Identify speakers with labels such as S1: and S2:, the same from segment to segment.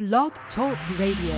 S1: Blog Talk Radio.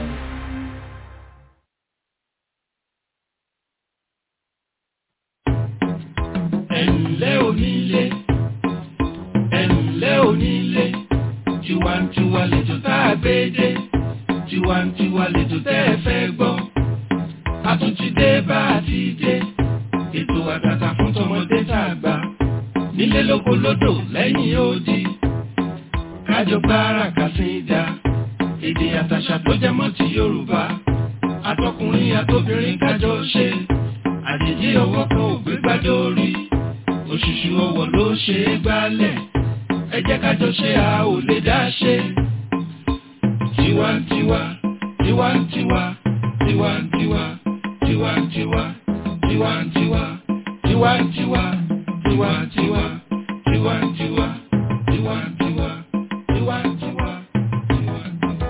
S2: ẹ̀ǹlẹ́ onílé ẹ̀ǹlẹ́ onílé tiwantiwa lẹ́jọ́ tá a gbé dé tiwantiwa lẹ́jọ́ tẹ́ ẹ fẹ́ gbọ́ a tún ti dé bá a ti dé ètò àtàtà fún tọmọdé tá a gbà nílé lóko lódò lẹ́yìn odi kájọ gbára kàsídà èdè àtàṣà tó jẹ mọ́ ti Yorùbá àtọkùnrin àtobìnrin kájọ ṣe àjèjì ọwọ́ kan ò gbé gbádé orí òṣùṣù ọwọ́ ló ṣe é gbálẹ̀ ẹ jẹ́ kájọ ṣe a ò lè dá ṣe. tiwantiwa tiwantiwa tiwantiwa tiwantiwa tiwantiwa tiwantiwa tiwantiwa tiwantiwa tiwantiwa tiwantiwa tiwantiwa.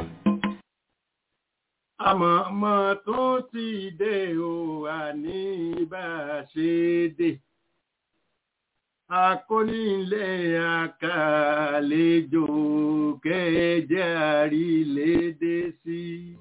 S3: àmọ̀mọ́ tó ti dé o àní bá a ṣe dé akónílé àkàlejò kẹjẹ àrílédé sí.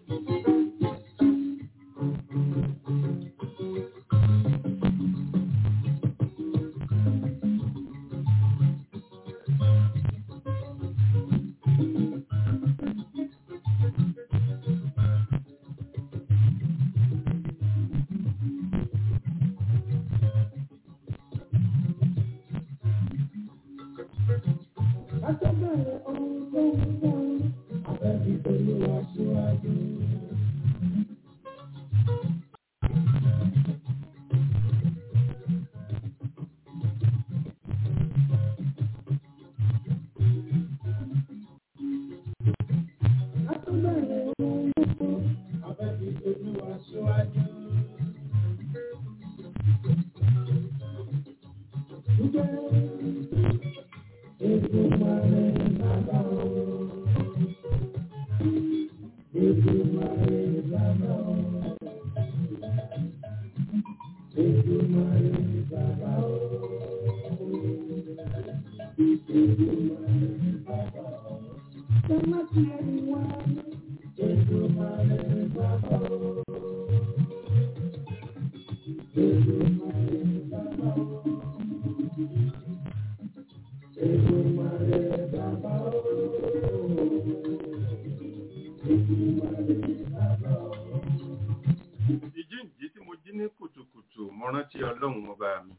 S3: ìjíǹjí tí mo jí ní kùtùkùtù mo rántí ọlọ́run ọba mi.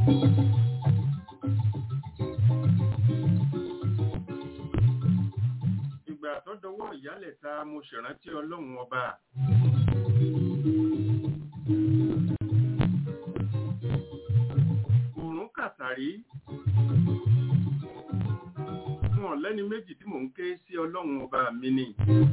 S3: ìgbà tó dọwọ́ ìyálẹ̀ ta mo ṣèrántí ọlọ́run ọba. òrùn kàtàrí fún ọ̀lẹ́ni méjì tí mò ń ké sí ọlọ́run ọba mi ni.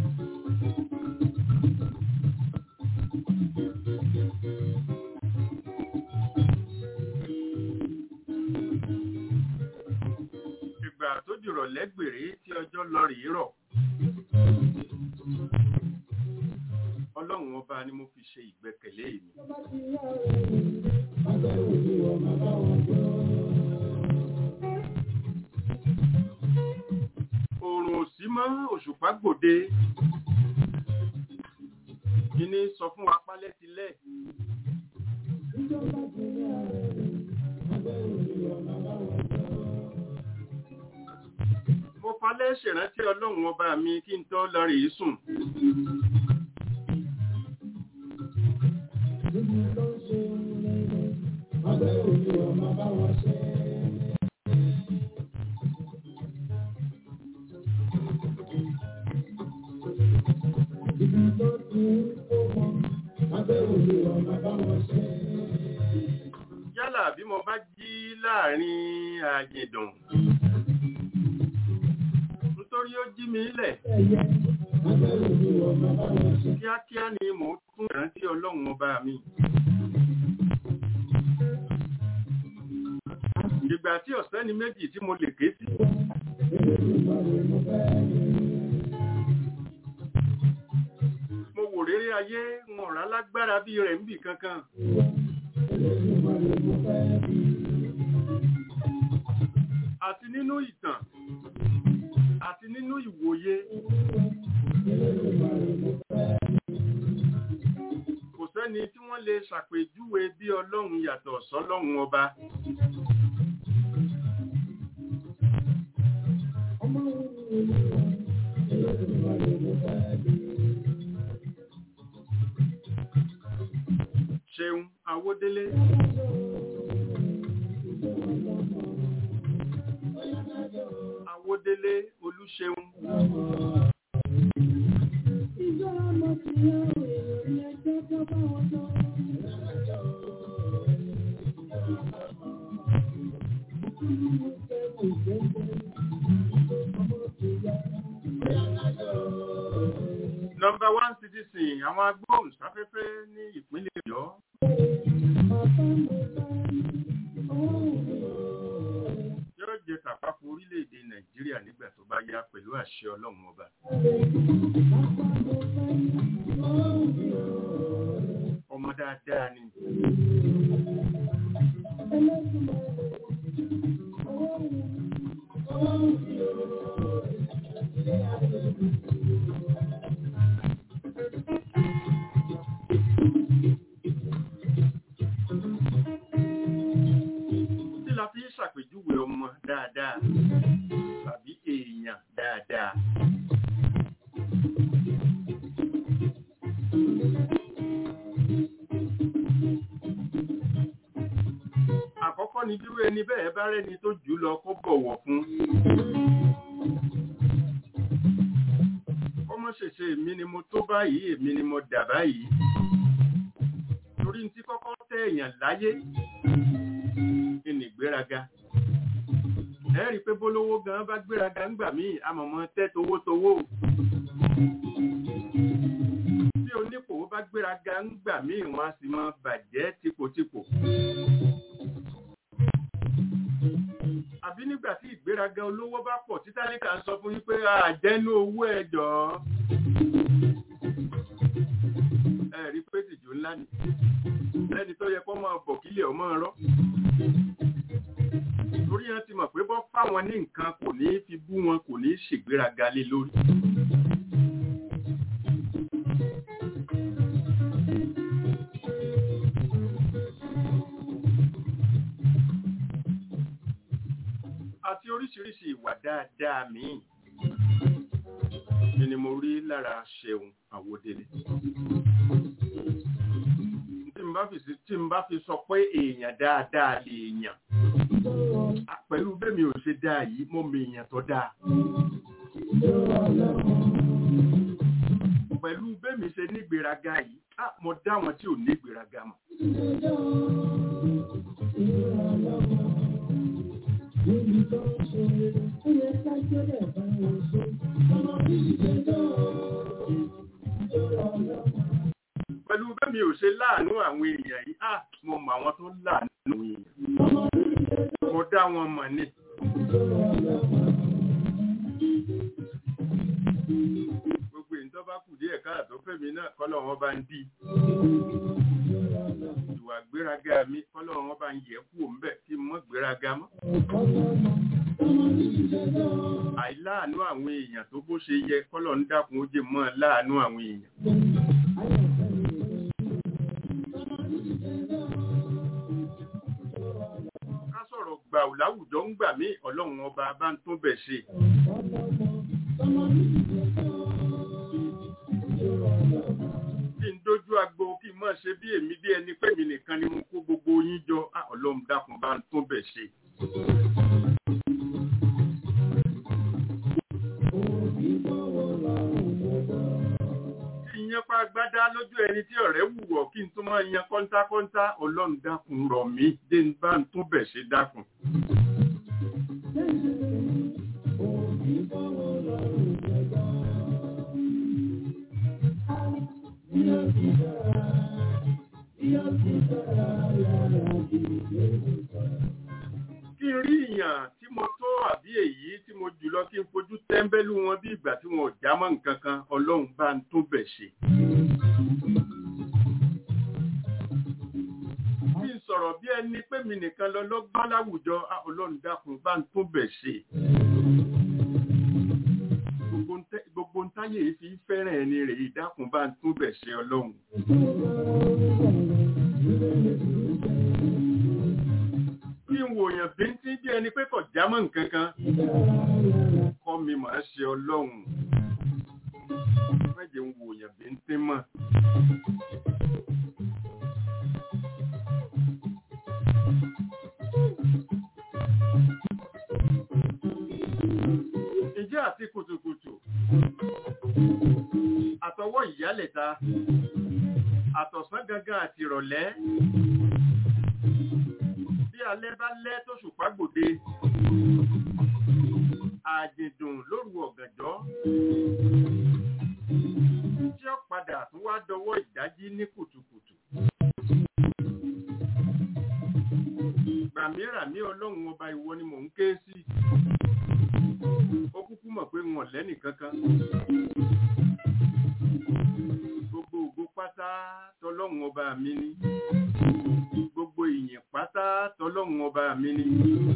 S3: ìgbà tó dìrọ̀ lẹ́gbèrè tí ọjọ́ lọ rèé rọ̀. ọlọ́run ọba ni mo fi ṣe ìgbẹ́kẹ̀lé mi. oòrùn òsì mọ́ òṣùpá gbòde. kíní sọ fún wa pálẹ́ tilẹ̀. mo falẹ́ ṣèrántí ọlọ́run ọba mi kí n tó lọ rèé sùn. yálà bí mo bá jí láàrin àjìndùn nítorí ó jí mi lẹ̀ kíákíá ni mò ń tún ìrántí ọlọ́run ọba mi. ìgbà tí ọ̀sẹ́ ni méjì tí mo lè ké sí. mo wò réré ayé wọn rà lágbára bí rẹ̀ ń bì kankan. àti nínú ìtàn àti nínú ìwòye ṣàpèjúwe bí ọlọ́run yàtọ̀ sọ́lọ́run ọba. ṣeun awódélé. awódélé olúṣeun. Nọmba one citizen àwọn agbóhùnsáfẹ́fẹ́ ní ìpínlẹ̀ Ọ̀yọ́. Yóò jẹ tàpapọ̀ orílẹ̀-èdè Nàìjíríà nígbà tó bá yá pẹ̀lú àṣẹ Ọlọ́run ọba. Ọmọ dáadáa ni. Tí la fi ń ṣàpèjúwe ọmọ dáadáa tàbí èèyàn dáadáa. Àkọ́kọ́ ni dúró ẹni bẹ́ẹ̀ bá rẹ́ni tó jù lọ kó bọ̀wọ̀ fún. Kọ́mọ́ ṣèṣe èmi ni mo tó báyìí, èmi ni mo dà báyìí. Torí ní tí kọ́kọ́ tẹ́ èèyàn láyé kí ni ìgbéraga. Ẹ rí i pé bólówó gan bá gbéraga ńgbà míì, àmọ̀mọ́ tẹ́ towótowó. Tí onípò bá gbéraga ńgbà míì, wọ́n á sì máa bàjẹ́ tipòtipò. àbí nígbà tí ìgbéraga olówó bá pọ̀ tí tálíkà ń sọ fún yín pé àjẹ́nú owó ẹ jọ̀ọ́. ẹ rí pé tìjú ńlá ni lẹ́ni tó yẹ kó máa bọ̀ kílẹ̀ ọmọ rọ́. torí wọn ti mọ̀ pé bọ́ fáwọn ní nǹkan kò ní fi bú wọn kò ní ṣègbéraga lé lórí. àti oríṣiríṣi ìwà dáadáa míì ni mo rí lára ṣeun àwòdélé. tí n bá fi sí- tí n bá fi sọ pé èèyàn dáadáa lè èèyàn pẹ̀lú bẹ́mi ò ṣe dáa yìí mo mọ èèyàn tó dáa. pẹ̀lú bẹ́mi ṣe nígbéraga yìí ah, mo dá wọn tí ò nígbéraga mọ̀. pẹ̀lú bẹ́mi ò ṣe láàánú àwọn èèyàn yìí ah, mo mọ àwọn tó láàánú àwọn èèyàn. mo dá wọn mọ̀ ni. gbogbo èyí tó bá kù díẹ̀ káàtó fẹ́mi náà kọ́lọ̀ wọn bá ń dí. ìwà gbéraga mi kọ́lọ̀ wọn bá ń yẹ kú òǹbẹ̀ kí n mọ́ gbéraga mọ́. àìláàánú àwọn èèyàn tó bó ṣe yẹ kọ́lọ̀ ń dákun ó jẹ mọ́ láàánú àwọn èèyàn. ká sọ̀rọ̀ gbà ò láwùjọ ń gbà mí ọlọ́run ọba bá ń tún bẹ̀ ṣe. kí n dójú agbo kí n mọ̀ ṣe bí èmi bí ẹni pé mi nìkan ni mo kó gbogbo yín jọ á ọlọ́run dákun bá ń tún bẹ̀ ṣe. kí n yan pa gbádá lójú ẹni tí ọ̀rẹ́ wùwọ̀ kí n tún máa yan kọ́ńtákọ́ńtá ọlọ́run dákun rọ̀ mí dé n bá ń tún bẹ̀ ṣe dákun. kí n rí ìyàn tí mo tó àbí èyí tí mo jùlọ kí n fojú tẹ́ńbẹ́lú wọn bí ìgbà tí wọn ò já mọ́ nǹkan kan ọlọ́run bá ń tún bẹ̀ ṣe. kí n sọ̀rọ̀ bí ẹni pé mi nìkan lọ lọ́gbọ́n láwùjọ á, ọlọ́run dákun bá ń tún bẹ̀ ṣe. Gbogbo ń tẹ́- gbogbo ń táyé fi fẹ́ràn ẹni rèé dákun bá ń tún bẹ̀ ṣe ọlọ́run. kí n wòyàn bíntín bí ẹni pé kò jámọ́ nǹkan kan kọ́ mi máa ṣe ọlọ́run mẹ́jẹ̀ ń wòyàn bíntín mọ́. ìjẹ́ àti kùtùkùtù àtọwọ́ ìyálẹ̀ta àtọ̀sán gangan àti ìrọ̀lẹ́ bí alẹ́ bá lẹ́ tó ṣùpá gbòde àjèdùn lóru ọ̀gànjọ́ tí ó padà tún wá dọwọ́ ìdájí ní kùtùkùtù gbàmíràmí ọlọ́run ọba ìwọ ni mò ń ké sí ó kúkú mọ̀ pé wọn lẹ́nì kankan gbogbo ògo pátá tọlọ́run ọba mi ni gbogbo ìyìn pátá tọlọ́run ọba mi ni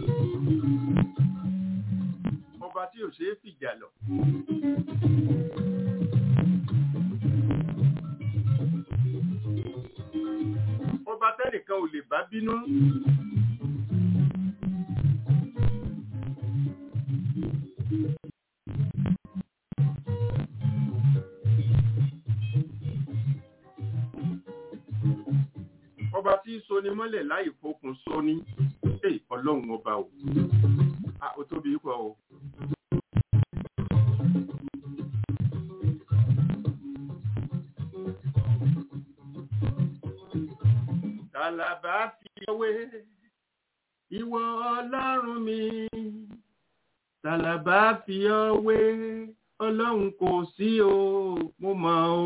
S3: ọba tí ò ṣe é fìjà lọ. ọba tẹ́nìkan ò lè bá bínú. ọba tí soni mọ́lẹ̀ láì fokùn soni ẹ ọlọ́run ọba o a ò tóbi pọ̀ o. Tàlàbà fi ọwé ìwọ ọlọ́run mi. Tàlàbà fi ọwé ọlọ́run kò sí o, mo mọ̀ o.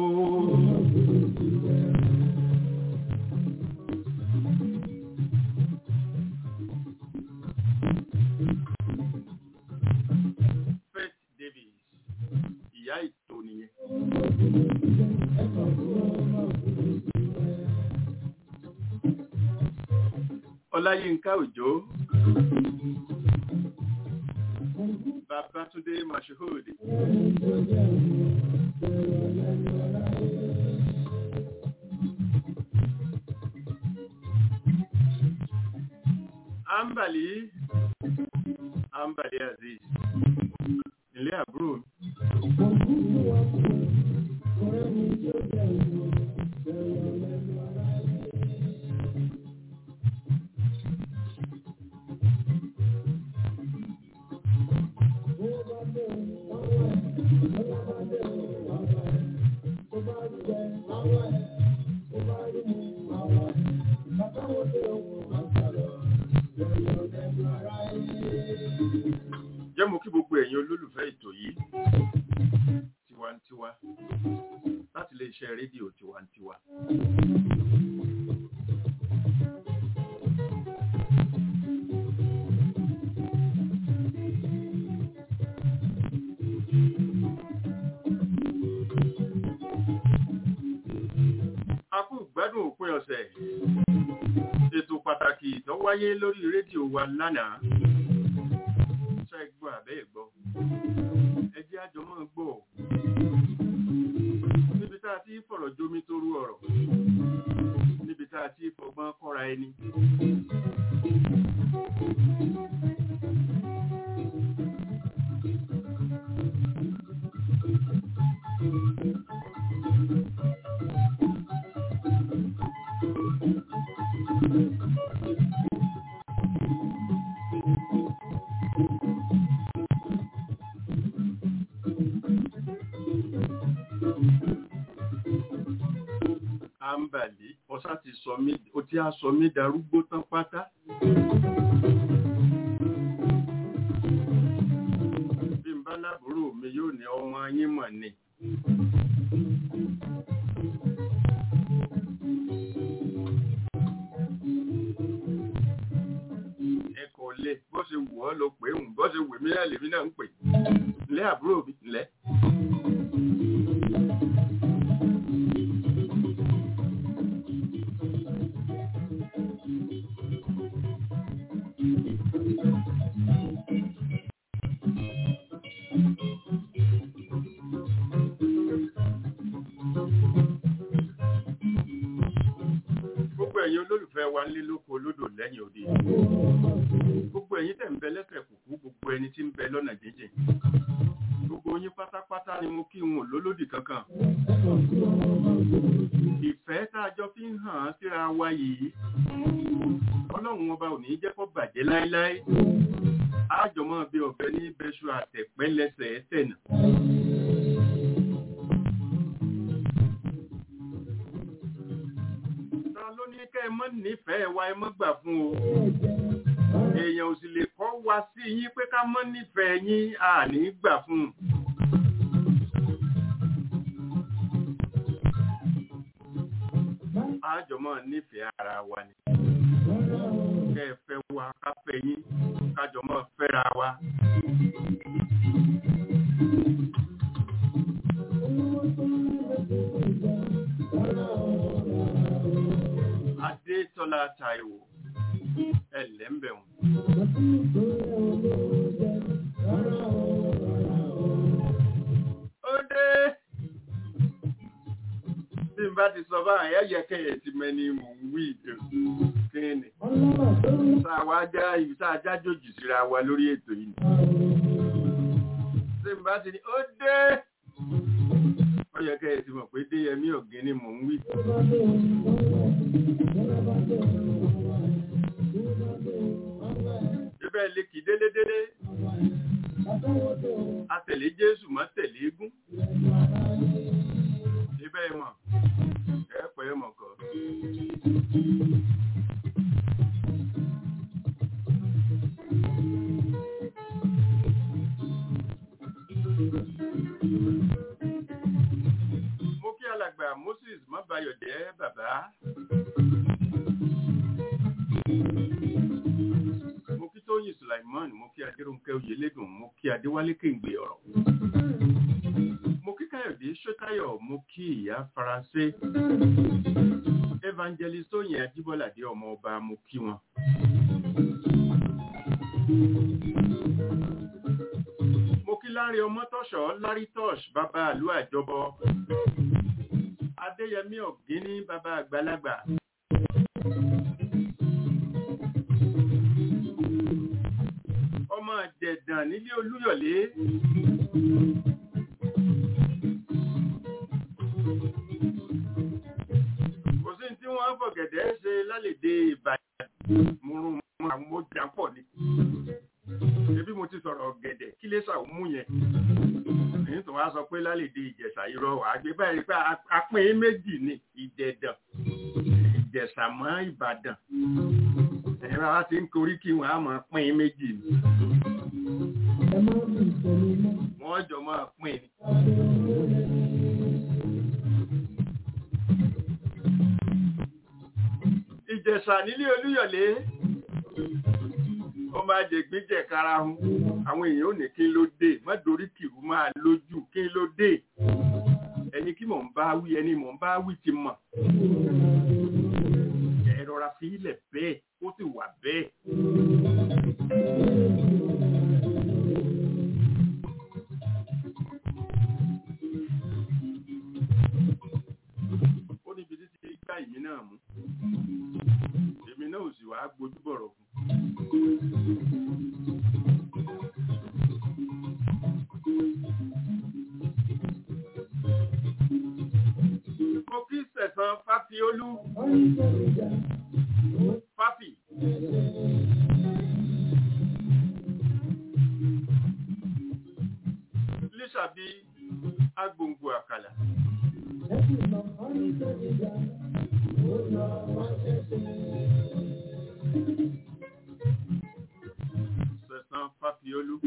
S3: Faith Davis, ìyá ìtò nìyẹn. Ọláyínká Òjó. Babátúndé Mashood. Ambali. Ambali Aziz. Ilé àbúrò mi. Jẹ́ mo kí gbogbo ẹ̀yin olólùfẹ́ ètò yìí tiwantiwa láti lè ṣe rédíò tiwantiwa. A kú gbádùn òpin ọ̀sẹ̀. Ètò pàtàkì tó wáyé lórí rédíò wa lánàá. Ṣé ẹ gbọ́ àbẹ́ ẹ̀ gbọ́? Ẹ jẹ́ àjọ máa gbọ́. Níbi tá a ti fọ̀rọ̀ jomi torú ọ̀rọ̀. Níbi tá a ti fọgbọ́n kọ́ra ẹni. Àǹbàlí, ọ̀sá ti sọ mí, ó ti á sọ mí darúgbó tán pátá. Bí n bá lábúrò mi yóò ní ọmọ yín mọ̀ ni. Ẹ kò lè bó ṣe wù ọ́ ló pé òun bó ṣe wù mí náà lèmi náà ń pè. Ǹlẹ́ àbúrò mi, ǹlẹ́. Gbogbo ẹ̀yin nílé lóko olódò lẹ́yìn òde gbogbo ẹ̀yin tẹ̀ ń bẹ lẹ́sẹ̀ kùkú gbogbo ẹni tí ń bẹ lọ́nà jíjìn gbogbo yín pátápátá ni mo kí wọn lólódì kankan ìfẹ́ tá a jọ fi ń hàn án síra wa yìí ọlọ́run ọba ò ní jẹ́ kó bàjẹ́ láéláé àjọmọ́ bí ọ̀fẹ́ ní bẹ́ṣu àtẹ̀pẹ́ lẹ́sẹ̀ ẹsẹ̀ nà. ta ló ní kẹ́ ẹ mọ́ nífẹ̀ẹ́ wa ẹ mọ́ gbà fún o èèyàn ò sì lè kọ́ wa sí yín pé ká mọ́ nífẹ̀ẹ́ yín à ní gbà fún un. àjọmọ́ nífẹ̀ẹ́ ara wa ni kẹ́ ẹ fẹ́ wa ká fẹ́ yín kájọmọ́ fẹ́ra wa. Adétọ́lá Táíwò ẹlẹ́mbẹ̀wọ̀n. Ó dé tí n bá ti sọ báyìí ẹ̀yẹ kẹyẹ ti mẹni mò ń wí kíni. Sáà wá já ibi tá a jájòjì síra wa lórí ètò yìí. Tí n bá ti ní ó dé. Ó yẹ kẹyẹ ti mọ̀ pé Déyẹmí ọ̀gẹ́ ni mò ń wí. Ibẹ̀ lè kì délédélé. Atẹ̀lé Jésù mọ́ tẹ̀lé egún. Ibẹ̀ mọ̀ ẹ̀pẹ́ mọ̀ kọ́. Mo kí alàgbà Moses Mọ́bayọ̀ jẹ́ bàbá. Mo kí Tóyìn Sulaiman, mo kí Adéròǹkẹ́ Oyèlédùn, mo kí Adéwálé Kéǹgbé ọ̀rọ̀ mo kí káyọ̀dé ṣótáyọ̀ mo kí ìyá faransé evangelist oyin ajíbọ́ládé ọmọ ọba mo kí wọn. mo kí lárí ọmọ tọ́ṣọ́ lárí tọ́ṣ bàbá àlú àjọbọ adéyẹmí ọ̀gíní bàbá àgbàlagbà. ọmọ àjẹ̀dàn nílé olúyọ̀lé kò sí tí wọ́n fọ̀gẹ̀dẹ̀ ṣe lálèdè ìbàdàn múrùn mú àwọn ọjà pọ̀ ni ebi mo ti sọ̀rọ̀ ọ̀gẹ̀dẹ̀ kí lè ṣàwùmú yẹn èyí tó wá sọ pé lálèdè ìjẹ̀ṣà irọ́ àgbẹ̀ báyìí pé apín méjì ni ìdẹ̀dàn ìjẹ̀ṣà mọ́ ìbàdàn ẹ̀rọ wa ti ń korí kí wọ́n á máa pín méjì ni wọ́n jọ máa pín ni. ìjẹ̀ṣà nílé olúyọ̀lé ó máa jẹ gbíjẹ karahun àwọn èèyàn ò ní kí ló dé mọ́dórí kìrú máa lójú kí ló dé ẹni kí mò ń bá wí ẹni mò ń bá wí ti mọ̀ ẹ rọra fi ilẹ̀ bẹ́ẹ̀ ó sì wà bẹ́ẹ̀. ó níbi títí gbá ìmí náà mú èmi náà ò sì wá gbójú bọ̀rọ̀ fún. mo kí sẹ̀sán fáfiolú fáfì. lísàbí agbòǹgbò àkàlà. Sẹ̀sán Fáfiolú.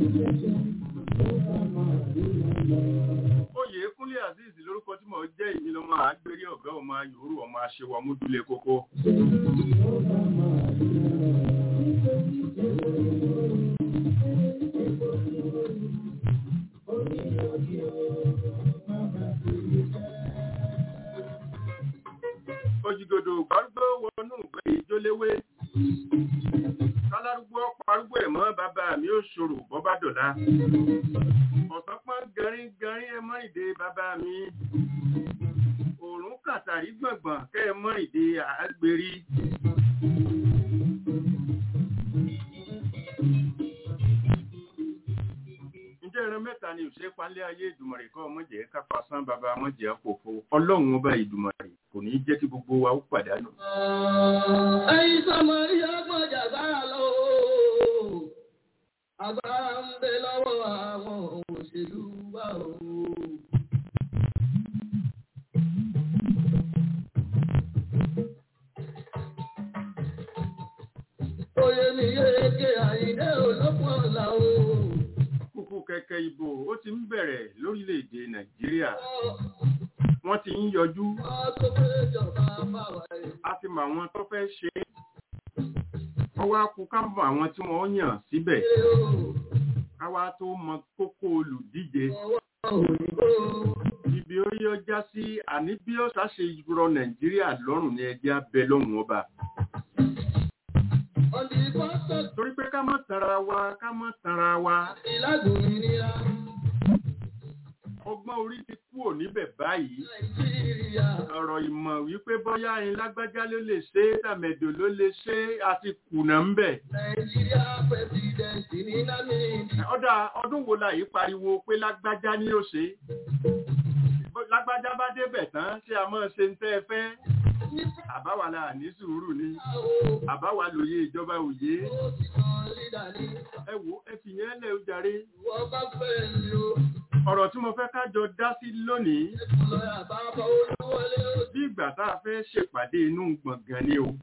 S3: Oyè Kúnlé Azeez lórúkọ tí mo jẹ́ ìmí lọ́mọ àgbérí ọ̀gá ọmọ ayòrò ọmọ aṣèwà múdúlé kókó. Òjìgòdò gbárúgbó wọnú ìgbé ìjóléwé. Kálárúgbó parúgbó ẹ̀mọ́ bàbá mi ó ṣòro bọ́bá dọ̀la. Ọ̀sán pọ́n garín garín ẹ mọ́ ìdè bàbá mi. Òòrùn kàtà àtàrí gbọ̀ngbọ̀n kẹ́ ẹ mọ́ ìdè àgbèrí. ǹjẹ́ ẹran mẹ́ta ni òṣèré palẹ́ ayé ìdùmọ̀rẹ̀ kọ́ ọmọjẹ́ kápá sán bàbá ọmọjẹ́ kòfo ọlọ́run ọba ìdùmọ̀rẹ̀ kò ní jẹ́ kí gbogbo wa ó pàdánù.
S1: ẹ̀yin sọmọ rí ọgbọ́n jàgbára lọ agbára ń bẹ lọ́wọ́ àwọn òṣèlú wa o. Oyè mi yéèké àyíndé olókùn ọ̀la o.
S3: kúkú kẹ̀kẹ́ ìbò ó ti ń bẹ̀rẹ̀ lórílẹ̀‐èdè nàìjíríà wọ́n ti ń yọjú
S1: Wọ́n tó pé ìjọba bá wà ẹ̀.
S3: a ti mọ àwọn tó fẹ́ ṣe é wọ́n wá kú ká mọ àwọn tí wọ́n yàn síbẹ̀
S1: Ṣé o
S3: ká wá tó mọ kókó olùdíje
S1: ọwọ́ òyìnbó?
S3: ibi ó yọ já sí àní bí ó ṣàṣe rọ nàìjíríà lọ́rùn ní ẹjẹ́ abẹ lọ́hùn ọba
S1: Ọ̀dì pọ́sọ̀
S3: torí pé ká má tanra wa ká má tanra wa
S1: ìlágbòmìnira
S3: ọgbọ́n orí ti kúrò níbẹ̀ báyìí
S1: Nàìjíríà.
S3: ọ̀rọ̀ ìmọ̀ wípé bọ́yá ẹyin lágbájá ló lè ṣe é tàmẹ̀dò ló lè ṣe é àti kùnà ń bẹ̀.
S1: Nàìjíríà pẹ̀sidẹ̀ntì ní Nàmíbíà.
S3: ọ̀dà ọdún wo la yìí pariwo pé lágbájá ni ó ṣe é? Bó- lágbájá bá débẹ̀ tán ṣé a máa ṣe ń tẹ́ ẹ fẹ́ àbáwa la ní sùúrù ni àbáwa lòye ìjọba òye
S1: Ó ti kan lídà ní
S3: ẹ wo ẹ fi yẹn lẹ ó jàre
S1: ìwọ bá fẹ́ mi o.
S3: ọ̀rọ̀ tí mo fẹ́ ká jọ dá sí lónìí
S1: Ẹ̀kọ́ lọ́yà bá bá olúwọlé ó
S3: bí ìgbà tá a fẹ́ ṣèpàdé inú gbọ̀ngàn ni o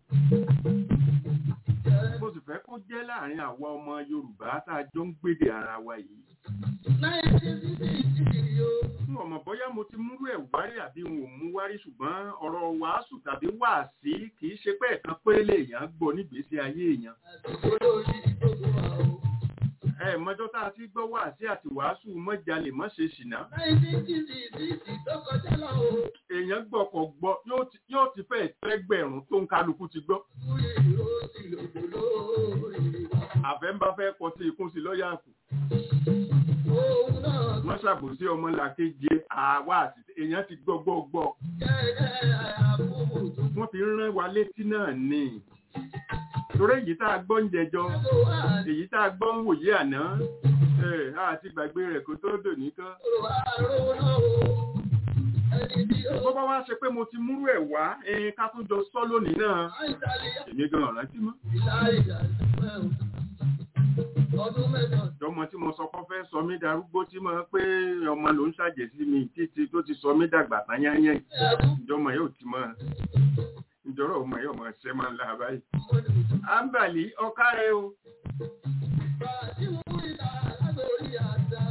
S1: jẹ́.
S3: mo sì fẹ́ kó jẹ́ láàrin àwa ọmọ Yorùbá tá a jọ ń gbédè ara wa yìí
S1: Nineteen sixty o.
S3: fún ọmọ bóyá mo ti múrú ẹ̀ wárí àbí n ò mú wárí ṣùgbọ́n ọ̀rọ̀ wàásù tàbí wàásí kì í ṣe pé ẹ̀kan péré lèèyàn gbọ́ nígbésí ayé èèyàn
S1: Àsìkò lórí gbogbo wa o.
S3: ẹ mọ́jọ́ tá a ti gbọ́ wàásí àti wàásù mọ́jalè mọ́ ṣe ṣìnà
S1: Nineteen sixty six tó kọjá lọ o.
S3: èèyàn gbọ́ kọ̀ gbọ́ yóò ti- yóò ti fẹ́ tẹ́gbẹ̀rún tó ń kálukú ti gbọ́
S1: Kúrì ìró sì lòdò lórí wa.
S3: àfẹ́ńbá fẹ́ kọ sí ikún sí lọ́ọ̀yà kù
S1: Òun náà
S3: wọ́n ṣàbòsí ọmọ làkejì àwa àti èèyàn ti gbọ́ gbọ́ gbọ́
S1: jẹ́ àbúrò tó
S3: wọ́n fi ń rán wa létí náà ni torí èyí tá a gbọ́ ń jẹjọ́
S1: kó wà
S3: èyí tá a gbọ́ ń wòye àná ẹ̀ àti gbàgbé rẹ̀ kó tó dò nìkan
S1: lóró àrò náà o. Ẹni tí ó
S3: bó bá wá ṣe pé mo ti múrú ẹ̀ wá ẹ̀yin ká tún jọ sọ lónìí náà
S1: àìsàlẹ̀
S3: èmi gan ọ̀ràn tí mọ́
S1: ìlà ìjà ìfẹ́ o. Ọdún mẹ́jọ
S3: ọmọ tí mo sọ kọ́ fẹ́ sọ mí darúgbó tí mo pé ọmọ ló ń ṣàjèsí mi títí tó ti sọ mí dàgbà tán yányán
S1: ẹ̀kú
S3: ìjọmọ yóò ti mọ ìjọrọ ọmọ yóò mọ ṣe máa ń la báyìí.
S1: mọ́dù.
S3: àǹbàlí ọkà rẹ o
S1: Bàbá tí mo mú ìlà látòrí àjà.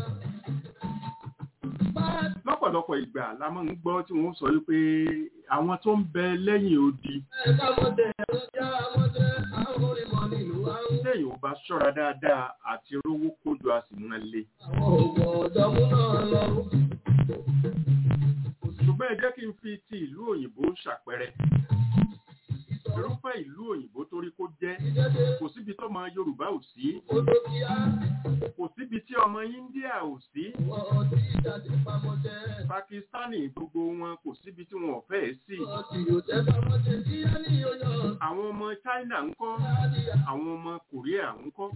S1: Bàbá
S3: lọ́pọ̀lọpọ̀ ìgbà la máa ń gbọ́ tí wọ́n sọ wípé àwọn tó ń bẹ lẹ́yìn odi
S1: ẹ̀ka mọ́tẹ̀ ẹ̀rọ jára mọ́tẹ̀ àwọn onímọ̀ nílùú àwọn.
S3: téèyàn ò bá ṣọ́ra dáadáa àti rówó kójú a sì máa le.
S1: Àwọn òògùn ọ̀dọ́mú náà lọ.
S3: ṣùgbọ́n ẹ jẹ́ kí n fi ti ìlú òyìnbó ṣàpẹẹrẹ irúfẹ́ ìlú òyìnbó torí kó jẹ́
S1: Ìjẹ́jẹ́
S3: kò síbi tó ọmọ Yorùbá ò sí
S1: odò kíá.
S3: kò síbi tí ọmọ India ò sí
S1: Wọ́n ti jáde pamọ́tẹ́.
S3: Pakistani gbogbo wọn kò síbi tí wọn ò fẹ́ sí
S1: Wọ́n ti yóò tẹ́ pamọ́tẹ́ kí á ní oyún.
S3: àwọn ọmọ China ń kọ́
S1: Láàdìyà.
S3: àwọn ọmọ Korea ń kọ́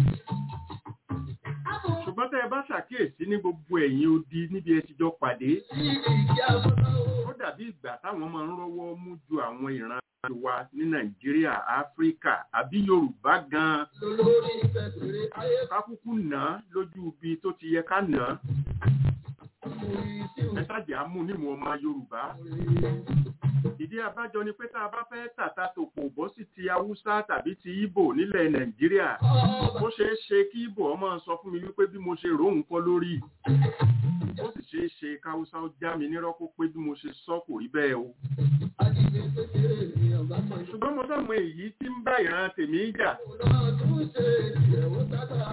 S3: ṣùgbọ́n tẹ́ ẹ bá ṣàkíyèsí ní gbogbo ẹ̀yìn odi níbi ẹ ti jọ pàdé
S1: Ní ìdí àbọ̀tá o.
S3: ó dàbí ìgbà táwọn máa ń rọ́wọ́ mú ju àwọn ìran wa ní Nàìjíríà Áfíríkà àbí Yorùbá gan-an
S1: Lolórí ìfẹ̀sẹ̀rẹ̀ ayé
S3: kákúkú nà á lójú ibi tó ti yẹ ká nà á
S1: kùrì sí
S3: ẹ ṣáàjì á mú nímú ọmọ Yorùbá ìdí abájọ ni pé tá a bá fẹ́ tàta tòpò bọ́ sí ti Haúsá tàbí ti Ìbò nílẹ̀ Nàìjíríà ó ṣeé ṣe kí Ìbò ọmọ sọ fún mi wípé bí mo ṣe rò ń kọ́ lórí ó sì ṣeé ṣe káwúsá ó já mi nírọ́ kó pé bí mo ṣe sọ kò rí bẹ́ẹ̀ o
S1: Ajínigbé kékeré ni ọ̀gá kan yóò.
S3: ṣùgbọ́n mo sọ̀mọ èyí tí ń bá ìran tèmi jà
S1: Náà tún ṣe ìyẹ̀wò sábà.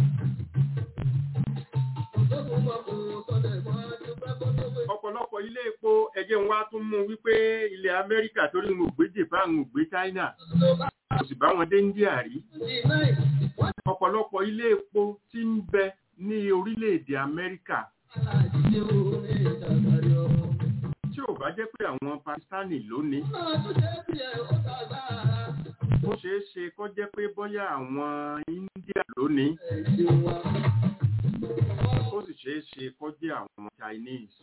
S1: Òṣèlú mọ̀ kò sọlẹ̀ mọ́ adúpẹ́ kó tó gbé.
S3: ọ̀pọ̀lọpọ̀ ilé epo ẹ̀jẹ̀ ń wá tún mú wípé ilẹ̀ Amẹ́ríkà torí ń gbé Japan ń gbé China
S1: Tó bá
S3: kò sì bá wọn dé India rí
S1: di náà, wọ́n
S3: ọ̀pọ̀lọpọ̀ ilé epo tí ń bẹ ní orílẹ̀-èdè Amẹ́ríkà
S1: ti àjíjẹ́ orí ìdàgbàrí ọ̀rọ̀.
S3: tí ò bá jẹ́ pé àwọn pakistani lónìí
S1: náà tún ṣe bí ẹ̀ ó tàgbà.
S3: ó ṣeé ṣe kó jẹ́ pé bóyá àwọn india lónìí
S1: Ẹ̀sìn wa.
S3: ó sì ṣeé ṣe kó jẹ́ àwọn chinese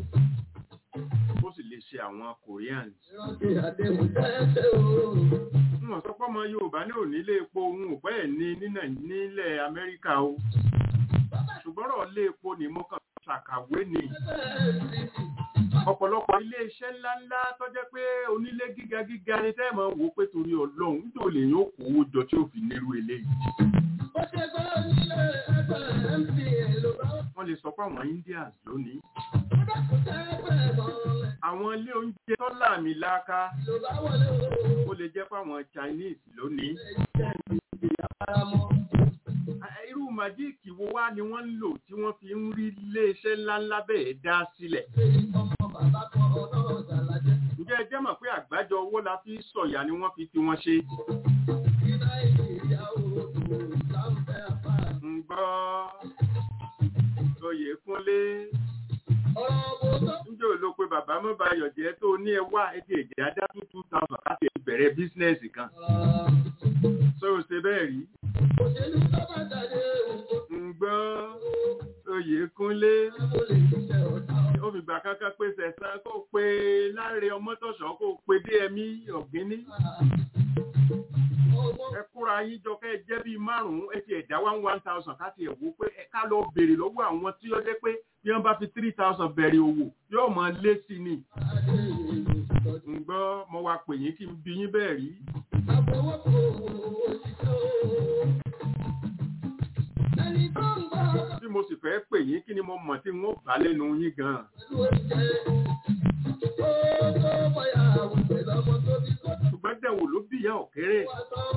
S3: ó sì lè ṣe àwọn koreans
S1: Ìrántí àdéhùn tẹ́tẹ́ o.
S3: wọn sọ pé ọmọ yorùbá ní onílé epo òun ò bẹ́ẹ̀ ní ní Nàì- nílẹ̀ amẹ́ríkà o ṣùgbọ́n ọ̀rọ̀ ilé epo ni mo kàn ṣàkàwé ni ọ̀pọ̀lọpọ̀ ilé iṣẹ́ ńláńlá tó jẹ́ pé onílé gíga gíga ni tẹ́ ẹ̀ máa wò ó pé torí ọlọ́run nítorí lè yóò kó owó jọ tí ó fi nírú eléyìí
S1: Ó ṣe gbọ́ nílé ẹgbẹ́ MTN ló bá
S3: wọ́n lè sọ pé àwọn indians lónìí
S1: ó dákun tẹ́gbẹ́ mọ́lẹ̀
S3: àwọn ilé oúnjẹ tó láàmì láaka
S1: ló bá wọlé o.
S3: ó lè jẹ́ pé àwọn chinese lónìí
S1: Àràmọ́.
S3: irú màjíìkì wo wá ni wọ́n ń lò tí wọ́n fi ń rí iléeṣẹ́ ńláńlá bẹ́ẹ̀ dá sílẹ̀
S1: Ọmọ bàbá kan ọlọ́rọ̀ ṣàlàjẹ́.
S3: ǹjẹ́ ẹ jẹ́ mọ̀ pé àgbájọ owó la fi sọ̀yà ni wọ́n fi ti wọn ṣe
S1: Ní Nàìjíríà o, láǹfẹ́ àpá.
S3: ń gbọ́ oyè kúnlé
S1: Ọ̀rọ̀ wo tó
S3: ǹjẹ́ ò ló pé bàbá mọ́ bayọ̀ jẹ́ tó ní ẹ wá ẹ ti èdè ajá tó two thousand láti bẹ̀rẹ̀ bísínẹ́sì kan ṣé o ṣe bẹ́ẹ̀ rí
S1: òṣèlú tó bá jáde òkú
S3: ń gbọ́ oyè kúnlé
S1: tó lè ṣiṣẹ́ ọ̀tá
S3: ó fi gbà kankan pé sẹ̀sán kó pe láre ọmọtọ̀ṣọ́ kó pe dmi ọ̀gíní ẹ kóra yín jọ kẹ́ ẹ jẹ́ bíi márùn-ún ẹ ti ẹ̀dá one one thousand ká ti ẹ̀ wò pé ẹ ká lọ béèrè lọ́wọ́ àwọn tí ó jẹ́ pé bí wọ́n bá fi three thousand bẹ̀rẹ̀ òwò yóò máa lé sí ni ń gbọ́ mo wá pè yín kí n bí yín bẹ́ẹ̀ rí
S1: Ẹni tó ń gbọ́
S3: bí mo sì fẹ́ pè yín kí ni mo mọ̀ tí wọ́n bá lẹ́nu yín gan-an
S1: pẹ̀lú oúnjẹ, ó tó bọ́yá àwọn pẹ̀lú ọmọ tó bí kó tó
S3: ṣùgbọ́n dẹ̀wò ló bí ìyá ọ̀kẹ́rẹ́
S1: wá tán.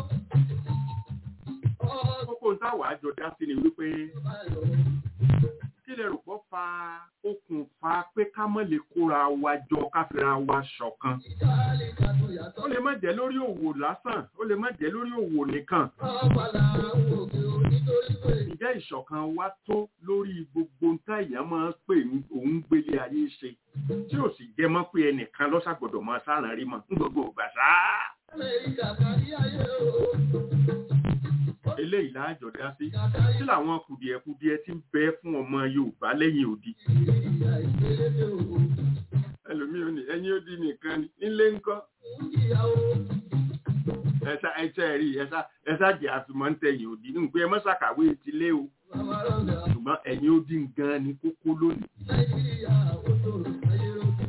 S1: Ọ̀ọ́
S3: kókó ń táwà àjọ dá sí ni wípé
S1: bá lọ.
S3: kí lè rò pọ̀ fa okùnfà pé ká mọ̀ lè kóra wa jọ ká fira wa ṣọ̀kan
S1: Ìjáàlì kàtó yàtọ̀.
S3: ó lè má jẹ́ lórí òwò lásán ó lè má jẹ́ lórí òwò nìkan
S1: Ọ̀pàlà àwọn òkè ò nítorí pé
S3: ǹjẹ́ ìṣọ̀kan wa tó lórí gbogbo nǹkan èèyàn máa ń pè ní òun gbélé ayé ṣe tí ò sì jẹ́ mọ́ pé ẹnìkan lọ́sàgbọ́dọ̀ máa sáràn rí mọ́ ní gbogbo ìgbà sáá
S1: Amẹ́ríkà kárí ayé o.
S3: eléyìí láàjọ dá sí
S1: Kàkárí
S3: kí làwọn kùdìẹ̀kudiẹ ti ń bẹ fún ọmọ Yorùbá lẹ́yìn odi
S1: ìyá ìgbélédè o.
S3: ẹlòmíì ò ní ẹ̀yìn odi nìkan ni nílé ńkọ́
S1: Ń jìyà o.
S3: ẹ̀sà ẹ̀sà rí ẹ̀sà ẹ̀sà jẹ́ àfimọ́ ń tẹ̀yìn odi ní pé ẹ mọ́ ṣàkàwé ti lé o
S1: Bàbá Rọ́ndà.
S3: ṣùgbọ́n ẹ̀yìn odi gan ni kókó lónìí
S1: Nàìjíríà ó tó ayé rojú.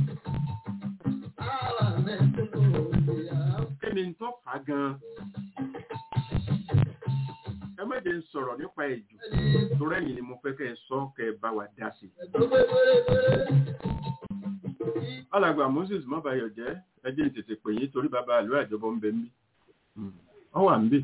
S1: Àwa mẹ́tò ìyá.
S3: kí ni tó fà á gan ẹ má jẹ́ ń sọ̀rọ̀ nípa ẹ̀jù torí ẹ̀yìn ni mo fẹ́ kẹ́ ẹ sọ kẹ́ ẹ bá wa dá sí i.
S1: Ẹ̀tọ́ pé pérépéré.
S3: alàgbà Moses mọ́bàyọ̀ jẹ́ ẹ jẹ́ n tètè pè yín torí bàbá àlọ́ àjọbọ ń bẹ mí. ọ wà ń bè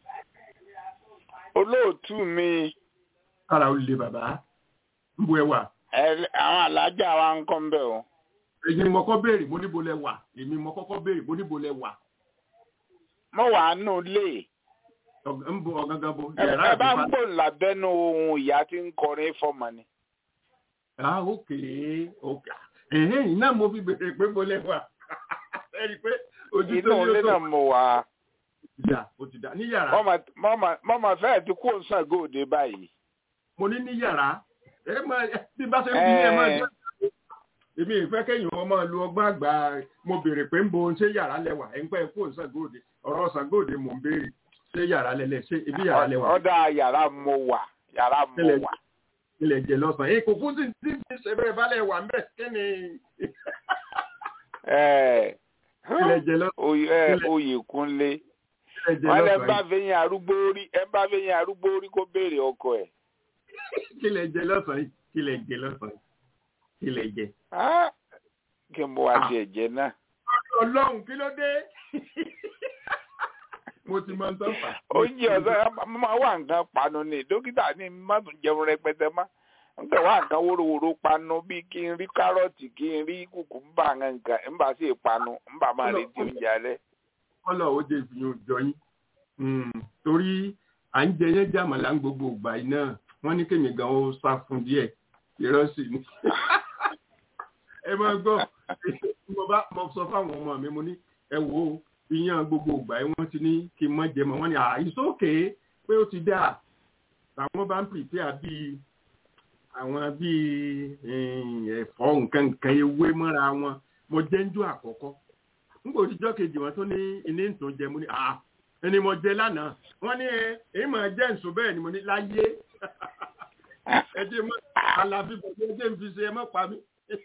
S4: olóòtú mi
S3: kára ó le bàbá ń bu ẹ wà.
S4: ẹ- àwọn alájà wa ń kọ́ ń bẹ̀ o
S3: èyí ni mo kọ́ béèrè mo níbo lẹ wà èmi mo kọ́kọ́ béèrè mo níbo lẹ wà.
S4: mo wà á nù lé
S3: Ọ̀g- ń bo ọ̀gángan bo
S4: ẹ
S3: yàrá
S4: ẹ bá ń
S3: àbífá.
S4: gbò lábẹ́nu ohun ìyá tí ń kọrin fọmọ ni
S3: ah ok ok ẹ̀hìn iná mo fi béèrè pé mo lẹ wà. ẹ rí i pé ojú
S4: inú
S3: tó
S4: ilé
S3: ní
S4: náà
S3: o tó
S4: mo wà á
S3: ìyá o ti dá ní yàrá.
S4: mọ́mọ́ fẹ́ẹ̀ ti kó Ṣàngóòde báyìí
S3: mo ní ní yàrá ẹ máa bí bá ṣe ń bí ẹ máa jẹ́ èmi ìfẹ́ kẹ́yìn wọn máa lu ọgbọ́n àgbà mo béèrè pé ń bo ṣé yàrá lẹ́wà ẹ̀ ń pẹ́ kó Ṣàngóòde ọ̀rọ̀ Ṣàngóòde mò ń béèrè ṣé yàrá lẹ́lẹ̀ ṣé ibi yàrá lẹ́wà
S4: ọ̀dà yàrá mo wà yàrá mo
S3: Tẹ́lẹ̀-
S4: wà
S3: ilẹ̀ jẹ lọ́sàn-án èyí kò fún sí tí tí ṣe bẹ́ẹ̀ balẹ̀ wà mẹ́ kí ni
S4: ẹ
S3: ilẹ̀ jẹ lọ́sàn-án
S4: Oyè- ẹ,
S3: Tẹ́lẹ̀-
S4: Oyèkúnlé
S3: ilẹ̀ jẹ
S4: wọn lẹ bá
S3: lọ́sàn-án
S4: fẹyìn arúgbó rí ẹ bá fẹyìn arúgbó rí kó béèrè ọkọ ẹ
S3: kí ilẹ̀ jẹ lọ́sàn-án kí ilẹ̀ jẹ lọ́sàn-án kí ilẹ̀ jẹ.
S4: Ah, kí n bọ àti ẹ̀jẹ̀ náà.
S3: ọlọ́run kí ló dé mo ti máa ń tọ́ fà.
S4: oúnjẹ ọ̀sán máa wà nǹkan panu ni dókítà ní má tún jẹun rẹpẹtẹ má nǹkan wà nǹkan wóróworó panu bíi kí n rí kárọ̀tì kí n rí kùkùmbà nǹkan ń bá sí ìpanu ń bá máa retí oúnjẹ alẹ́.
S3: kọ́lọ̀ ó jẹ́ ìfihàn òjọ yín Mm, torí à ń jẹ yẹn jàmàlà ń gbogbo ìgbà yìí náà wọ́n ní kémi gan ó sá fún díẹ̀ irọ́ sì ni ẹ máa gbọ́ mo bá mo sọ fáwọn ọmọ mi mo ní ẹ wo iyán gbogbo ìgbà ẹ wọ́n ti ní kí n mọ jẹ mọ́ wọ́n ní àìsókè pé ó ti dáa àwọn bá ń pèpè bíi àwọn bíi ẹ̀fọ́ nǹkan nǹkan ewé mọ́ra wọn mo jẹ́ ń jó àkọ́kọ́ nígbà òtijọ́ kejì wọn tó ní ilé ìtàn jẹ mo ní à ẹni mo jẹ lánàá wọ́n ní ẹ èyí máa jẹ́ nsọ bẹ́ẹ̀ ni mo ní láyé ẹ jẹ́ mọ́ àlàbí bọ̀dé ẹ jẹ́ ń fi ṣe ẹ mọ́ pa mí.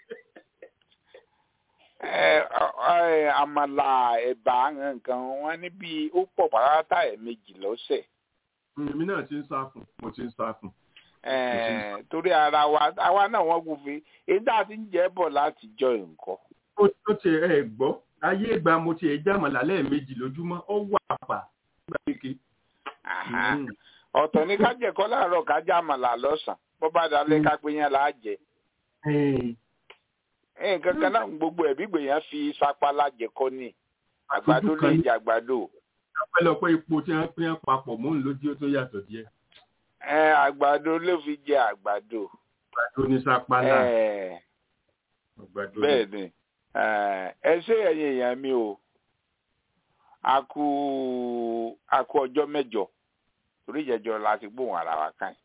S4: àmàlà ẹ̀bà nǹkan wọn níbi ó pọ̀ pàrátà ẹ̀ méjì lọ́sẹ̀
S3: èmi náà ti ń sá fún mo ti ń sá fún.
S4: torí ara wa àwa náà wọ́n gùn fi èyí tá a ti ń jẹ́ bọ̀ láti jọ nǹkan.
S3: ó ti ẹ gbọ́ ayé ìgbà mo ti ẹ̀ jámọ̀ lálẹ́ méjì lójúmọ́ ó wà pa nígbà kéke.
S4: ọ̀tọ̀ ní ká jẹ̀kọ́ láàárọ̀ ká já àmàlà lọ́sàn-án bó bá dalẹ̀ ká pé yẹn là á jẹ. nǹkan kan náà gbogbo ẹ̀bí gbèyàn fi sapá lájẹkọ́ ni àgbàdo lè jẹ àgbàdo
S3: ọpẹ́lọpẹ́ ipò tí wọ́n pín papọ̀ mọ́ lójú ó tó yàtọ̀ díẹ̀.
S4: ẹ àgbàdo ló fi jẹ àgbàdo.
S3: àgbàdo ní sápálá.
S4: bẹ́ẹ̀ ni ẹ ṣé ẹ̀yin èèyàn mi o a kú a kú ọjọ́ mẹ́jọ torí ìjẹjọ la ti gbóhùn ara wa kàn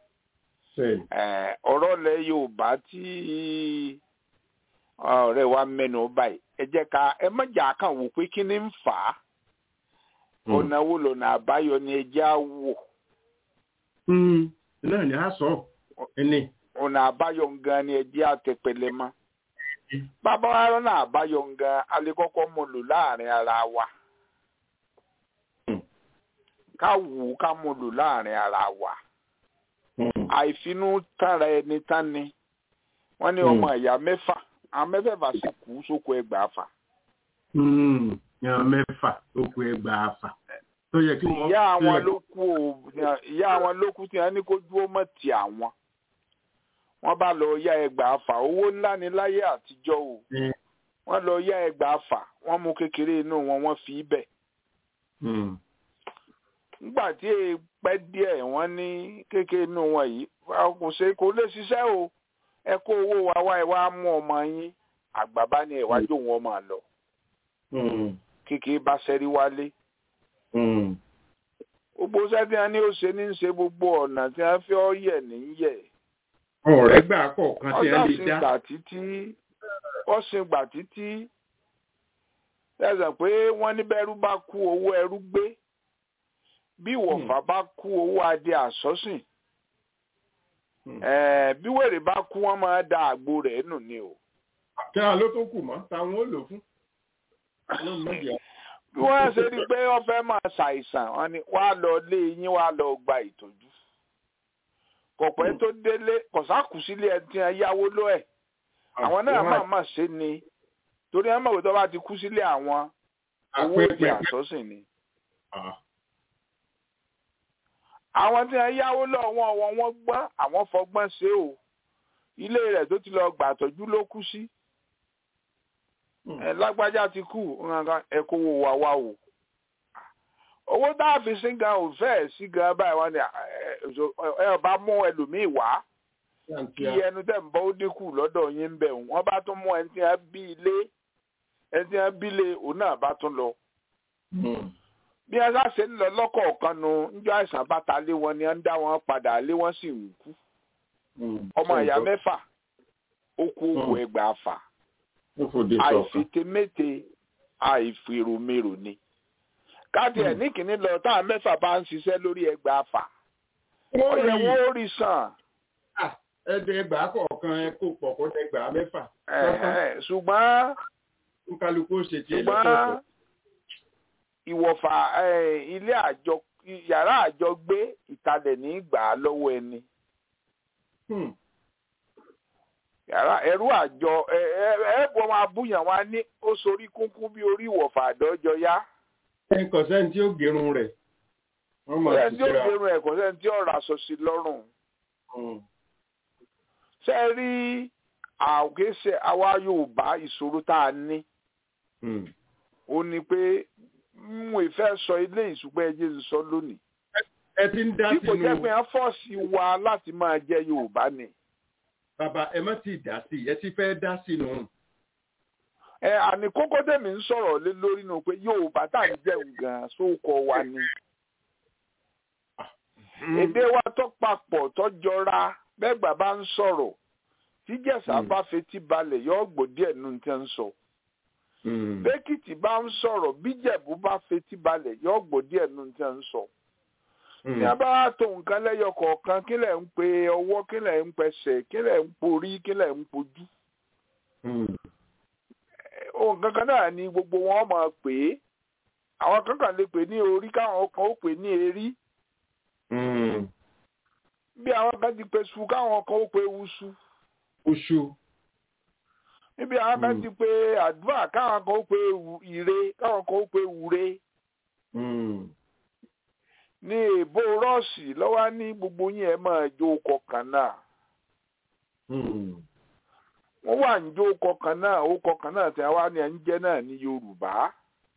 S4: ọ̀rọ̀ lẹ Yorùbá tí ọ̀rẹ́ wa mẹ́nu báyìí ẹ jẹ́ ká ẹ má jà kàn wò pé kí ni ń fà á ọ̀nà wo lọ́nà àbáyọ ni ẹjẹ́ á wò.
S3: náà ni a sọ ẹni.
S4: ọ̀nà àbáyọ gan ni ẹjẹ́ á tẹpẹlẹ mọ́. bàbá wa rọ́nà àbáyọ gan alẹ́kọ́kọ́ mọ̀ lò láàrin ara wa. ká wù ú ká mọ̀ lò láàrin ara wa. àìfinú tánra ẹni tán ni wọ́n ní ọmọ ìyá mẹ́fà àwọn mẹ́fẹ̀ẹ̀fà sì kú sóko ẹgbàá fà
S3: yan mẹ́fà ó kú ẹgbàá àfà tó yẹ kí wọ́n.
S4: ìyá àwọn ló kú o ìyá àwọn ló kú tí wọ́n ní kó dúró mọ́ ti àwọn wọ́n bá lọ yá ẹgbàá àfà owó ńlá ní láyé àtijọ́ o wọ́n lọ yá ẹgbàá àfà wọ́n mú kékeré inú wọn wọ́n fi bẹ̀. nígbà tí èè pẹ́ díẹ̀ wọ́n ní kékeré inú wọn yìí kò ṣe kò lè ṣiṣẹ́ o ẹ kó owó wa wá ẹ wá mú ọmọ yín àgbà bá ní ẹ̀wájú wọn máa lọ kékeré bá ṣẹ́rí wálé. gbogbo sẹ́tí wọn ní ó ṣe ní ṣe gbogbo ọ̀nà tí wọ́n fi ọ́ yẹ̀ ní yẹ̀.
S3: ọ̀rẹ́ gbà kọ̀ọ̀kan tí wọ́n lè dá.
S4: ọ̀sìn gbà títí ọ̀sìn gbà títí ẹ̀sẹ̀ pé wọ́n ní bẹ́rù bá kú owó ẹrú gbé bí wọ̀fà bá kú owó adé àsọ́sìn bí wèrè bá kú wọ́n máa da àgbo rẹ̀ nù ni o.
S3: kí á ló tó kù mọ́ táwọn ó lò fún
S4: bí wọ́n ṣe rí i pé wọ́n fẹ́ máa ṣàìsàn wọ́n ní wàá lọ lé yín wàá lọ gba ìtọ́jú kọ̀pẹ́ tó délé kọ̀sákù sílé ẹ ti yáwó ló ẹ̀ àwọn náà máa má ṣe ni torí ẹ mọ̀ pé tó bá ti kú sílé àwọn owó ìpè àsọ́sìn ni. àwọn tí wọ́n yáwó lọ́wọ́ wọn wọ́n gbọ́n àwọn fọgbọ́n ṣe o ilé rẹ̀ tó ti lọ gbàtọ́jú ló kú sí ẹ lágbájá ti kú ẹ kó wo wá wá o owó tá a fi sí gan ò fẹ́ sí gan báyìí wọ́n ní ẹ ọba mú ẹlòmíì wá kí ẹnu tẹ̀ ń bọ́ ó dínkù lọ́dọ̀ yín ń bẹ̀ wọ́n bá tún mú ẹni tí wọ́n bí ilé ẹni tí wọ́n bí ilé òun náà bá tún lọ. bí wọ́n ṣàṣe ń lọ lọ́kọ̀ọ̀kan nu níjọ́ àìsàn bàtà lé wọn ni wọ́n ń dá wọn padà lé wọ́n sì ń kú. ọmọ ìyá mẹ́fà ó kú owó ẹgbàá fà àìfitemete àìfèròmèrò ni káàdì ẹ̀ ní kìíní lọ táwọn mẹ́fà bá ń ṣiṣẹ́ lórí ẹgbàá fà ó yẹ wọ́n ó rí sàn.
S3: ẹgbẹ̀ẹ́gbàá kọ̀ọ̀kan ẹ kó pọ̀ kó dẹgbàá mẹ́fà.
S4: ṣùgbọ́n
S3: kálukú ṣe tiẹ̀
S4: ṣùgbọ́n ìwọ̀fà ilé àjọ yàrá àjọ gbé ìtalẹ̀ ní gbà á lọ́wọ́ ẹni yàrá ẹrú àjọ ẹ ẹ ẹ bọ máa búyàn wá ní ó sorí kúnkún bí orí ìwọ̀fà àdọ́jọ yá.
S3: ẹ kò sẹ́ni tí ó gerun rẹ̀.
S4: kò sẹ́ni tí ó gerun ẹ̀ kò sẹ́ni tí ó ra aṣọ sí lọ́rùn. ṣé ẹ rí àwòkéṣe àwa Yorùbá ìṣòro tá a ní. ó ní pé mo ìfẹ́ sọ ilé ìṣùgbọ́n ẹjẹ́ ń sọ lónìí.
S3: ẹ ti ń dá sínú.
S4: bí kò jẹ́ pé wọ́n fọ́ọ̀sì wa láti máa jẹ́ Yorùbá ni
S3: bàbá ẹ má ti dá sí ẹ ti fẹ́ dá sínú
S4: ẹ àní kókó tèmi ń sọ̀rọ̀ lé lórí nù pé yorùbá tá à ń jẹun gan sóko wa ni èdè wa tó papọ̀ tó jọra bẹ́ẹ̀ bàbá ń sọ̀rọ̀ tíjẹ̀sà
S3: Mm.
S4: bá fetí balẹ̀ yọ gbọ́ díẹ̀ nù tí ń sọ bẹ́kìtì bá ń sọ̀rọ̀ bíjẹ̀bú bá fetí balẹ̀ yọ gbọ́ díẹ̀ nù tí ń sọ ní a bá wá tó nǹkan lẹ́yọ kọ̀ọ̀kan kí lẹ̀ ń pe ọwọ́ kí lẹ̀ ń pẹsẹ̀ kí lẹ̀ ń porí kí lẹ̀ ń pojú ohun kankan náà ni gbogbo wọn máa pè é àwọn kankan lè pè ní orí káwọn kan ó pè ní erí bí àwọn kan ti pe su káwọn kan ó pe wusu
S3: oṣù
S4: níbi àwọn kan
S3: Mm.
S4: ti pe àdúrà káwọn kan ó pe wu- ire káwọn kan ó pe wure ní èbó rọ́ọ̀sì lọ́wọ́ ní gbogbo yín ẹ̀ máa jó kọkàn náà wọ́n wà ń jó kọkàn náà ó kọkàn náà tí wọ́n ní ẹ̀ ń jẹ́ náà ní yorùbá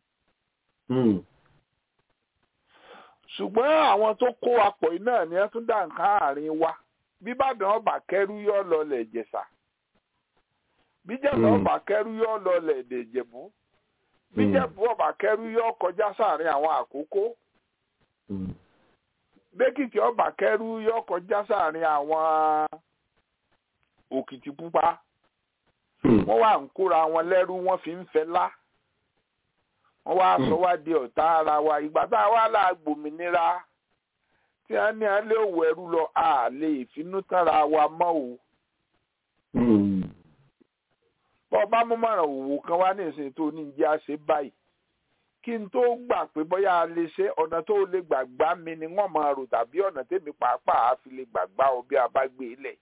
S4: ṣùgbọ́n àwọn tó kó apọ̀ yìí náà ni wọ́n tún dá nǹkan àárín wa bíbàdàn ọba kẹrù yọ lọlẹ̀ ìjẹ̀ṣà bíjẹ̀ṣà
S3: Mm.
S4: ọba kẹrù yọ lọlẹ̀ èdè ìjẹ̀bú bíjẹ̀bú ọba kẹrù yọ kọjá sáàrin àwọn àkókò bẹ́kìtì ọba kẹrù yọ kọjá sáàrin àwọn òkìtì pupa wọ́n wà ń kóra wọn lẹ́rú wọ́n fi ń fẹlá wọ́n wá
S3: Mm.
S4: sọ wá di ọ̀tá ara wa ìgbà tá a wá là gbòmìnira tí a ní alẹ́ òwò ẹrú lọ a lè finú tánra wa mọ́ o bọ́ bá mú mọ̀ràn òwò kan wá ní ìsìn tó ní jẹ́ àṣẹ báyìí kí n tó gbà pé bóyá a lè ṣe ọ̀nà tó lè gbàgbá mi ni wọ́n máa rò tàbí ọ̀nà tèmi pàápàá á fi lè gbàgbá ọ bí a bá gbé e lẹ̀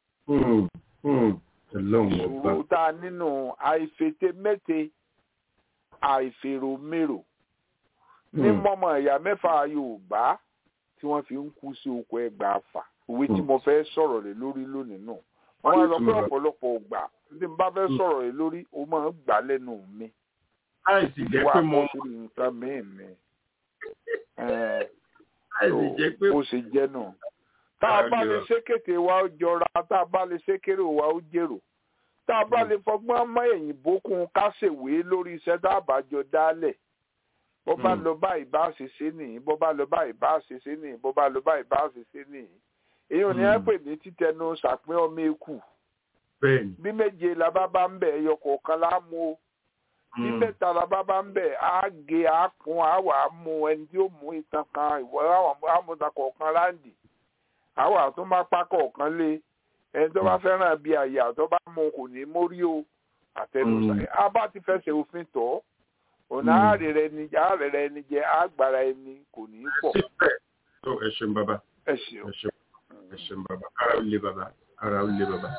S3: ọlọ́run ọba
S4: ìṣòro tá a nínú àìfètè mẹ́te àìfèròmérò ní
S3: Mm.
S4: mọ́mọ́ ẹ̀yà mẹ́fà yorùbá tí wọ́n fi ń kú sí oko ẹgbàá fà òwe tí
S3: Mm.
S4: mo fẹ́ sọ̀rọ̀ lé lórí lónìí nù wọ́n wá sọ pé
S3: Mm.
S4: ọ̀pọ̀lọpọ̀ ògbà tí n bá fẹ́
S3: Mm.
S4: sọ̀rọ̀ lé lórí o máa ń gbà lẹ́nu mi
S3: láìsí jẹ́
S4: wà
S3: pé
S4: á
S3: mo
S4: bọ́ sí nǹkan míì mi Ẹ̀,
S3: láìsí jẹ́ pé
S4: ó ṣe jẹ́ nù tá a bá lè
S3: Ayọ̀.
S4: ṣékété wa ó jọra tá a bá lè ṣékéré wa ó jèrò tá a bá lè fọgbọ́n mọ́ èyìnbó kún ká ṣèwé lórí iṣẹ́ tá a bá jọ dálẹ̀ bó bá
S3: Mm.
S4: lọ báyìí bá ṣe ṣe nìyí bó bá lọ báyìí bá ṣe ṣe nìyí bó bá lọ báyìí bá ṣe ṣe nìyí èyí ò ní ẹ
S3: Mm.
S4: pè ní títẹnu ṣàpín ọmọ eku
S3: bẹ́ẹ̀ ni
S4: bí méje la bá bá ń bẹ ẹyọ kọ̀ọ̀kan lá mú o bí
S3: Mm.
S4: mẹ́ta la bá bá ń bẹ á gé á kún á wà á mú ẹni tí ó mú ìtàn kan ìwọ àmúta kọ̀ọ̀kan láǹdì á wà tó má pa kọ̀ọ̀kan lé ẹni tó bá fẹ́ràn bí àyà tó bá mú kò ní mórí o àtẹnusá
S3: Mm.
S4: a bá ti fẹsẹ̀ òfin tọ̀ ọ̀nà
S3: Mm.
S4: àárẹ̀ rẹ ni àárẹ̀ rẹ ni jẹ́ àgbàrá ẹni kò ní í pọ̀
S3: síbẹ̀ tó ẹ ṣeun bàbá
S4: ẹ ṣeun.
S3: ẹ ṣeun ẹ ṣeun bàbá ara ó lé bàbá ara ó lé bàbá.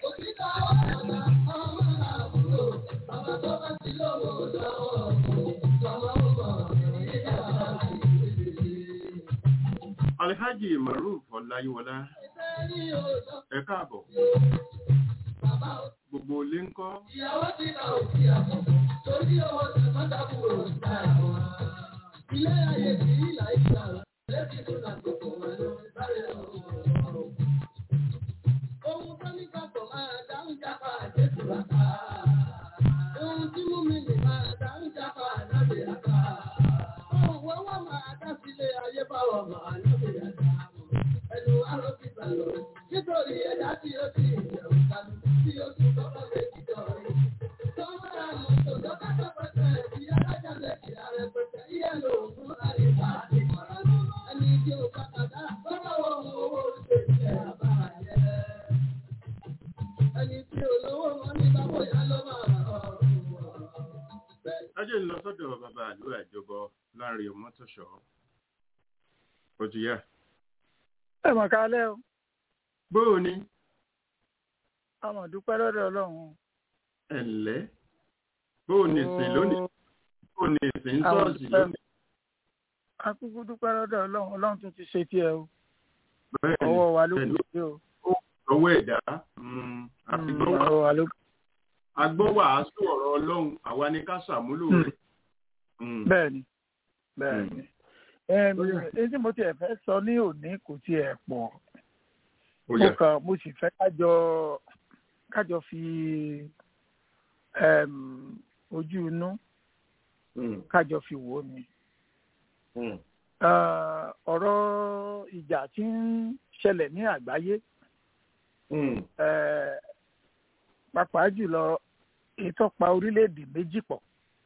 S3: alhaji maruf ọláyíwọlá ẹ káàbọ̀ gbogbo ilé ń kọ́
S1: Nítorí ẹ̀dá tí ó ti ìjẹun kanú, tí ó tún kọ́kọ́ lè jíjọ rí.
S3: ajé ń lọ sọ́dọ̀ bàbá àlú àjọbọ láàrin ọmọtọ̀ṣọ́ òjìyà
S5: ẹ mọ̀ kálẹ̀ o
S3: bóò ni
S5: àmọ̀ dúpẹ́ lọ́dọ̀ ọlọ́run.
S3: ẹ̀lẹ́ bóò ni ìsìn lónìí bóò ni ìsìn ń
S5: Àwọn
S3: sọ́ọ̀sì
S5: dúpẹ́.
S3: lónìí
S5: akúkú dúpẹ́ lọ́dọ̀ ọlọ́run ọlọ́run tún ti ṣe tiẹ̀ o
S3: bẹ́ẹ̀ ni
S5: ọwọ́ wa ló
S3: bẹ́ẹ̀
S5: kù
S3: ni.
S5: sí o
S3: ọwọ́ ẹ̀dá mm, àti
S5: Mm,
S3: gbọ́wọ́
S5: ọwọ́ wa ló kù.
S3: agbọ́wàásù ọ̀rọ̀ ọlọ́run àwa ni ká ṣàmúlò
S5: Mm.
S3: rẹ̀ Mm.
S5: bẹ́ẹ̀ ni bẹ́ẹ̀
S3: Mm.
S5: ni Ẹm,
S3: Ó yá.
S5: èyí tí mo tiẹ̀ fẹ́ sọ ní òní kò tiẹ̀ pọ̀
S3: ó
S5: mo
S3: yá
S5: kàn mo sì fẹ́ kájọ kájọ fi ẹm, ojú inú
S3: Mm,
S5: kájọ fi wò ó ni.
S3: mm,
S5: Eh, ọ̀rọ̀ ìjà tí ń ṣẹlẹ̀ ní àgbáyé
S3: mm,
S5: eh, pàápàá jùlọ ìtọ́pa orílẹ̀-èdè méjì pọ̀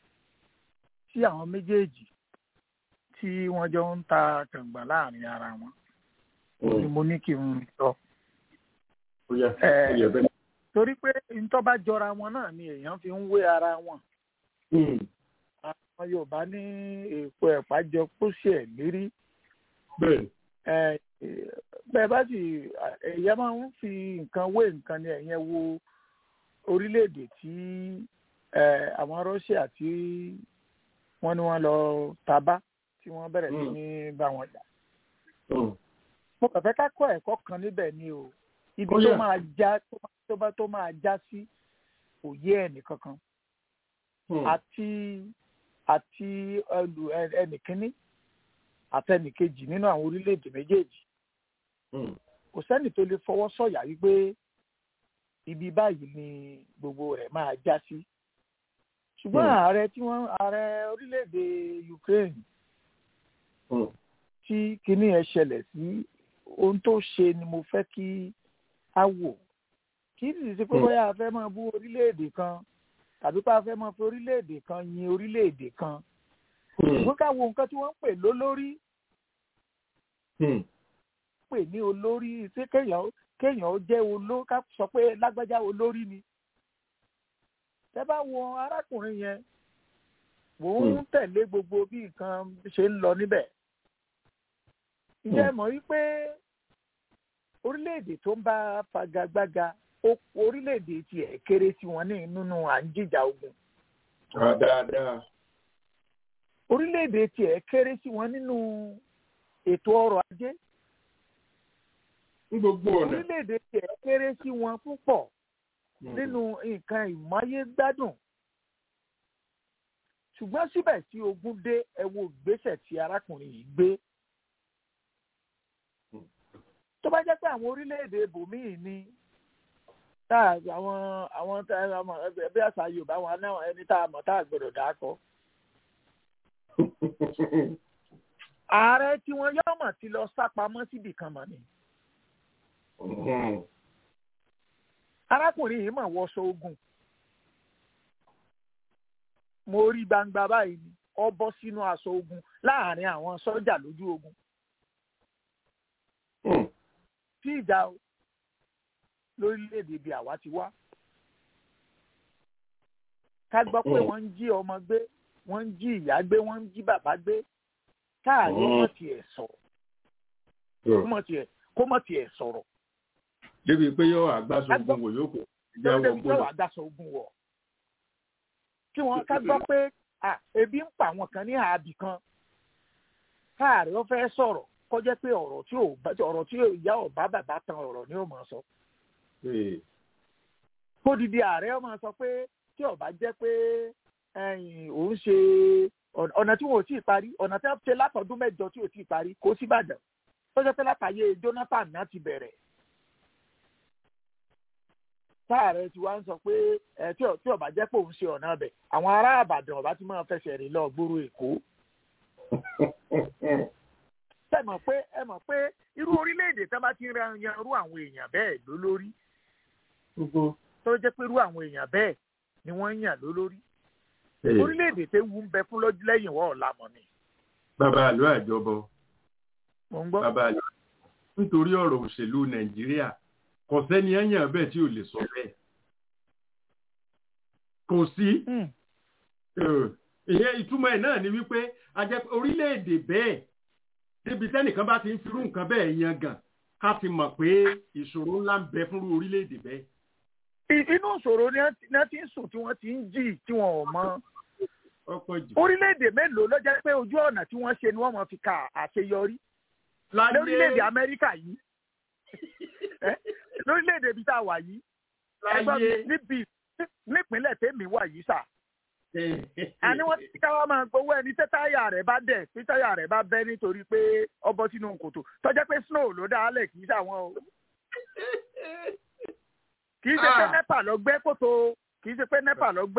S5: tí àwọn méjèèjì tí wọ́n jọ ń ta kàngbà láàrin ara wọn ni
S3: mm.
S5: mo ní kí n sọ.
S3: Ó yá,
S5: Eh.
S3: ó yá bẹ́ẹ̀.
S5: torí pé ntọ́ bá jọra wọn náà ni èèyàn fi ń wé ara wọn.
S3: Mm,
S5: àwọn yorùbá ní èèpo ẹ̀pá jọ pósí ẹ̀ lérí.
S3: bẹ́ẹ̀.
S5: Eh, bẹ́ẹ̀ bá sì èèyàn máa ń fi nǹkan wé nǹkan ni ẹ̀yẹn wo orílẹ̀-èdè tí eh, àwọn Russia tí wọ́n ní wọ́n lọ tabá tí wọ́n bẹ̀rẹ̀ sí
S3: Mm.
S5: ní bá wọn jà.
S3: Mm,
S5: mo kàn fẹ́ ká kọ́ ẹ̀kọ́ kan níbẹ̀ ni o ibi
S3: Ó
S5: tó
S3: yá.
S5: máa já tó bá tó máa já sí kò yé ẹnì kankan
S3: mm,
S5: àti àti ẹlù ẹnìkíní àtẹnìkejì nínú àwọn orílẹ̀-èdè méjèèjì
S3: mm,
S5: kò sẹ́nì tó lè fọwọ́ sọ̀yà wípé ibi báyìí ni gbogbo rẹ̀ máa já sí ṣùgbọ́n
S3: Hmm.
S5: ààrẹ tí wọ́n ààrẹ orílẹ̀-èdè Ukraine
S3: mm,
S5: tí kinní ẹ̀ ṣẹlẹ̀ sí ohun tó ṣe ni mo fẹ́ kí a wò kì í sì ṣe pé
S3: Hmm.
S5: bóyá a fẹ́ máa bú orílẹ̀-èdè kan tàbí pé a fẹ́ máa fi orílẹ̀-èdè kan yin orílẹ̀-èdè kan
S3: mm,
S5: ṣùgbọ́n ká wo nǹkan tí wọ́n ń pè lólórí
S3: mm,
S5: pè ní olórí ṣé kéèyàn kéèyàn ó jẹ́ olórí ká sọ pé lágbájá olórí ni tẹ́ bá wo arákùnrin yẹn mò ń
S3: Hmm.
S5: tẹ̀lé gbogbo bí nǹkan ṣe ń lọ níbẹ̀ ǹjẹ́ ẹ mọ̀ wípé orílẹ̀-èdè tó ń bá fagagbága ó orílẹ̀-èdè tiẹ̀ kéré sí wọn ní nínú à ń jìjà ogun
S3: Ah, dáadáa.
S5: orílẹ̀-èdè tiẹ̀ kéré sí wọn nínú ètò ọrọ̀ ajé
S3: ní gbogbo ọ̀nà.
S5: orílẹ̀-èdè tiẹ̀ kéré sí wọn púpọ̀
S3: Mm,
S5: nínú nǹkan ìmáyégbádùn ṣùgbọ́n síbẹ̀ tí ogun dé ẹ wo ìgbésẹ̀ tí arákùnrin yìí gbé tó bá jẹ́ pé àwọn orílẹ̀-èdè ibòmíì ni tá a- àwọn àwọn tá a mọ̀ ẹbí àṣà Yorùbá wọn náà ẹni tá a mọ̀ tá a gbọ́dọ̀ dà á kọ. ààrẹ tí wọn yọ mọ̀ ti lọ sápamọ́ síbì kan mọ̀ ni
S3: mm,
S5: arákùnrin yìí mọ̀ wọṣọ ogun mo rí gbangba báyìí ni ọ bọ́ sínú aṣọ ogun láàrin àwọn sọ́jà lójú ogun
S3: mm,
S5: tí ìjà o lórílẹ̀‐èdè ibi àwa ti wá ká gbọ́ pé
S3: Mm.
S5: wọ́n ń jí ọmọ gbé wọ́n ń jí ìyá gbé wọ́n ń jí bàbá gbé káàrí
S3: Mm.
S5: ọmọ tiẹ̀ sọ̀rọ̀
S3: mm.
S5: kó mọ̀ tiẹ̀ kó mọ̀ tiẹ̀ sọ̀rọ̀
S3: débi pé yóò àgbàsọ ogun wò yóò kó ìjà
S5: lórí
S3: wọ
S5: ẹbí tẹ́wọ̀
S3: gbọ́dọ̀.
S5: àdásọ ogun wọ̀ kí wọ́n ká gbọ́ pé à, ebi ń pa àwọn kan ní àbì kan káàrí ó fẹ́ sọ̀rọ̀ kó jẹ́ pé ọ̀rọ̀ tí ò bá- ọ̀rọ̀ tí ìyá ọ̀bá bàbá tan ọ̀rọ̀ ni ó máa sọ
S3: Ee,
S5: kódìdí ààrẹ ó máa sọ pé tí ó bá jẹ́ pé ẹ̀yìn òun ṣe ọ̀nà- ọ̀nà tí wọn ò tí ì parí ọ̀nà tí wọ́n ṣe látọdún mẹ́jọ tí ò tí ì parí kó sí Ìbàdàn tó jẹ́ pé látàyè Jonathan náà ti bẹ̀rẹ̀ táàrẹ tí wàá ń sọ pé ẹ tí ò- tí ó bá jẹ́ pé òun ṣe ọ̀nà ọbẹ̀ àwọn ará Ìbàdàn ọba ti máa fẹsẹ̀ rìn lọ gbòòrò Èkó ẹ mọ̀ pé ẹ mọ̀ pé irú orílẹ̀-èdè tí wọ́n bá ti ń ran yan irú àwọn èèyàn bẹ́ẹ̀ lólórí
S3: gbogbo.
S5: tó jẹ́ pé irú àwọn èèyàn bẹ́ẹ̀ ni wọ́n ń yàn lólórí
S3: Ee,
S5: orílẹ̀-èdè tẹ́ wù ń bẹ fún lọ́jọ́ lẹ́yìn wọ́n ọ̀la mọ̀ ni.
S3: bàbá àlọ́ àjọbọ
S5: mò ń gbọ́.
S3: bàbá àlọ́ nítorí ọ̀rọ̀ òṣèlú nàìjíríà kò sẹ́ni ẹ̀yàn bẹ́ẹ̀ tí ò lè sọ bẹ́ẹ̀. kò sí
S5: Hmm.
S3: Eh, ìyẹn ìtumọ̀ ẹ̀ náà ni wípé a jẹ́ pé orílẹ̀-èdè bẹ́ẹ̀ débi tẹ́nìkan bá ti ń firú nǹkan bẹ́ẹ̀ yan gàn ká ti mọ̀ pé ìṣòro ńlá ń bẹ fúnrú orílẹ̀-èdè bẹ́ẹ̀.
S5: I- inú ìṣòro ni wọ́n ti- ni wọ́n ti ń sùn tí wọ́n ti ń jì tí wọ́n ò mọ.
S3: ọ̀pọ̀ jù.
S5: orílẹ̀-èdè mélòó ló jẹ́ pé ojú ọ̀nà tí wọ́n ṣe ni wọ́n mọ̀ fi ka àṣeyọrí lórílẹ̀-èdè Amẹ́ríkà yìí Eh, lórílẹ̀-èdè ibi tá a wà yìí ẹgbẹ́ mi
S3: láyé
S5: níbi nípínlẹ̀ tèmi wà yìí sà àní wọ́n ti ká wá máa gbowó ẹni tẹ́ táyà rẹ̀ bá dẹ̀ tí táyà rẹ̀ bá bẹ́ nítorí pé ọbọ̀ sínú kòtò tó jẹ́ pé snow ló dá lẹ̀ kì í ṣàwọn o kì í ṣe pé
S3: Ah.
S5: nepa lọ gbẹ́ kòtò kì í ṣe pé nepa lọ gbẹ́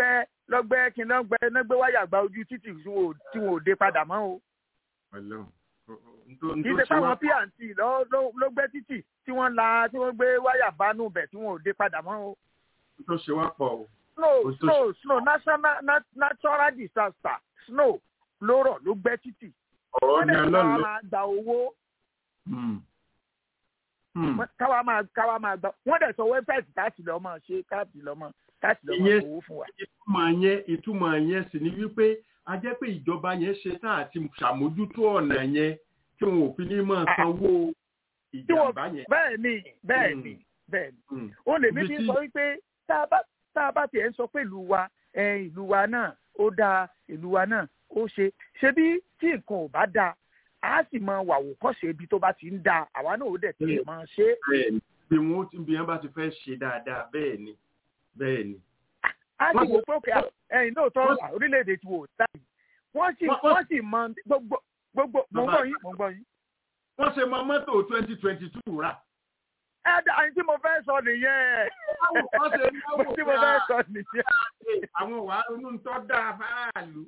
S5: lọ́gbẹ́ kí lọ́gbẹ́ lọ́gbẹ́ wáyà gba ojú títì tí wọn ò- tí wọn ò dé padà mọ́ o
S3: Ọlọ́run. N tó- n
S5: kì í
S3: tó
S5: ṣe
S3: ṣe wá
S5: fáwọn pnt lọ- ló ló gbẹ́ títì tí wọ́n la tí wọ́n gbé wáyà bánú bẹ̀ tí wọn ò dé padà mọ́ o.
S3: n tó ṣe wá pọ̀ o.
S5: snow
S3: Ó tó
S5: snow snow national na- natural disaster snow ló rọ̀ ló gbẹ́ títì
S3: ọ̀rọ̀
S5: wọ́n
S3: ni
S5: dẹ̀
S3: ọlọ́run
S5: káwa
S3: ló.
S5: máa gba owó
S3: Hmm. Hmm.
S5: wọ́n- káwa máa káwa máa gba wọ́n dẹ̀ sọ wẹ́bsáìtì káàtì lọ́ máa ṣe káàtì lọ́ máa káàtì lọ́ máa
S3: Ìyẹn-
S5: owó fún wa.
S3: ìtumọ̀ yẹn ìtumọ̀ yẹn sì ni wípé a jẹ́ pé ìjọba yẹn ṣe tá àti ṣàmójútó ọ̀nà yẹn tí wọn ò fi ní máa sanwó
S5: tí wọ́n
S3: ìjàmbá yẹn.
S5: bẹ́ẹ̀ ni bẹ́ẹ̀ ni bẹ́ẹ̀ ni
S3: Hmm.
S5: ó lè mí
S3: Ibi
S5: fi
S3: tí-
S5: sọ wípé tá a bá tá a bá tiẹ̀ ń sọ pé ìlú wa ẹ, ìlú wa náà ó dáa ìlú wa náà ó ṣe ṣebí tí nǹkan ò bá dáa a sì máa wà wò kọ́ṣe ibi tó bá ti ń dáa àwa náà ó dẹ̀ tiẹ̀ máa ṣe é.
S3: bẹ́ẹ̀ ni bí wọn ti bí wọn bá ti fẹ́ ṣe dáadáa bẹ́ẹ̀ ni bẹ́ẹ̀ ni.
S5: a sì
S3: Wọ́n
S5: wò pé òkè ẹ̀yìn náà tọ́
S3: wọ́n-
S5: orílẹ̀-èdè tí wò ó dá yìí wọ́n sì
S3: Wọ́n- wọ́n-
S5: wọ́n sì mọ gbogbo gbogbo mò ń
S3: Bàbá-
S5: gbọ́ yín mò ń gbọ́ yín.
S3: wọ́n ṣe mọ mọ́tò twenty twenty two rà.
S5: ẹ dá àyìn tí mo fẹ́ sọ nìyẹn
S3: wọ́n ṣe náwó
S5: tí mo fẹ́ sọ nìyẹn.
S3: àwọn wàá ronú ń tọ́ dáa fáráàlú.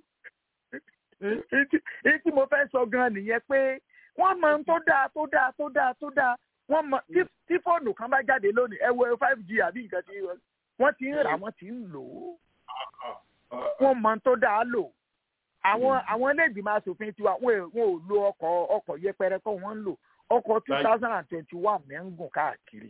S5: Ìtí ìtí mo fẹ́ sọ gan nìyẹn pé wọ́n mọ ohun tó dáa tó dáa tó dáa tó dáa wọ́n mọ tí tí fóònù kan bá jáde lónìí ẹ wo five g àbí nǹkan tí wọ́n ti ń rà wọ́n ti ń lò ó wọ́n mọ ohun tó dáa lò àwọn àwọn iléègbìmọ̀ asòfin tiwa wọn ò wọn ò lo ọkọ̀ ọkọ̀ yẹpẹrẹ kọ́ wọ́n ń lò ọkọ̀ two thousand and twenty one ní ń gùn káàkiri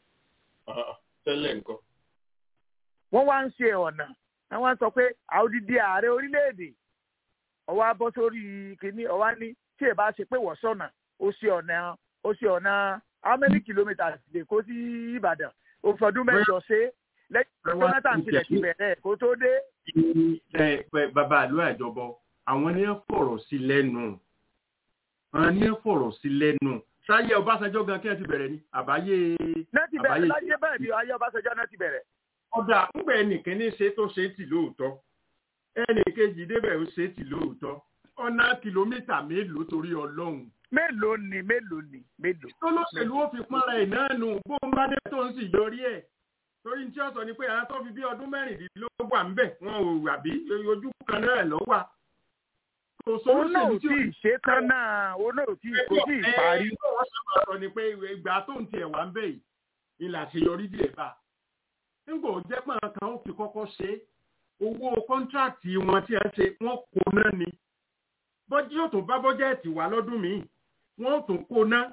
S3: tẹ́lẹ̀ nǹkan.
S5: wọ́n wá ń ṣe ọ̀nà wọ́n sọ pé àòdìdí ààrẹ orílẹ̀-èdè ọwọ́ abọ́ sórí kínní ọwọ́ ní tí ẹ bá ṣe pé wọ́n sọ̀nà ó ṣe ọ̀nà ó ṣe ọ̀nà how many kilometres lè kó sí Ìbàdàn òfòdún mẹ́jọ ṣe lẹ́yìn Jonathan tilẹ̀ ti bẹ̀rẹ̀ kó tó dé.
S3: ẹ pẹ bàbá àlọ́ àjọbọ àwọn ní ẹ fọ̀rọ̀ sí lẹ́nu àwọn ní ẹ fọ̀rọ̀ sí lẹ́nu sáyé Ọbásanjọ́ gan kí ẹ ti bẹ̀rẹ̀ ni àbáyé
S5: náà ti bẹ̀rẹ̀ láyé bẹ́ẹ̀ bí ayé Ọbásanjọ́ náà ti bẹ̀rẹ̀.
S3: ọ̀dà ńgbà ẹnìkan ní ṣe tó ṣe tì lóòótọ́ ẹnìkejì débẹ̀ ó ṣe tì lóòótọ́ ọ̀nà kìlómítà mélòó torí Ọlọ́run.
S5: mélòó ni mélòó ni mélòó.
S3: tólóṣèlú ó fi pọ́nra ẹ̀ náà nù bó ń bá dé tó ń sì yọrí ẹ̀ torí tí ó sọ ni pé àwọn tó fi bí ọdún mẹ́rìndínlógún wà ń bẹ̀ wọn ò wà bí ojú kan náà lọ wà. kò
S5: òun náà ò
S3: sólóṣèlú
S5: tí ì ṣe tán náà òun náà ò tí ì kò tí ì parí.
S3: ẹ wọ́n sábà sọ ni pé ìgbà tó ń tiẹ̀ wá ń bẹ̀ yìí ìlà àṣeyọrí díẹ̀ bá nígbà ó jẹ́ pé àwọn kan ó fi kọ́kọ́ ṣe owó kọ́ńtráàtì wọn tí a ṣe wọ́n kó náà ni bọ́jú yóò tún bá bọ́jẹ́ẹ̀tì wá lọ́dún míì wọ́n tún kó náà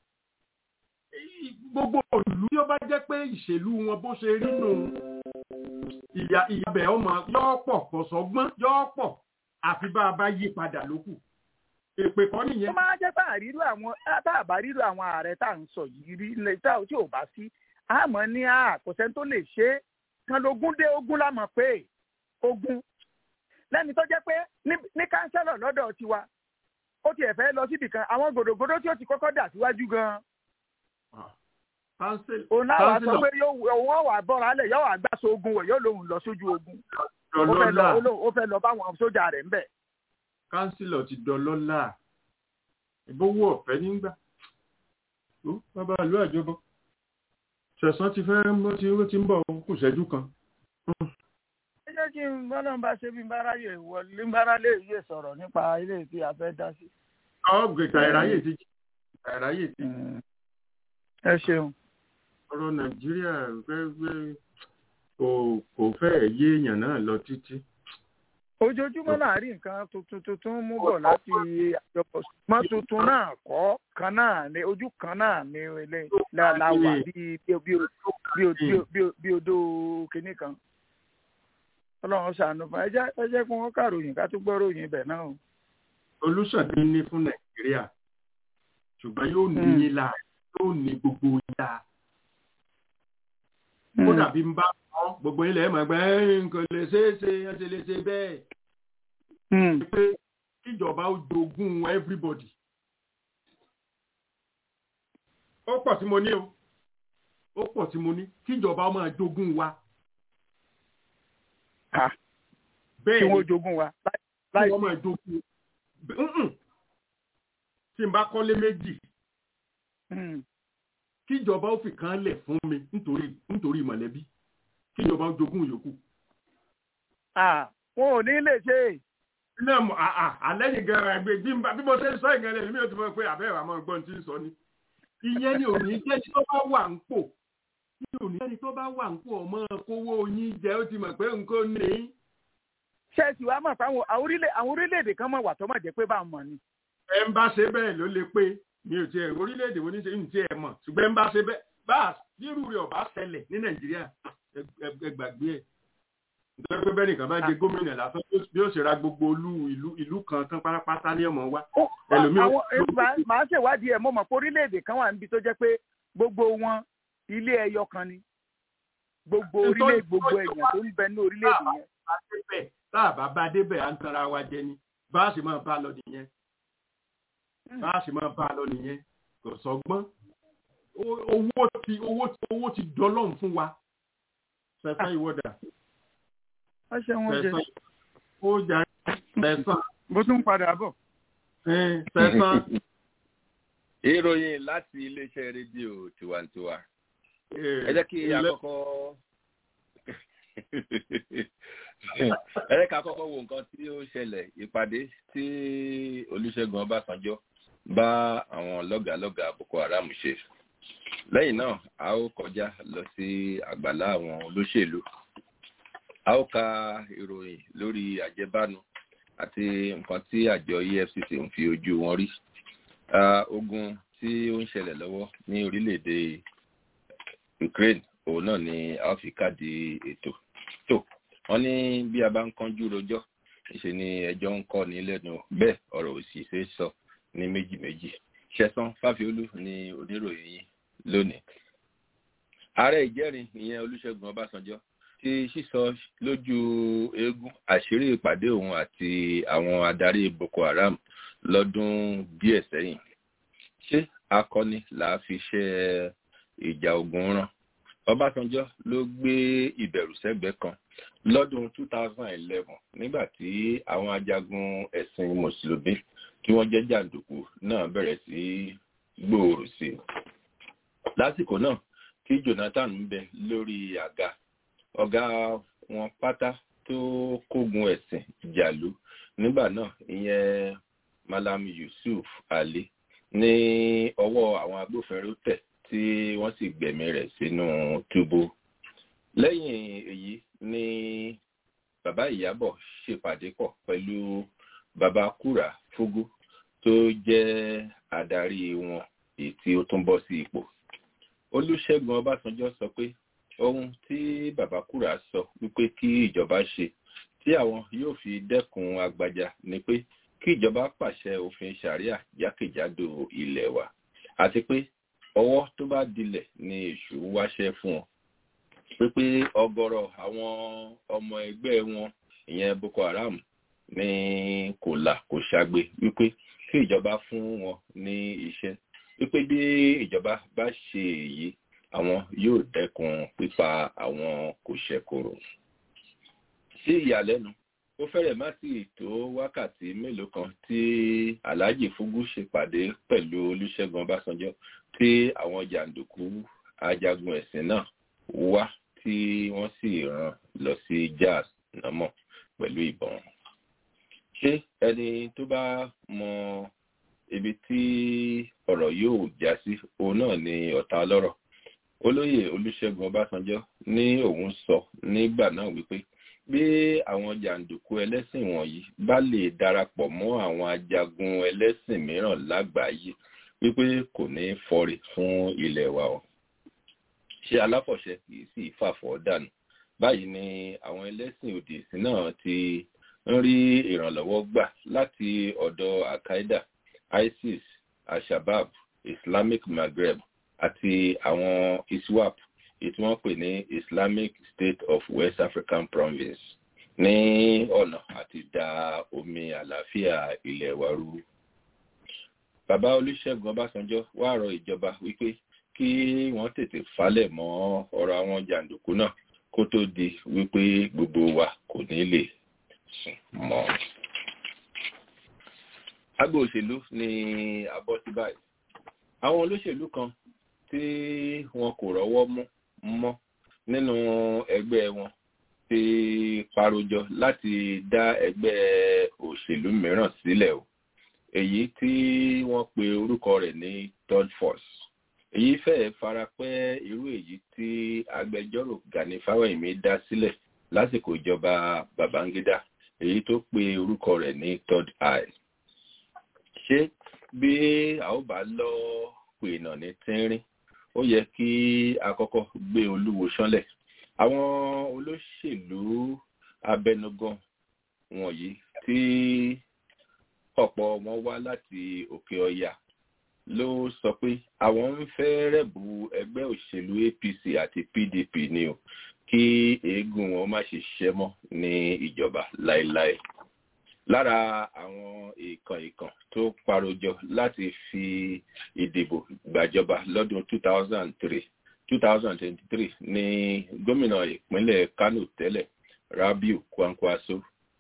S3: gbogbo ìlú yóò bá jẹ́ pé ìṣèlú wọn bó ṣe rí nù ìyá ìyàbẹ̀ ọmọ yọ́ pọ̀ kò sọ́gbọ́n yọ́ pọ̀ àfi bá a bá yí padà lókù èpè kọ́
S5: ó
S3: nìyẹn.
S5: máa jẹ́ bá àrírò àwọn bá àbá rírò àwọn ààrẹ tá à ń sọ yìí rí ilẹ̀ tá ò tí ò bá sí àmọ́ ní àkọsẹ́ tó lè ṣe é kan lógún dé ogún lámọ̀ pé ogún lẹ́ni tó jẹ́ pé ní- ní kánsẹ́lọ̀ lọ́dọ̀ tiwa ó tiẹ̀ fẹ́ lọ síbì kan àwọn gòdògòdò tí ó ti kọ́kọ́ dà síwájú gan-an
S3: Council-
S5: òun náà wàá sọ
S3: councillor
S5: pé yóò òun wà bọ́ra lẹ̀ yóò wà gbàsó ogun wọ̀ yóò lòun lọ sójú ogun ó fẹ́ lọ
S3: dọlọ́lá
S5: ó lóun- ó fẹ́ lọ báwọn sójà rẹ̀ ń bẹ̀.
S3: kánsílọ̀ ti dọlọ́lá ìbówó ọ̀fẹ́ nígbà ó bàbá ìlú àjọbọ ṣẹ̀sán ti fẹ́ ó ti ó ti ń bọ̀ kù ṣẹ́jú kan.
S5: ẹ jẹ́ kí n bọ́lá ń bá ṣe bí n bá ráyè wọlé ń bá ráyè yé sọ̀rọ̀ nípa ilé tí a fẹ́ dá sí.
S3: ọ̀gbẹ̀ta ìráyè ti ìráyè ti
S5: ẹ ṣeun.
S3: ọ̀rọ̀ nàìjíríà fẹ́ kò kò fẹ́ yé èèyàn náà lọ títí.
S5: ojoojúmọ́ náà rí nǹkan tuntun tuntun mú bọ̀ láti àjọpọ̀ mọ́ tuntun náà kọ́ kan náà ní ojú kan náà ní ilé la la wà bíi bí bí bí bí bí bí odò kìnnì kan. ọlọ́run ṣàánú fún ẹ jẹ́ ẹ jẹ́ kí wọ́n kàròyìn ká tún gbọ́ ròyìn ibẹ̀ náà o.
S3: olùsọ̀dé ní fún nàìjíríà ṣùgbọ́n yóò ní
S5: Hmm.
S3: yín la yóò ní gbogbo yá ó dàbí ń bá wọn gbogbo ilẹ̀ ẹ̀ mọ̀ pé ẹ̀, nǹkan lè ṣeé ṣe ẹ̀ ṣe lè ṣe bẹ́ẹ̀.
S5: Hmm.
S3: pé kíjọba ó jogún everybody. ó pọ̀ tí mo ní o ó pọ̀ tí mo ní kíjọba ó máa jogún wa.
S5: Ah, kí
S3: bẹ́ẹ̀ ni
S5: wọ́n jogún wa láì
S3: kí
S5: láì
S3: wọ́n máa jogún. Mm-mm. tí n bá kọ́lé méjì
S5: Hmm.
S3: kíjọba ó fi kan lẹ̀ fún mi nítorí nítorí mọ̀lẹ́bí kíjọba ó jogún yòókù.
S5: wọn ò ní lè ṣe.
S3: náà mo àlẹ́yìn gan ẹgbẹ́ bí bí mo ṣe ń sọ ìgbà lẹ́yìn mi ò ti mọ̀ pé àbẹ́rẹ́ àmọ́ ọgbọ́n ti ń sọ ni. ìyẹn ni òní jẹ́ tí ó bá wà ń pò tí òní jẹ́ tí tó bá wà ń pò ọmọ kówó yín jẹ́ ó ti mọ̀ pé nǹkan ní.
S5: ṣé ẹ sì wá mọ̀ pé àwọn orílẹ̀-èdè kan mọ̀ wà tó mọ̀ jẹ́ pé bá a mọ̀ ni.
S3: ẹ ń bá ṣe bẹ́ẹ̀ ló lè pé mi ò tiẹ̀ orílẹ̀-èdè wo ní ṣe ń tiẹ̀ mọ̀ ṣùgbọ́n ẹ ń bá ṣe bẹ́ẹ̀ bá irú rẹ̀ ọ̀bá ṣẹlẹ̀ ní nàìjíríà ẹ gbàgbé ẹ̀ nítorí pé bẹ́ẹ̀ nìkan bá jẹ gómìnà lásán bí ó ṣe ra gbogbo olú ìlú ìlú kan tán pátápátá ní ọmọ wa.
S5: màá ṣèwádìí ẹ̀ mo mọ̀ pé orílẹ̀-èdè kan wà níbi tó jẹ́ pé gbogbo wọn ilé ẹyọ kan ni gbogbo orílẹ̀ gbogbo èèyàn tó ń bẹ ní orílẹ̀-èdè yẹn.
S3: tá a bá bá débẹ̀ à ń tanra wa jẹ ni bá a sì máa bá a lọ nìyẹn bá a sì máa bá a lọ nìyẹn kò sọgbọ́n owó ti owó ti owó ti dọ́lọ́run fún wa sẹ́sán ìwọ́dà
S5: wọ́n ṣe wọ́n jẹ.
S3: ó jà sẹ́sán.
S5: bó tún padà bọ̀.
S3: sẹ́sán.
S6: ìròyìn láti iléeṣẹ́ rédíò tiwantiwa ẹ jẹ́ kí àkọ́kọ́ ẹ jẹ́ kí àkọ́kọ́ wo nǹkan tí ó ṣẹlẹ̀ ìpàdé tí olùṣègùn ọbásanjọ́ bá àwọn lọ́gàálọ́gàá boko haram ṣe lẹ́yìn náà a ó kọjá lọ sí àgbàlá àwọn olóṣèlú a ó ka ìròyìn lórí àjẹbánu àti nǹkan tí àjọ efcc ń fi ojú wọn rí ogun tí ó ń ṣẹlẹ̀ lọ́wọ́ ní orílẹ̀-èdè ukraine òun náà ni a ó fi káàdì ètò tó wọ́n ní bí a bá ń kánjú rojọ́ ìṣe ni ẹjọ́ ń kọ́ ní lẹ́nu bẹ́ẹ̀ ọ̀rọ̀ òsì ṣe é sọ ní méjì méjì ṣẹ̀san fáfiolú ni oníròyìn yìí lónìí ààrẹ ìjẹ́rin ìyẹn olúṣẹ́gun ọbásanjọ́ ti sísọ lójú eégún àṣírí ìpàdé òun àti àwọn adarí boko haram lọ́dún díẹ̀ sẹ́yìn ṣé akọni làá fi ṣe ìjà ogun rán ọbásanjọ́ ló gbé ìbẹ̀rù sẹ́gbẹ̀ẹ́ kan lọ́dún 2011 nígbà tí àwọn ajagun ẹ̀sìn mùsùlùmí tí wọ́n jẹ́ jàǹdùkú náà bẹ̀rẹ̀ sí gbòòrò sí i lásìkò náà tí jonathan ń bẹ lórí àga ọ̀gá wọn pátá tó kógun ẹ̀sìn jàlú nígbà náà ìyẹn malam yusuf ali ní ọwọ́ àwọn agbófinró tẹ̀ tí wọ́n sì gbẹ̀mí rẹ̀ sínú túbú lẹ́yìn èyí ni bàbá ìyábọ̀ ṣèpàdé pọ̀ pẹ̀lú bàbá kúrà fúgú tó jẹ́ adarí wọn èyí tí ó tún bọ́ sí ipò olùṣègùn ọbásanjọ́ sọ pé ohun tí bàbá kúrà sọ wípé kí ìjọba ṣe tí àwọn yóò fi dẹ́kun agbaja ni pé kí ìjọba pàṣẹ òfin sharia jákèjádò ilẹ̀ wa àti pé ọwọ́ tó bá dilẹ̀ ni èṣù wáṣẹ́ fún wọn pípé ọgọrọ àwọn ọmọ ẹgbẹ́ wọn ìyẹn boko haram ní kò là kò ṣàgbé wípé kí ìjọba fún wọn ní iṣẹ́ wípé bí ìjọba bá ṣe èyí àwọn yóò dẹ́kun pípa àwọn kò ṣẹ̀kòrò. sí ìyàlẹ́nu ó fẹ́rẹ̀ má sí tó wákàtí mélòó kan tí alhaji fugu ṣèpàdé pẹ̀lú olùṣègùn ọbásanjọ́ tí àwọn jàǹdùkú ajagun ẹ̀sìn náà wá tí wọ́n sì rán lọ sí jazz námọ̀ pẹ̀lú ìbọn. ṣé ẹni tó bá mọ ibi tí ọ̀rọ̀ yóò já sí òun náà ni ọ̀tá ọlọ́rọ̀ olóyè olùṣègùn ọbásanjọ́ ní òun sọ nígbà náà wípé bí àwọn jàǹdùkú ẹlẹ́sìn wọ̀nyí bá lè darapọ̀ mọ́ àwọn ajagun ẹlẹ́sìn mìíràn lágbàáyé wípé kò ní fọre fún ilẹ̀ wa o ṣé aláfọ̀ṣẹ kìí sì fàfọ́ dànù báyìí ni àwọn ẹlẹ́sìn òdì sí náà ti ń rí ìrànlọ́wọ́ gbà láti ọ̀dọ̀ al-qaeda isis al-shabab islamic maghreb àti àwọn iswap ètí wọ́n pè ní islamic state of west african province ní ọ̀nà àti da omi àlàáfíà ilẹ̀ wa rú. bàbá olùṣègùn ọbásanjọ́ wá rọ ìjọba wípé kí wọ́n tètè falẹ̀ mọ́ ọ̀rọ̀ àwọn jàǹdùkú náà kó tó di wípé gbogbo wa kò ní lè sùn mọ́. agbo òṣèlú ni abọ́ sí báyìí àwọn olóṣèlú kan tí wọn kò rọ́wọ́ mú mọ́ nínú ẹgbẹ́ wọn ti parojọ láti dá ẹgbẹ́ òṣèlú mìíràn sílẹ̀ o èyí tí wọ́n pe orúkọ rẹ̀ ní third force èyí fẹ́ẹ̀ fara pẹ́ irú èyí tí agbẹjọ́rò Gani Fáwẹ́hìnmí dá sílẹ̀ lásìkò ìjọba Babangida èyí tó pe orúkọ rẹ̀ ní third eye ṣé bí a ó bá lọ pènà ní tínrín ó yẹ kí a kọ́kọ́ gbé olúwo ṣánlẹ̀ àwọn olóṣèlú abẹnugan wọ̀nyí tí ọ̀pọ̀ wọn wá láti òkè ọya ló sọ pé àwọn ń fẹ́ rẹ̀bù ẹgbẹ́ òṣèlú APC àti PDP ni o kí eégún wọn má ṣe ṣiṣẹ́ mọ́ ní ìjọba láéláé lára àwọn ìkàn ìkàn tó parojọ láti fi ìdìbò gbàjọba lọ́dún 2003 2023 ní gómìnà ìpínlẹ̀ Kano tẹ́lẹ̀ Rabiu Kwankwaso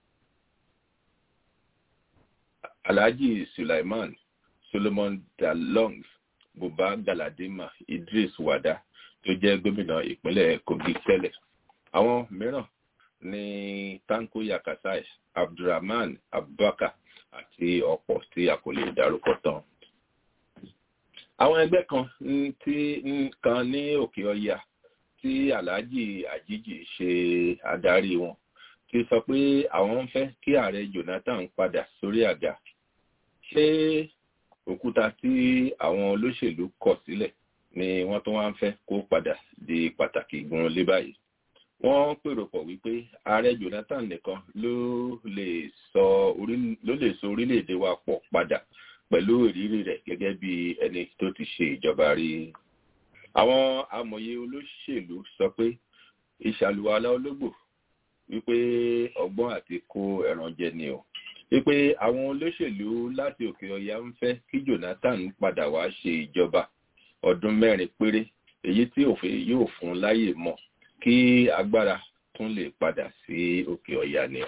S6: Alhaji Sulaiman Solomon Dalong Buba Galadima Idris Wada tó jẹ́ gómìnà ìpínlẹ̀ Kogi tẹ́lẹ̀ àwọn mìíràn ní Tanko Yakasai Abdulrahman Abubakar àti ọ̀pọ̀ tí a kò lè dárúkọ tán. Àwọn ẹgbẹ́ kan tí kan ní òkè ọya tí Alhaji Ajiji ṣe adarí wọn ti sọ pé àwọn ń fẹ́ kí ààrẹ Jonathan padà sórí àga. Ṣé òkúta tí àwọn olóṣèlú kọ̀ sílẹ̀ ni wọ́n tó wá ń fẹ́ kó padà di pàtàkì gan lé báyìí? wọ́n pèrò pọ̀ wípé ààrẹ Jonathan nìkan ló lè sọ ló lè so orílẹ̀-èdè wa pọ̀ padà pẹ̀lú ìrírí rẹ̀ gẹ́gẹ́ bí ẹni tó ti ṣe ìjọba rí. àwọn amòye olóṣèlú sọ pé ìṣàlùwalá ológbò wípé ọgbọ́n àti kó ẹran jẹ ni o wípé àwọn olóṣèlú láti òkè ọya ń fẹ́ kí Jonathan padà wá ṣe ìjọba ọdún mẹ́rin péré èyí tí òfin yóò fún láyè mọ́ kí agbára tún lè padà sí òkè ọ̀yà ni.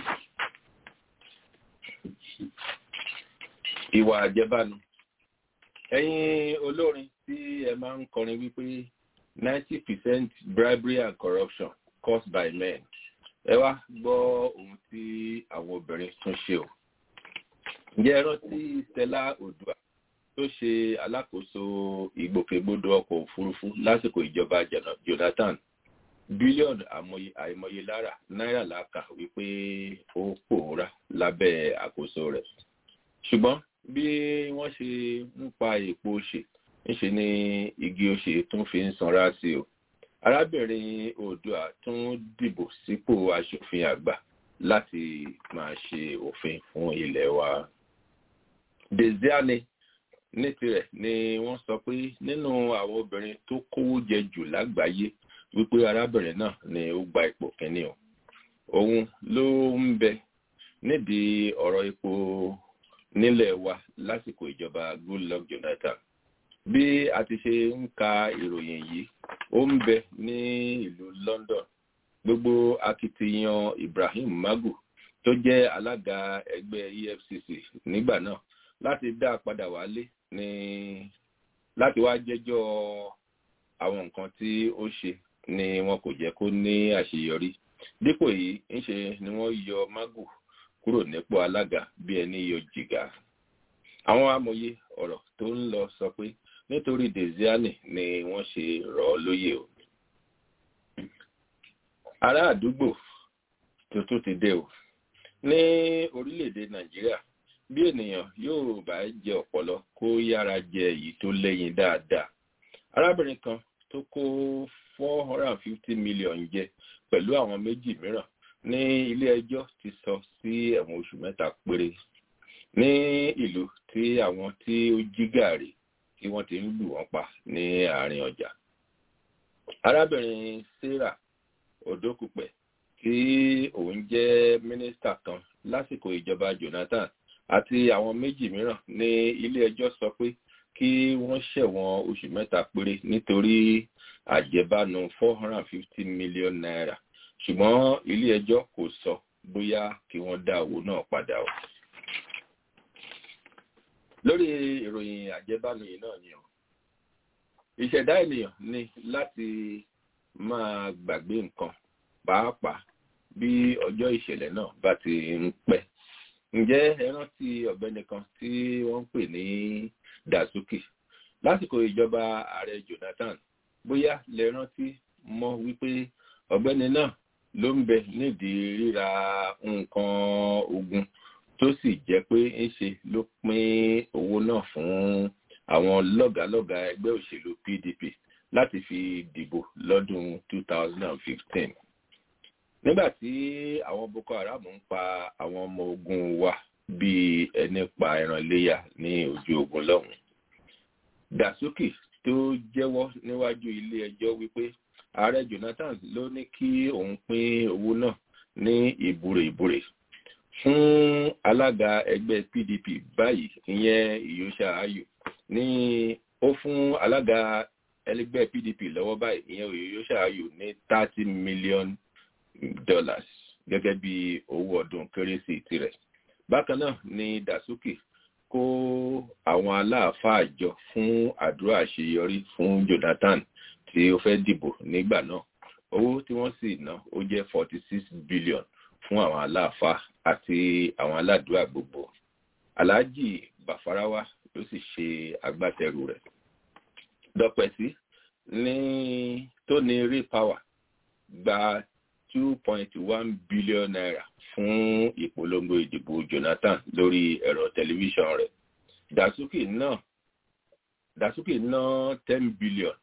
S6: Ìwà àjẹbánu. Ẹ̀yin olórin tí ẹ máa ń kọrin wípé ninety percent bribery and corruption caused by men. Ẹ wá gbọ́ ohun tí àwọn obìnrin tún ṣe o. Ǹjẹ́ ẹ rántí Stella Odua tó ṣe alákòóso ìgbòkègbodò ọkọ̀ òfurufú lásìkò ìjọba Jonathan? bílíọ̀nù àìmọye lára náírà láka wípé ó pòórá lábẹ́ àkóso rẹ̀. ṣùgbọ́n bí wọ́n ṣe ń pa èpo ṣe ńṣe ni igi oṣè tún fi ń sanra sí o. arábìnrin oòdùà tún dìbò sípò aṣòfin àgbà láti máa ṣe òfin fún ilẹ̀ wa. Desiane ní tirẹ̀ ni wọ́n sọ pé nínú àwọn obìnrin tó kówó jẹ jù lágbàáyé wípé arábìnrin náà ni ó gba ipò kínní o òun ló ń bẹ nídìí ọ̀rọ̀ epo nílẹ̀ wa lásìkò ìjọba Goodluck Jonathan bí a ti ṣe ń ka ìròyìn yìí ó ń bẹ ní ìlú London gbogbo akitiyan Ibrahim Magu tó jẹ́ alága ẹgbẹ́ EFCC nígbà náà láti dá a padà wálé ní láti wá jẹ́jọ́ àwọn nǹkan tí ó ṣe ni wọn kò jẹ́ kó ní àṣeyọrí dípò yìí ńṣe ni wọ́n yọ Magu kúrò nípò alága bí ẹni yọ jìgá àwọn amòye ọ̀rọ̀ tó ń lọ sọ pé nítorí Desiane ni wọ́n ṣe rọ̀ ọ́ lóyè o ará àdúgbò tuntun ti dé o ní orílẹ̀-èdè Nàìjíríà bí ènìyàn yóò bá jẹ ọ̀pọ̀lọ kó yára jẹ èyí tó lẹ́yìn dáadáa arábìnrin kan tó kó four hundred and fifty million jẹ pẹ̀lú àwọn méjì mìíràn ní ilé ẹjọ́ ti sọ sí ẹ̀wọ̀n oṣù mẹ́ta péré ní ìlú tí àwọn tí ó jí gàrí tí wọ́n ti ń lù wọ́n pa ní àárín ọjà arábìnrin Sarah Odokupẹ tí òun jẹ́ mínísítà kan lásìkò ìjọba Jonathan àti àwọn méjì mìíràn ní ilé ẹjọ́ sọ pé kí wọ́n ṣẹ̀wọ̀n oṣù mẹ́ta péré nítorí àjẹbánu four hundred and fifty million naira ṣùgbọ́n ilé ẹjọ́ kò sọ bóyá kí wọ́n dá owó náà padà o. lórí ìròyìn àjẹbánu yìí náà ni o ìṣẹ̀dá ènìyàn ni láti máa gbàgbé nǹkan pàápàá bí ọjọ́ ìṣẹ̀lẹ̀ náà bá ti ń pẹ́ ǹjẹ́ ẹ rántí ọ̀gbẹ́ni kan tí wọ́n ń pè ní dasuki lásìkò ìjọba ààrẹ jonathan bóyá lè rántí mọ̀ wípé ọ̀gbẹ́ni náà ló ń bẹ nídìí ríra nǹkan ogun tó sì jẹ́ pé ń ṣe ló pín owó náà fún àwọn lọ́gàálọ́gàá ẹgbẹ́ òṣèlú pdp láti fi dìbò lọ́dún 2015 nígbà tí àwọn boko haram ń pa àwọn ọmọ ogun wa bíi ẹni pa ẹran iléyà ní ojú ogun lọ́hùn dasuki tó jẹ́wọ́ níwájú ilé ẹjọ́ wípé ààrẹ jonathan ló ní kí òun pín owó náà ní ìbúre ìbúre fún alága ẹgbẹ́ pdp báyìí ìyẹn ìyóṣà ayò ní ó fún alága ẹlẹgbẹ́ pdp lọ́wọ́ báyìí ìyẹn ìyóṣà ayò ní thirty million dollars gẹ́gẹ́ bí owó ọdún kérésì tirẹ̀ bákan náà ni dasuki kó àwọn aláàfáà jọ fún àdúrà àṣeyọrí fún jonathan tí ó fẹ́ dìbò nígbà náà owó tí wọ́n sì ná ó jẹ́ forty six billion fún àwọn aláàfáà àti àwọn aládùúgbò gbogbo alhaji bafarawa ló sì ṣe agbátẹrù rẹ̀ dọpẹsí ní tó ní rí power gba two point one billion naira fún ìpolongo ìdìbò jonathan lórí ẹ̀rọ tẹlifíṣàn rẹ̀ dasuki náà dasuki ná ten billion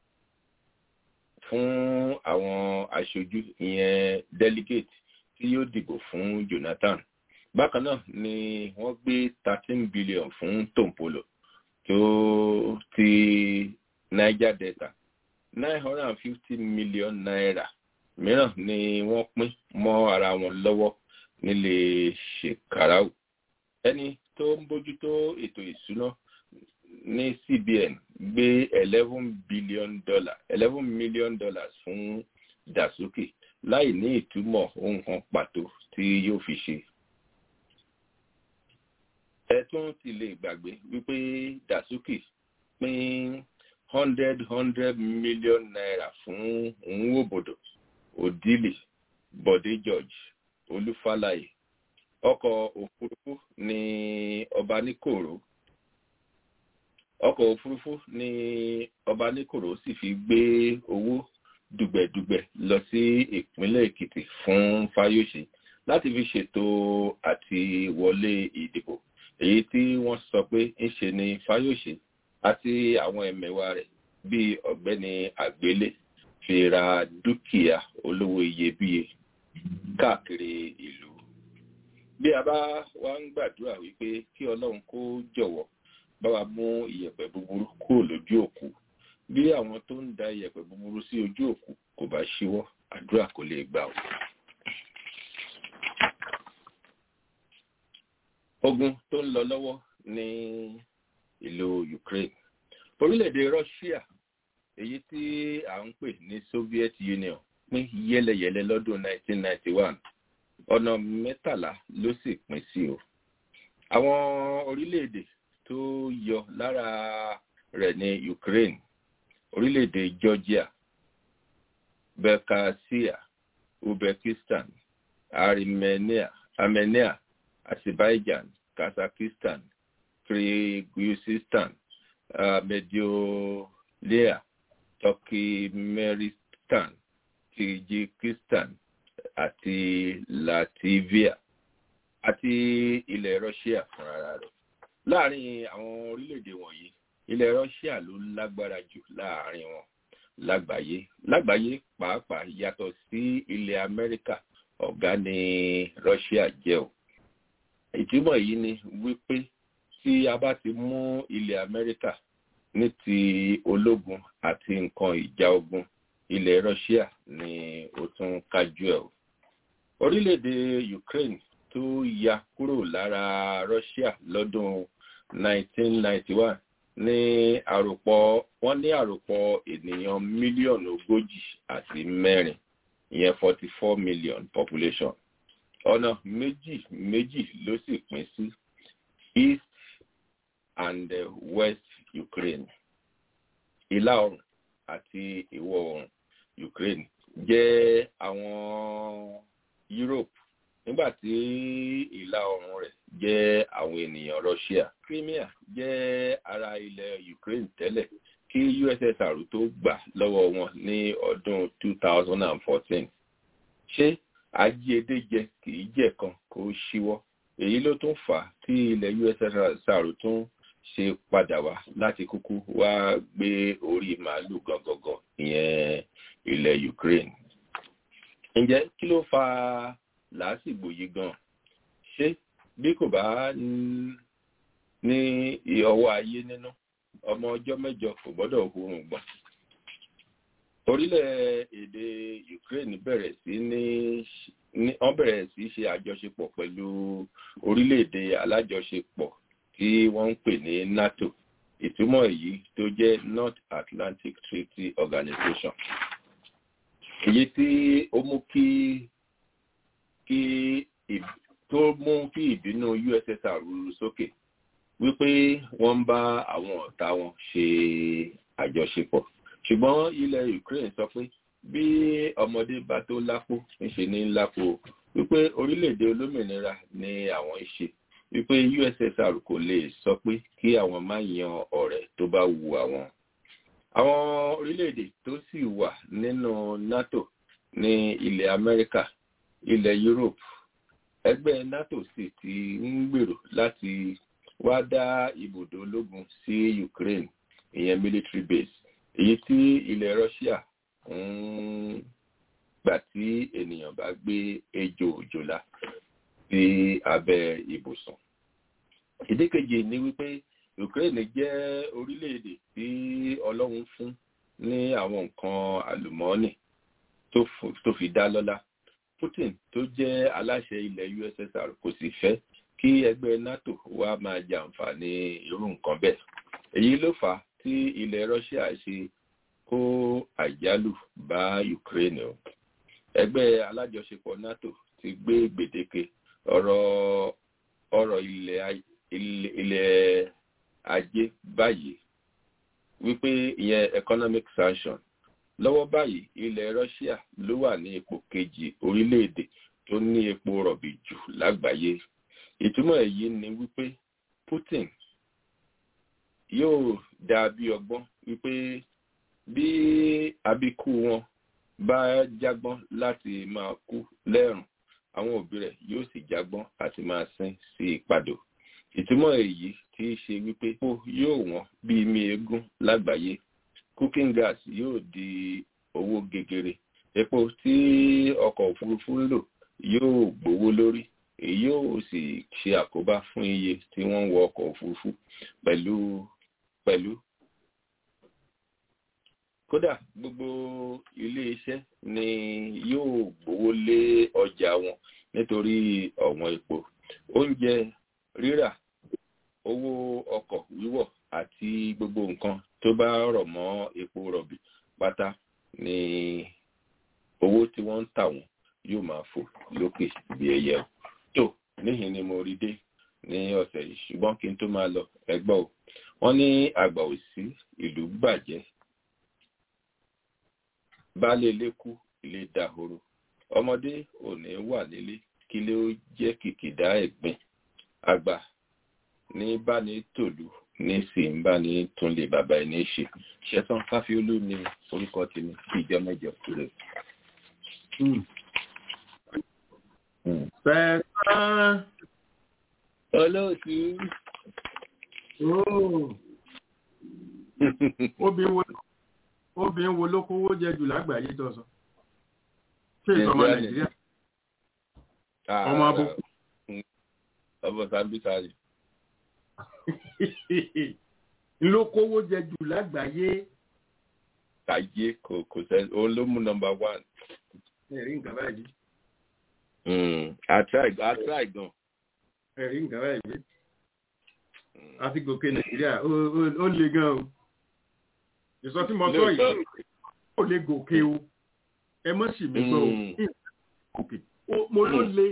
S6: fún àwọn aṣojú ìyẹn delegate tí yóò dìbò fún jonathan bákan náà ni wọ́n gbé thirteen billion fún tompolo tó ti niger delta nine hundred and fifty million naira mìíràn ni wọ́n pín mọ́ ara wọn lọ́wọ́ nílé shekarau ẹni tó ń bójútó ètò ìṣúná ní cbn gbé eleven billion dollar eleven million dollars fún dasuki láì ní ìtumọ̀ ohun kan pàtó tí yóò fi ṣe. ẹ tún ti lè gbàgbé wípé dasuki pín hundred hundred million naira fún nwobodo odili bode george olúfàlàyé ọkọ̀ òfurufú ní ọba níkòrò ọkọ̀ òfurufú ní ọba níkòrò sì fi gbé owó dùgbẹ̀dùgbẹ̀ lọ sí ìpínlẹ̀ èkìtì fún fáyọsẹ láti fi ṣètò àti wọlé ìdìbò èyí tí wọ́n sọ pé ń ṣe ní fáyọsẹ àti àwọn ẹ̀mẹ̀wà rẹ̀ bíi ọ̀gbẹ́ni àgbélé fi ra dúkìá olówó iyebíye káàkiri ìlú bí a bá wá ń gbàdúrà wípé kí ọlọ́run kó jọ̀wọ́ bá wa mú ìyẹ̀pẹ̀ búburú kúrò lójú òkú bí àwọn tó ń da ìyẹ̀pẹ̀ búburú sí ojú òkú kò bá ṣíwọ́ àdúrà kò lè gbà ó. ogun tó ń lọ lọ́wọ́ ní ìlú ukraine orílẹ̀-èdè russia èyí tí à ń pè ní soviet union pín yẹ́lẹyẹ̀lẹ lọ́dún 1991 ọ̀nà mẹ́tàlá ló sì pín sí o àwọn orílẹ̀-èdè tó yọ lára rẹ̀ ní ukraine orílẹ̀-èdè georgia belkasia uzbekistan armenia armenia azerbaijan kazakhstan kyrgyzstan uh, mediolia turkmenistan kyrgyzstan àti latvia àti ilẹ̀ russia fúnra rẹ̀ láàrin àwọn orílẹ̀-èdè wọ̀nyí ilẹ̀ russia ló lágbára jù láàrin wọn lágbàáyé lágbàáyé pàápàá yàtọ̀ sí ilẹ̀ amẹ́ríkà ọ̀gá ni russia jẹ́ o ìtumọ̀ yìí ni wípé tí a bá ti mú ilẹ̀ amẹ́ríkà ní ti ológun àti nǹkan ìjà ogun ilẹ̀ russia ni ó tún kájú ẹ̀ o orílẹ̀-èdè ukraine tó ya kúrò lára russia lọ́dún 1991 ní àròpọ̀ wọ́n ní àròpọ̀ ènìyàn mílíọ̀nù ogójì àti mẹ́rin ìyẹn 44 million population ọ̀nà méjì méjì ló sì pín sí east and uh, west ukraine ìlà oòrùn àti ìwọ̀ oòrùn ukraine jẹ́ àwọn Europe nígbà tí ìlà oòrùn rẹ̀ jẹ́ àwọn ènìyàn Russia. Crimea jẹ́ ara ilẹ̀ Ukraine tẹ́lẹ̀ kí USSR tó gbà lọ́wọ́ wọn ní ọdún 2014. Ṣé ajíedéjẹ kì í jẹ́ kan kó ṣíwọ́? Èyí ló tún fà á tí ilẹ̀ USSR tún ṣe padà wá láti kúkú wá gbé orí màálù gangan ìyẹn ilẹ̀ Ukraine. Ǹjẹ́ kí ló fa làásìgbò yìí gan? Ṣé bí kò bá ní ọwọ́ ayé nínú ọmọ ọjọ́ mẹ́jọ kò gbọ́dọ̀ hurun gbọ̀n. Orílẹ̀-èdè Ukraine bẹ̀rẹ̀ sí ní wọ́n bẹ̀rẹ̀ sí ṣe àjọṣepọ̀ pẹ̀lú orílẹ̀-èdè alájọṣepọ̀ tí wọ́n ń pè ní NATO ìtumọ̀ èyí tó jẹ́ North Atlantic Treaty Organization èyí tí ó mú kí kí tó mú kí ìbínú USSR rúru sókè wípé wọ́n ń bá àwọn ọ̀tá wọn ṣe àjọṣepọ̀ ṣùgbọ́n ilẹ̀ Ukraine sọ pé bí ọmọdé bá tó lápò ńṣe ní lápò wípé orílẹ̀-èdè olómìnira ni àwọn ń ṣe wípé USSR kò lè sọ pé kí àwọn má yan ọ̀rẹ́ tó bá wu àwọn. àwọn orílẹ̀-èdè tó sì wà nínú NATO ní ilẹ̀ Amẹ́ríkà ilẹ̀ Europe ẹgbẹ́ NATO sì ti ń gbèrò láti wá dá ibùdó ológun sí Ukraine ìyẹn military base èyí tí ilẹ̀ Russia ń gbà tí ènìyàn bá gbé ejò òjòlá sí abẹ́ ibùsùn. Ìdí kejì ni wípé Ukraine jẹ́ orílẹ̀-èdè tí Ọlọ́run fún ní àwọn nǹkan àlùmọ́ọ́nì tó fi dá lọ́lá. Putin tó jẹ́ aláṣẹ ilẹ̀ USSR kò sì fẹ́ kí ẹgbẹ́ NATO wá máa jàǹfààní irú nǹkan bẹ́ẹ̀. Èyí ló fà á tí ilẹ̀ Russia ṣe kó àjálù bá Ukraine o. Ẹgbẹ́ alájọṣepọ̀ NATO ti gbé gbèdéke ọ̀rọ̀ ọ̀rọ̀ ilẹ̀ ilẹ̀ ajé báyìí wípé ìyẹn economic sanction lọ́wọ́ báyìí ilẹ̀ Russia ló wà ní ipò kejì orílẹ̀-èdè tó ní epo rọ̀bì jù lágbàáyé ìtumọ̀ èyí ni wípé Putin yóò dà bí ọgbọ́n wípé bí àbíkú wọn bá jágbọ́n láti máa kú lẹ́rùn àwọn òbí rẹ̀ yóò sì jágbọ́n àti máa sín sí ìpadò ìtumọ̀ èyí tí í ṣe wípé epo yóò wọ́n bí mi eégún lágbàáyé cooking gas yóò di owó gegere epo tí ọkọ̀ òfurufú ń lò yóò gbówó lórí èyí yóò sì ṣe àkóbá fún iye tí wọ́n ń wọ ọkọ̀ òfurufú pẹ̀lú pẹ̀lú kódà gbogbo ilé iṣẹ́ ni yóò gbówó lé ọjà wọn nítorí ọ̀wọ́n epo oúnjẹ rírà owó ọkọ̀ wíwọ̀ àti gbogbo nǹkan tó bá rọ̀ mọ́ epo rọ̀bì pátá ni owó tí wọ́n ń tà wọ́n yóò máa fò lókè bí ẹyẹ o tó níhìn ni mo rí dé ní ọ̀sẹ̀ yìí ṣùgbọ́n kí n tó máa lọ ẹgbọ́ o wọ́n ní àgbà òsí ìlú bàjẹ́ baálé ilé kú ilé dahoro ọmọdé ò ní wà nílé kí lé ó jẹ́ kìkìdá ẹ̀gbìn àgbà ní báni tòlú ní sì ń báni túnlé bàbá ẹni ṣe ṣẹtàn káfíólú ní orúkọ tèmi kí ìjọ mẹ́jọ kúrò.
S3: Pẹ̀sán.
S6: olóòtú.
S3: Obìnrin wo ló kówó jẹ jù lágbàáyé tó sọ? Ṣé ìsọmọ Nàìjíríà? Ọmọ abúkú.
S6: Ọmọ Sambisari.
S3: Ló kówó jẹ jù lágbàáyé.
S6: Kàyé kò kò sẹ́ òun ló mú nọmba one.
S3: Ẹ̀rí nǹkan báyìí.
S6: Àtúráì gan.
S3: Ẹ̀rí nǹkan báyìí àti gòkè nàìjíríà ó le gan o ìsọ tí mo sọ yìí ó lè gòkè o ẹ mọ́ sì mí gbọ́ o gòkè mo ló le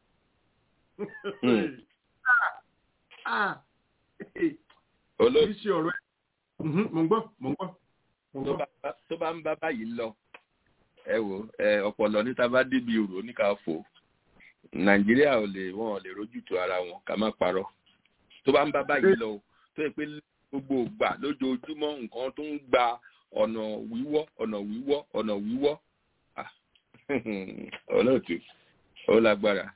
S3: oríṣi ọ̀rọ̀ ẹ̀ mo ń gbọ́ mo ń gbọ́.
S6: tó bá ń bá báyìí lọ ẹ wò ọpọlọ níta bá débi òrò oníkà fò nàìjíríà ò lè wọn ò lè rójútu ara wọn ká má parọ́ tó bá ń bá báyìí lọ tó yẹ pé gbogbo ìgbà lójoojúmọ́ nǹkan tó ń gba ọ̀nà wíwọ́ ọ̀nà wíwọ́ ọ̀nà wíwọ́ olóòtú ó lágbára.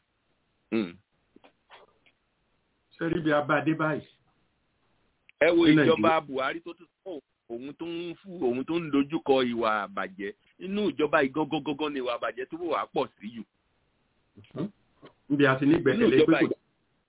S3: sẹ́rí bí abáde báyìí.
S6: ẹ wo ìjọba buhari tó tún fún òun tó ń fún òun tó ń dojúkọ ìwà àbàjẹ́ inú ìjọba ìgangangangan ni ìwà àbàjẹ́ tó wà pọ̀ sí jù.
S3: níbi àti ní gbẹ̀kẹ̀lé pé kò.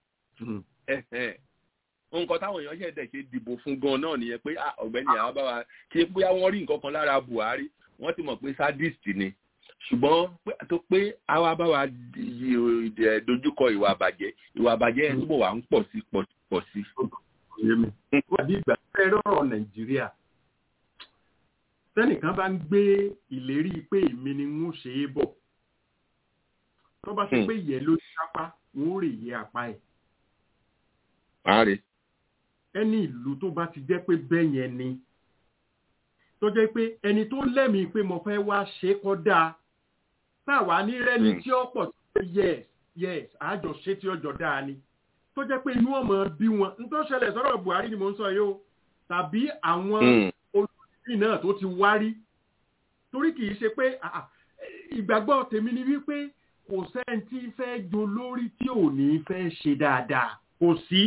S6: nǹkan táwọn èèyàn ṣẹ̀dẹ̀ ṣe dìbò fún gan náà nìyẹn pé ọ̀gbẹ́ni àwọn bá wa ṣe bóyá wọ́n rí nǹkan kan lára buhari wọ́n ti mọ̀ pé sadist ni ṣùgbọ́n tó pé àwa bá wa dojúkọ ìwà àbàjẹ́ ìwà àbàjẹ́ ẹ̀ túbọ̀ wà ń pọ̀ sí pọ̀ sí.
S3: wàdí ìgbà fẹ́ rọrọ̀ nàìjíríà tẹ́nìkan bá ń gbé ìlérí pé èmi ni ń ṣe é bọ̀ tó bá ṣe pé ìyẹn ló sápá wọn ò rè yẹ apá ẹ̀.
S6: Ààrẹ.
S3: ẹni ìlú tó bá ti jẹ́ pé bẹ́ẹ̀ yẹn ni tó jẹ́ pé ẹni tó lẹ́mìí pé mo fẹ́ wá ṣe kọ́ dáa táwa ní rẹ́ni tí ó pọ̀ sí yes yes àjọ ṣe tí ọjọ́ dáa ni tó jẹ́ pé inú ọmọ bí wọn n tó ṣẹlẹ̀ sọ́rọ̀ buhari ni mo ń sọ yìí o tàbí àwọn olùdíje náà tó ti wárí torí kì í ṣe pé ìgbàgbọ́ tèmi ni wípé kò sẹ́ni tí fẹ́ jo lórí tí ò ní fẹ́ ṣe dáadáa kò sí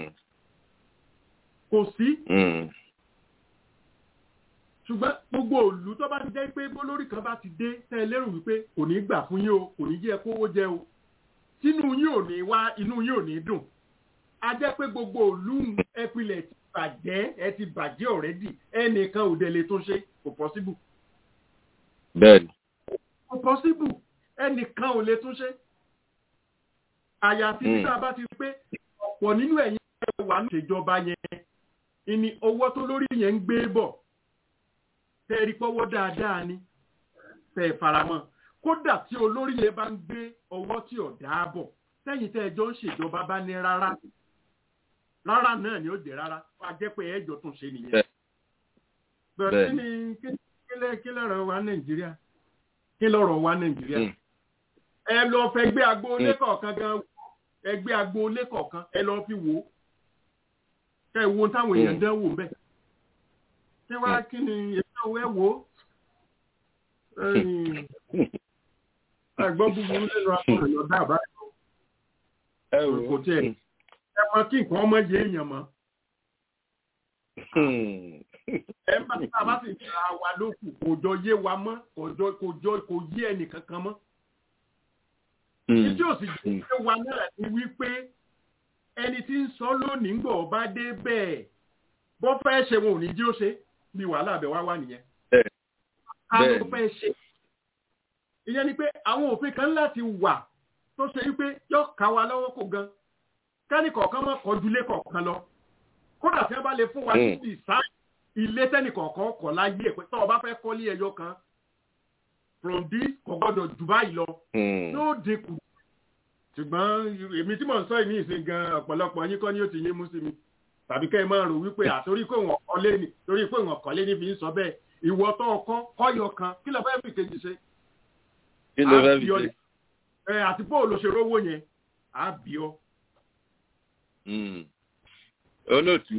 S3: kò sí ṣùgbọ́n gbogbo òlù tó bá ti jẹ́ pé bólórí kan bá ti dé tẹ́ ẹ lérò wípé kò ní gbà fún yín o kò ní jẹ́ kówó jẹ o tínú yín ò ní wá inú yín ò ní dùn a jẹ́ pé gbogbo òlù ẹpilẹ̀ ti bàjẹ́ ẹ ti bàjẹ́ ọ̀rẹ́dì ẹnìkan ò dẹ̀ lè tó ṣe kò pọ́síbù.
S6: bẹ́ẹ̀ni.
S3: kò pọ́síbù ẹnìkan ò lè tún ṣe. àyàfi tí a bá ti rí pé ọ̀pọ̀ nínú ẹ̀yin wà ní ìṣèjọba yẹn ìní owó tó lórí yẹn ń gbé bọ̀ tẹ́ẹ̀rí pọ́wọ́ dáadáa ni tẹ́ ẹ̀ faramọ́ kódà tí olórí yẹn bá ń gbé ọwọ́ tí ò dáàbọ̀ sẹ́yìn tẹ́ ẹjọ́ ń ṣèjọba bá ní rárá rárá náà ni ó jẹ́ rárá wá jẹ́ pé ẹjọ́ tún ṣe nìyẹn. bẹ́ẹ̀ kí ni kí lọ́rọ̀ wa nàìjíríà kí lọ́rọ̀ wa nàìjíríà ẹ lọ fẹ́ gbé agboolé kọ̀ọ̀kan gan ẹgbẹ́ agboolé kọ̀ọ̀kan ẹ lọ fi wò ó kẹ́ ẹ wo táwọn èèyàn dán wò bẹ́ẹ̀ kí wá kí ni ètò ẹ wò ó ẹ̀gbọ́n búburú nínú akọ̀rọ̀ yọ̀dá àbáyọ.
S6: ẹ wò
S3: kò tiẹ̀ ẹ mọ kí nǹkan ọmọ yé èèyàn mọ́. ẹ bá tá a bá sì ra wa lókù kò jọ yé wa mọ́ kò jọ kò jọ kò yé ẹnì kankan mọ́. ìdí òsì jẹ́ pé wa náà ni wípé ẹni tí ń sọ lónìí ń gbọ̀ bá dé bẹ́ẹ̀ bọ́ fẹ́ ṣe wọn ò ní jí ó ṣe bí wàhálà àbẹ̀ wá wà nìyẹn. ká ló fẹ́ ṣe ìyẹn ni pé àwọn òfin kan láti wà tó ṣe wípé yóò ká wa lọ́wọ́ kó gan kẹ́nì kọ̀ọ̀kan mọ́ kọjúlé kọ̀ọ̀kan lọ kódà tí wọ́n bá lè fún wa ní ìsá ilé tẹ́nì kọ̀ọ̀kan kọ̀ láyé ẹ̀ pé tọ́ ọ bá fẹ́ kọ́lé ẹyọ kan from this kò gbọ́dọ̀ jù báyìí lọ yóò dínkù ṣùgbọ́n èmi tí mò ń sọ yìí ní ìsìn gan ọ̀pọ̀lọpọ̀ yín kọ́ ni ó ti yé mú sí mi tàbí kẹ́ ẹ máa rò wípé àtorí pé wọ́n kọ́lé ni torí pé wọ́n kọ́lé ní fi ń sọ bẹ́ẹ̀ ìwọ tó ọkọ kọ́yọ kan kí ló fẹ́ fi kejì ṣe
S6: kí ló fẹ́ fi ṣe.
S3: ẹ àti bó ló ṣe rówó yẹn á bí ọ.
S6: olóòtú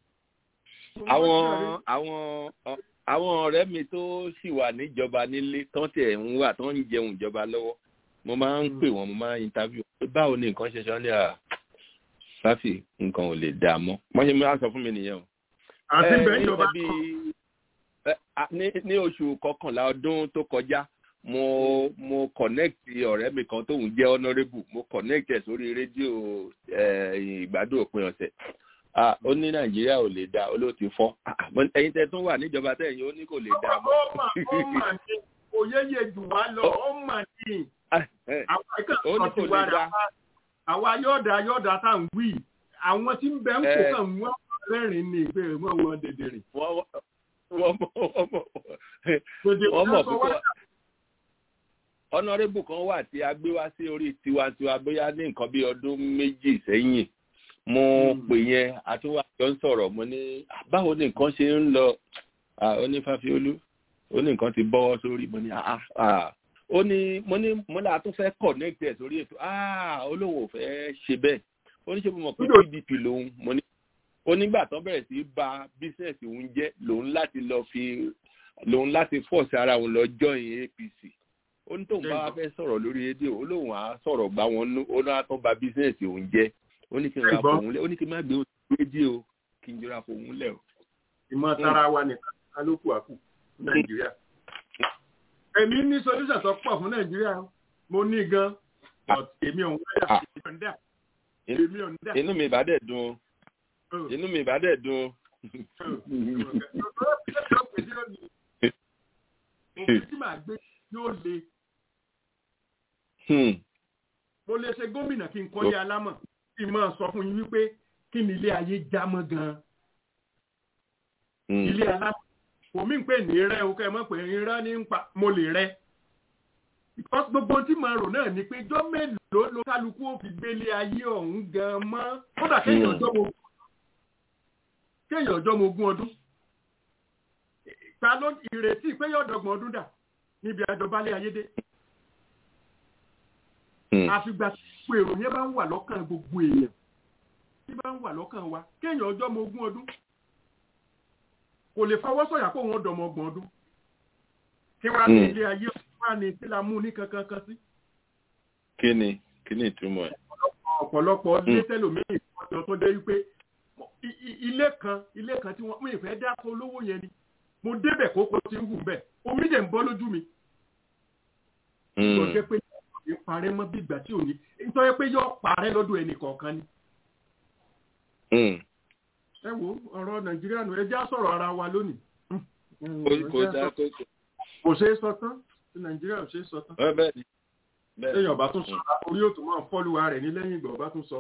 S6: àwọn àwọn àwọn ọ̀rẹ́ mi tó sì wà níjọba nílé tán tiẹ̀ ń wà tán ń jẹun ìjọba lọ́wọ́ mo máa ń pè wọ́n mo máa ń interview báwo ni nǹkan ṣe ṣe wọ́n ní à sáfì nǹkan ò lè dà mọ́ wọ́n ṣe máa sọ fún mi nìyẹn o.
S3: àti bẹ́ẹ̀ ìjọba
S6: kan ní oṣù kọkànlá ọdún tó kọjá mo mo connect ọ̀rẹ́ mi kan tóun jẹ́ honourable mo connect ẹ̀ sórí rédíò ìgbádùn òpin ọ̀sẹ̀ ó ní nàìjíríà ò lè dá olóòtú fọ́ ẹ̀yin tẹ́ tún wà níjọba tẹ̀yìn ó ní kò lè dá mọ́.
S3: ó mà ó mà ní òyeyè jù wá lọ ó mà ní àwọn ìkànnì ti wá rà àwa yọ̀ọ̀dà yọ̀ọ̀dà tá à ń wí àwọn tí ń bẹ ń kó kàn wọ́n rẹ́rìn-ín ní ìbéèrè wọn wọn dèdè rìn.
S6: wọ́n mọ̀ wọ́n mọ̀ wọ́n mọ̀ púpọ̀ ọ̀nàrẹ́bù kan wà tí a gbé wá sí orí tiwantiwa bóyá ní nǹkan bí ọdún méjì sẹ́yìn mo pè yẹn àtúwàjọ ń sọ̀rọ̀ mo ní báwo ni nǹkan ṣe ń lọ onífàfiolú ó ní nǹkan ti bọ́wọ́ sórí mo ní ó ní mo ní mo là tún fẹ́ connect ẹ̀ sórí ètò ah olóhùn ò fẹ́ ṣe bẹ́ẹ̀ ó ní ṣe mo mọ̀ pé pdp lòun mo ní ó nígbà tó bẹ̀rẹ̀ sí í ba bísíǹsì òun jẹ́ lòun láti lọ fi lòun láti fọ́ọ̀sì ara òun lọ join apc ó ní tóun bá wá fẹ́ sọ̀rọ̀ lórí rédíò ó lóun á sọ̀rọ̀ gbá wọn nú ó náà tó ba bísíǹsì òun jẹ́ ó ní kí n ra fòun lẹ̀ ó ní kí n má gbé òun rédíò kí n jọra fòun lẹ̀ o.
S3: ìmọ̀ tara wa nìkan kálukú àkù ní nàìjíríà èmi ní solution tó pọ̀ fún nàìjíríà mo ní gan but èmi ò ń wáyà èmi ò ń dà èmi ò ń dà.
S6: inú mi ìbá dẹ̀ dùn inú mi ìbá dẹ̀ dùn.
S3: òfin tí màá gbé yóò le. mo lè ṣe gómìnà kí n kọ́lé alámọ̀ kí n máa sọ fún yín wípé kí ni ilé ayé já mọ́ gan-an. ilé alámọ̀ kò mí pé ní rẹ o kẹ mọ̀ pé irọ́ ní pa mo lè rẹ. because gbogbo tí màá rò náà ni pé jọ́ mélòó ló kálukú ó fi gbélé ayé ọ̀hún gan-an mọ́ kódà kéèyàn ọjọ́ mo kéèyàn ọjọ́ mo gún ọdún ta ló ìrètí pé yóò dọ́gbọ̀n ọdún dà níbi àjọbalẹ̀ ayédè àfìgbà tí èrò yẹn bá ń wà lọ́kàn gbogbo èèyàn tí bá ń wà lọ́kàn wa kéèyàn ọjọ́ mo gún ọdún kò lè fọwọ́ sọ̀yà kó wọn dọ̀mọ̀ ọgbọ̀n ọdún kí wàá ní ilé ayé wà ní tí la mú ní kankan kan sí.
S6: kí ni kí ni ìtumọ̀ ẹ̀.
S3: ọ̀pọ̀lọpọ̀ ilé tẹ́lòmíì ọjọ́ tó dé wípé ilé kan ilé kan tí wọ́n mú ìfẹ́ dáko olówó yẹn ni mo débẹ̀ kókó tí ń wù bẹ́ẹ̀ omi dẹ̀ ń bọ́ lójú mi. ìtọ́jẹ́ pé yóò parẹ́ mọ́ bí ìgbà tí ò ní ìtọ́jẹ́ pé yóò parẹ́ lọ́dún ẹnì kọ̀ọ̀kan ni. ẹ wo ọ̀rọ̀ nàìjíríà nù ẹ já sọ̀rọ̀ ara wa lónìí. kò ṣeé sọ tán nàìjíríà ò ṣeé sọ tán. lẹ́yìn ọba tún sọ orí òtún máa fọ́lùwà rẹ̀ ní lẹ́yìn ìgbà ọba tún sọ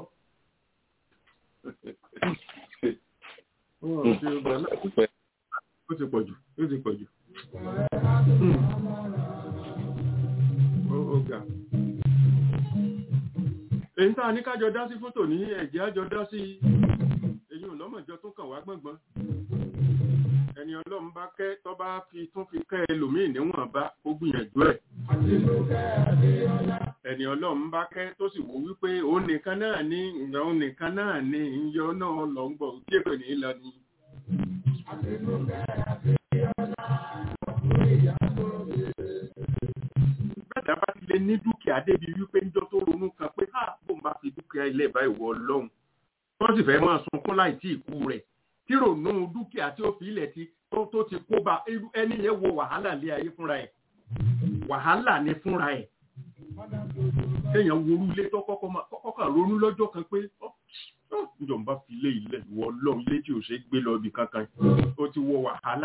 S3: ó ti pọ̀ jù ó ti pọ̀ jù. ó ga. èyí tá a ní kájọ dá sí fótò ní ẹ̀jẹ̀ àjọ dá sí èyí ò lọ́mọ̀jọ tó kàn wá gbọ̀ngbọ̀n. ẹni ọlọ́run bá kẹ́ tó bá fi tún fi kẹ́ ẹlòmíì níwọ̀n bá ó gbìyànjú ẹ̀. ẹni ọlọ́run bá kẹ́ tó sì wò wípé òun nìkan náà ní òun nìkan náà ní ìyọ náà lọ ń bọ̀ kí èpè ní lọ ni. Bẹ́ẹ̀dá bá ti lè ní dúkìá débi wípé níjọ́ tó ronú kan pé ha bó ń bá fi dúkìá ilé ìbáyìí wọ ọlọ́run. Wọ́n sì fẹ́ máa sunkún láì tí ìkú rẹ̀. Tí ronú dúkìá tí ó fi ilẹ̀ ti tó ti kó ba ẹni yẹn wo wàhálà lé ayé fúnra ẹ̀. Wàhálà ni fúnra ẹ̀. Kéèyàn wo orú ilé tó kọ́kọ́ kan ronú lọ́jọ́ kan pé ìjọba fi lé ilẹ̀ ìwọ ọlọ́run ilé tí ò ṣe gbé lọ ibi kankan ó ti wọ wàhálà.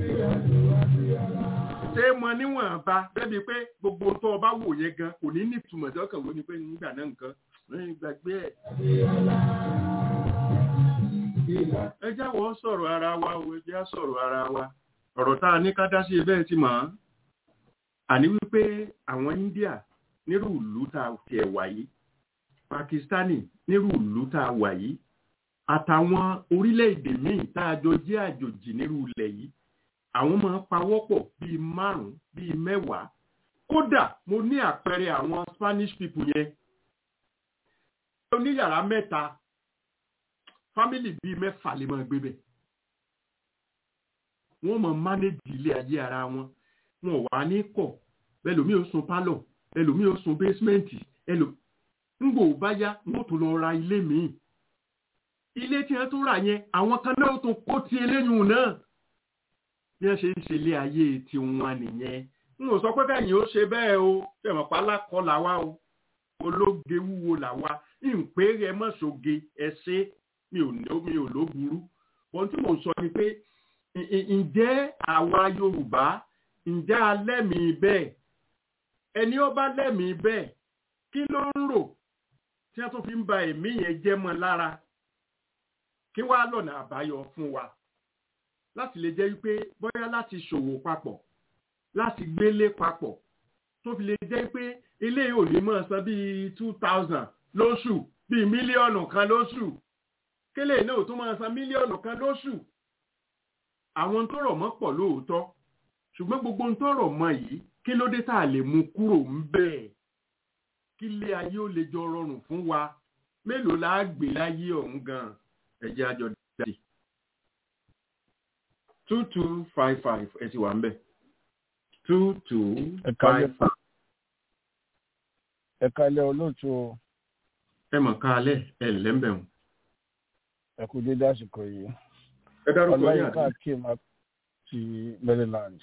S3: ṣé mo níwọ̀n bá débi pé gbogbo tó o bá wò yẹn gan kò ní ní ìtumọ̀ tí ọkàn wo ni pé nígbà náà nǹkan lẹ́yìn gbàgbé ẹ̀. ẹ jáwọ́ sọ̀rọ̀ ara wa o ẹ já sọ̀rọ̀ ara wa ọ̀rọ̀ tá a ní ká dá sí bẹ́ẹ̀ ti mọ̀ ọ́n àní wípé àwọn India nírú ìlú tá a tiẹ̀ wà yìí Pakistani nírú ìlú tá a wà yìí àtàwọn orílẹ̀-èdè míì tá a jọ jẹ́ àjòjì nírú ilẹ̀ yìí àwọn máa ń pawọ́pọ̀ bíi márùn-ún bíi mẹ́wàá kódà mo ní àpẹẹrẹ àwọn Spanish people yẹn oníyàrá mẹ́ta fámìlì bíi mẹ́fà lè máa gbé bẹ̀ wọ́n máa mánéjì ilé ayé ara wọn wọn ò wá ní kọ̀ ẹlòmíì ó sun pálọ̀ ẹlòmíì ó sun bẹ́símẹ́ǹtì ẹlòmíì ńgbò bá yá wọ́n tún lọ ra ilé míì ilé tí wọ́n tún rà yẹn àwọn kan náà tún kó ti eléyìí náà bí wọ́n ṣe ń ṣe ilé ayé tiwọn nìyẹn n ò sọ pé kẹ́yìn ó ṣe bẹ́ẹ̀ o ṣẹ̀mọ̀ pa lákọ́ làwa o ológe wúwo làwa ìpè rẹ mọ́ṣoge ẹ̀ṣẹ́ mi ò ní mi ò ló burú ohun tí mò ń sọ ni pé ǹjẹ́ àwa Yorùbá ǹjẹ́ alẹ́mìí bẹ́ẹ̀ ẹni ó bá lẹ́mìí bẹ́ẹ̀ kí ló ń rò tí wọ́n tún fi ń ba ẹ̀mí yẹn jẹ́ mọ́ lára kí wàá lọ́nà àbáyọ fún wa láti lè jẹ́ wípé bóyá láti ṣòwò papọ̀ láti gbélé papọ̀ tó fi lè jẹ́ pé ilé ò ní mọ̀ san bíi two thousand lóṣù bíi mílíọ̀nù kan lóṣù kélé náà tó máa san mílíọ̀nù kan lóṣù àwọn tó rọ̀ mọ́ pọ̀ lóòótọ́ ṣùgbọ́n gbogbo ń tọrọ mọ́ yìí kí ló dé tá a lè mú kúrò ń bẹ́ẹ̀ kí ilé ayé ó lè jọ rọrùn fún wa mélòó la á gbé láyé ọ̀hún gan ẹ̀jẹ̀ àjọ dáadé two two five five ẹ ti wà ń bẹ̀ two two
S5: Ẹ káalẹ́.
S3: five five
S5: ẹ kalẹ̀ olóòtú o,
S3: ẹ mọ̀ ká alẹ́ ẹ lẹ́ńbẹ̀ wọn.
S5: ẹ kú dédé àsìkò yìí
S3: ẹ dárúkọ yín
S5: ọláyínká
S3: àti
S5: akeem ti maryland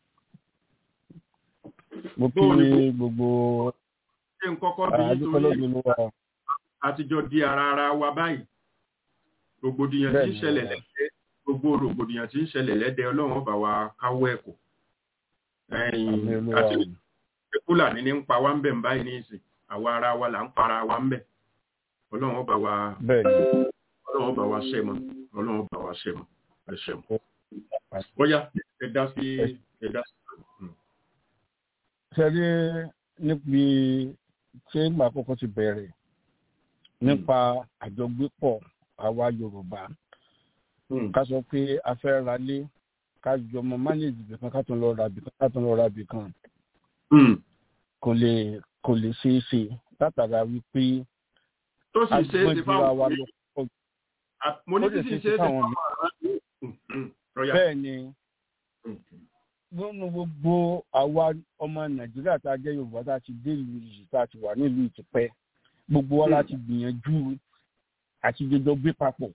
S5: mo kí
S3: Bóò ni-
S5: gbogbo
S3: ṣé n kọ́kọ́ bí
S5: àdúpẹ́
S3: nítorí
S5: lọ́dún wa
S3: àtijọ́ di ara ara wa báyìí rògbòdìyàn tí ń
S5: Bẹ́ẹ̀ni,
S3: ṣẹlẹ̀
S5: bẹ́ẹ̀ni.
S3: lẹ́dẹ̀ gbogbo rògbòdìyàn tí ń ṣẹlẹ̀ lẹ́dẹ̀ ọlọ́run bá wa káwọ́ ẹ̀kọ́ ẹ̀yìn
S5: àmì olúwa
S3: àti
S5: o
S3: fúlàní ní ń pa wá ń bẹ̀ ń báyìí ní ìsìn àwa ara wa là ń para wa ń bẹ̀ ọlọ́run bá wa
S5: bẹ́ẹ̀ ni
S3: ọlọ́run bá wa ṣẹ́ mọ́ ọlọ́run bá wa ṣẹ́ mọ́ ẹ ṣẹ́ mọ́ bóyá ẹ dá sí ẹ dá sí. Mm.
S5: sẹ́rí níbi tí ìgbà àkọ́kọ́ ti bẹ̀rẹ̀ nípa àjọgbépọ̀ àwa yorùbá
S3: Mm.
S5: ká sọ pé a fẹ́ ra lé ká jọ mọ mánéèjì bìkan ká tún lọ ra bìkan ká tún lọ ra bìkan
S3: Mm.
S5: kò lè kò lè ṣeé ṣe látara wípé
S3: tó sì ṣe é ti
S5: agbọ́njúra wa
S3: fáwọn
S5: lọ pọ̀ jù.
S3: À- mo ní
S5: ó
S3: kí
S5: lè
S3: sì
S5: ṣe
S3: ṣe é ti
S5: fáwọn
S3: fáwọn ará Mm, mm. Rọ́yà.
S5: bẹ́ẹ̀ ni
S3: Mm.
S5: nínú gbogbo àwa ọmọ nàìjíríà tá a jẹ́ yorùbá tá a ti dé ìlú yìí tá a ti wà nílùú ìtìpẹ́ gbogbo wa láti gbìyànjú àti jọjọ gbé papọ̀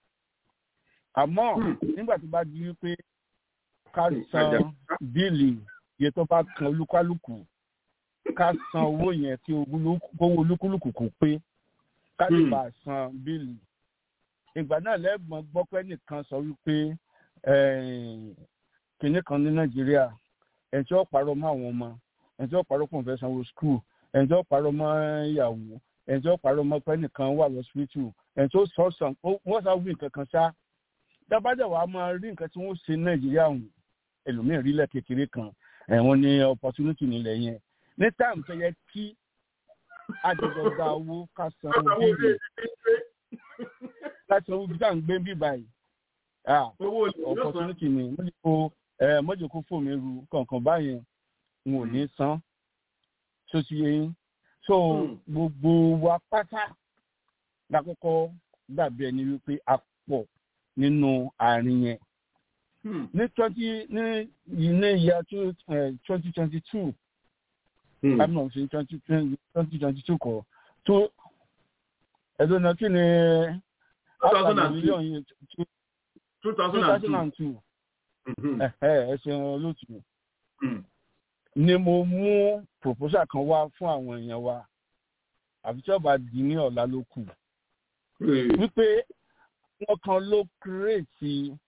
S5: àmọ́
S3: Mm.
S5: nígbà tó bá di wípé ká
S3: Mm,
S5: san
S3: àjà-
S5: bíìlì iye tó bá kan olúkálùkù ká san owó yẹn kí ogúnlú- kówó olúkúlùkù kò pé ká lè
S3: Mm.
S5: bá a san bíìlì ìgbà náà lẹ́gbọ̀n gbọ́ pé nìkan sọ wípé eh, kinní kan ní nàìjíríà ẹni tí ó parọ́ mọ́ àwọn ọmọ ẹni tí ó parọ́ pọ̀ fẹ́ sanwó skul ẹni tí ó parọ́ mọ́ ìyàwó ẹni tí ó parọ́ mọ́ pé nìkan wà lọ́sibítù ẹni tí ó sọ sàn ó- wọ́n sá wí nǹkan kan ṣá dábàdà wàá máa rí nǹkan tí wọ́n ṣe ní nàìjíríà ọ̀hún ẹlòmíín rí lẹ̀ kékeré kan ẹ̀wọ̀n ní opportunity nílẹ̀ yẹn ní táàmù tó yẹ kí àjọjọ gba owó ká san owó bíìlì ká san owó bí tá à ń gbé bí báyìí Ah,
S3: owó olè lọ́sàn-án.
S5: opportunity ni mọ́jọ́kó ẹ mọ́jọ́kó fòmí ru kankan báyẹn n ò ní san tó ti yẹ yín so
S3: Hmm.
S5: gbogbo wa pátá lákòókò dàbí ẹni wípé a pọ̀ nínú àárín yẹn
S3: Mm.
S5: ní twenty ní ní ìyá twenty twenty two
S3: Mm.
S5: i'm not saying twenty twenty twenty two kọ tó ẹ̀dùn náà kí ni
S3: 2002.
S5: mílíọ̀nù yìí two
S3: 2002.
S5: thousand and two
S3: Mhm.
S5: ẹ ṣeun olóòtú
S3: Mm.
S5: ni mo mú proposal kan wá fún àwọn èèyàn wa àfi tí ọba di ní ọ̀la ló kù
S3: Eh,
S5: wípé wọ́n kan ló kírètì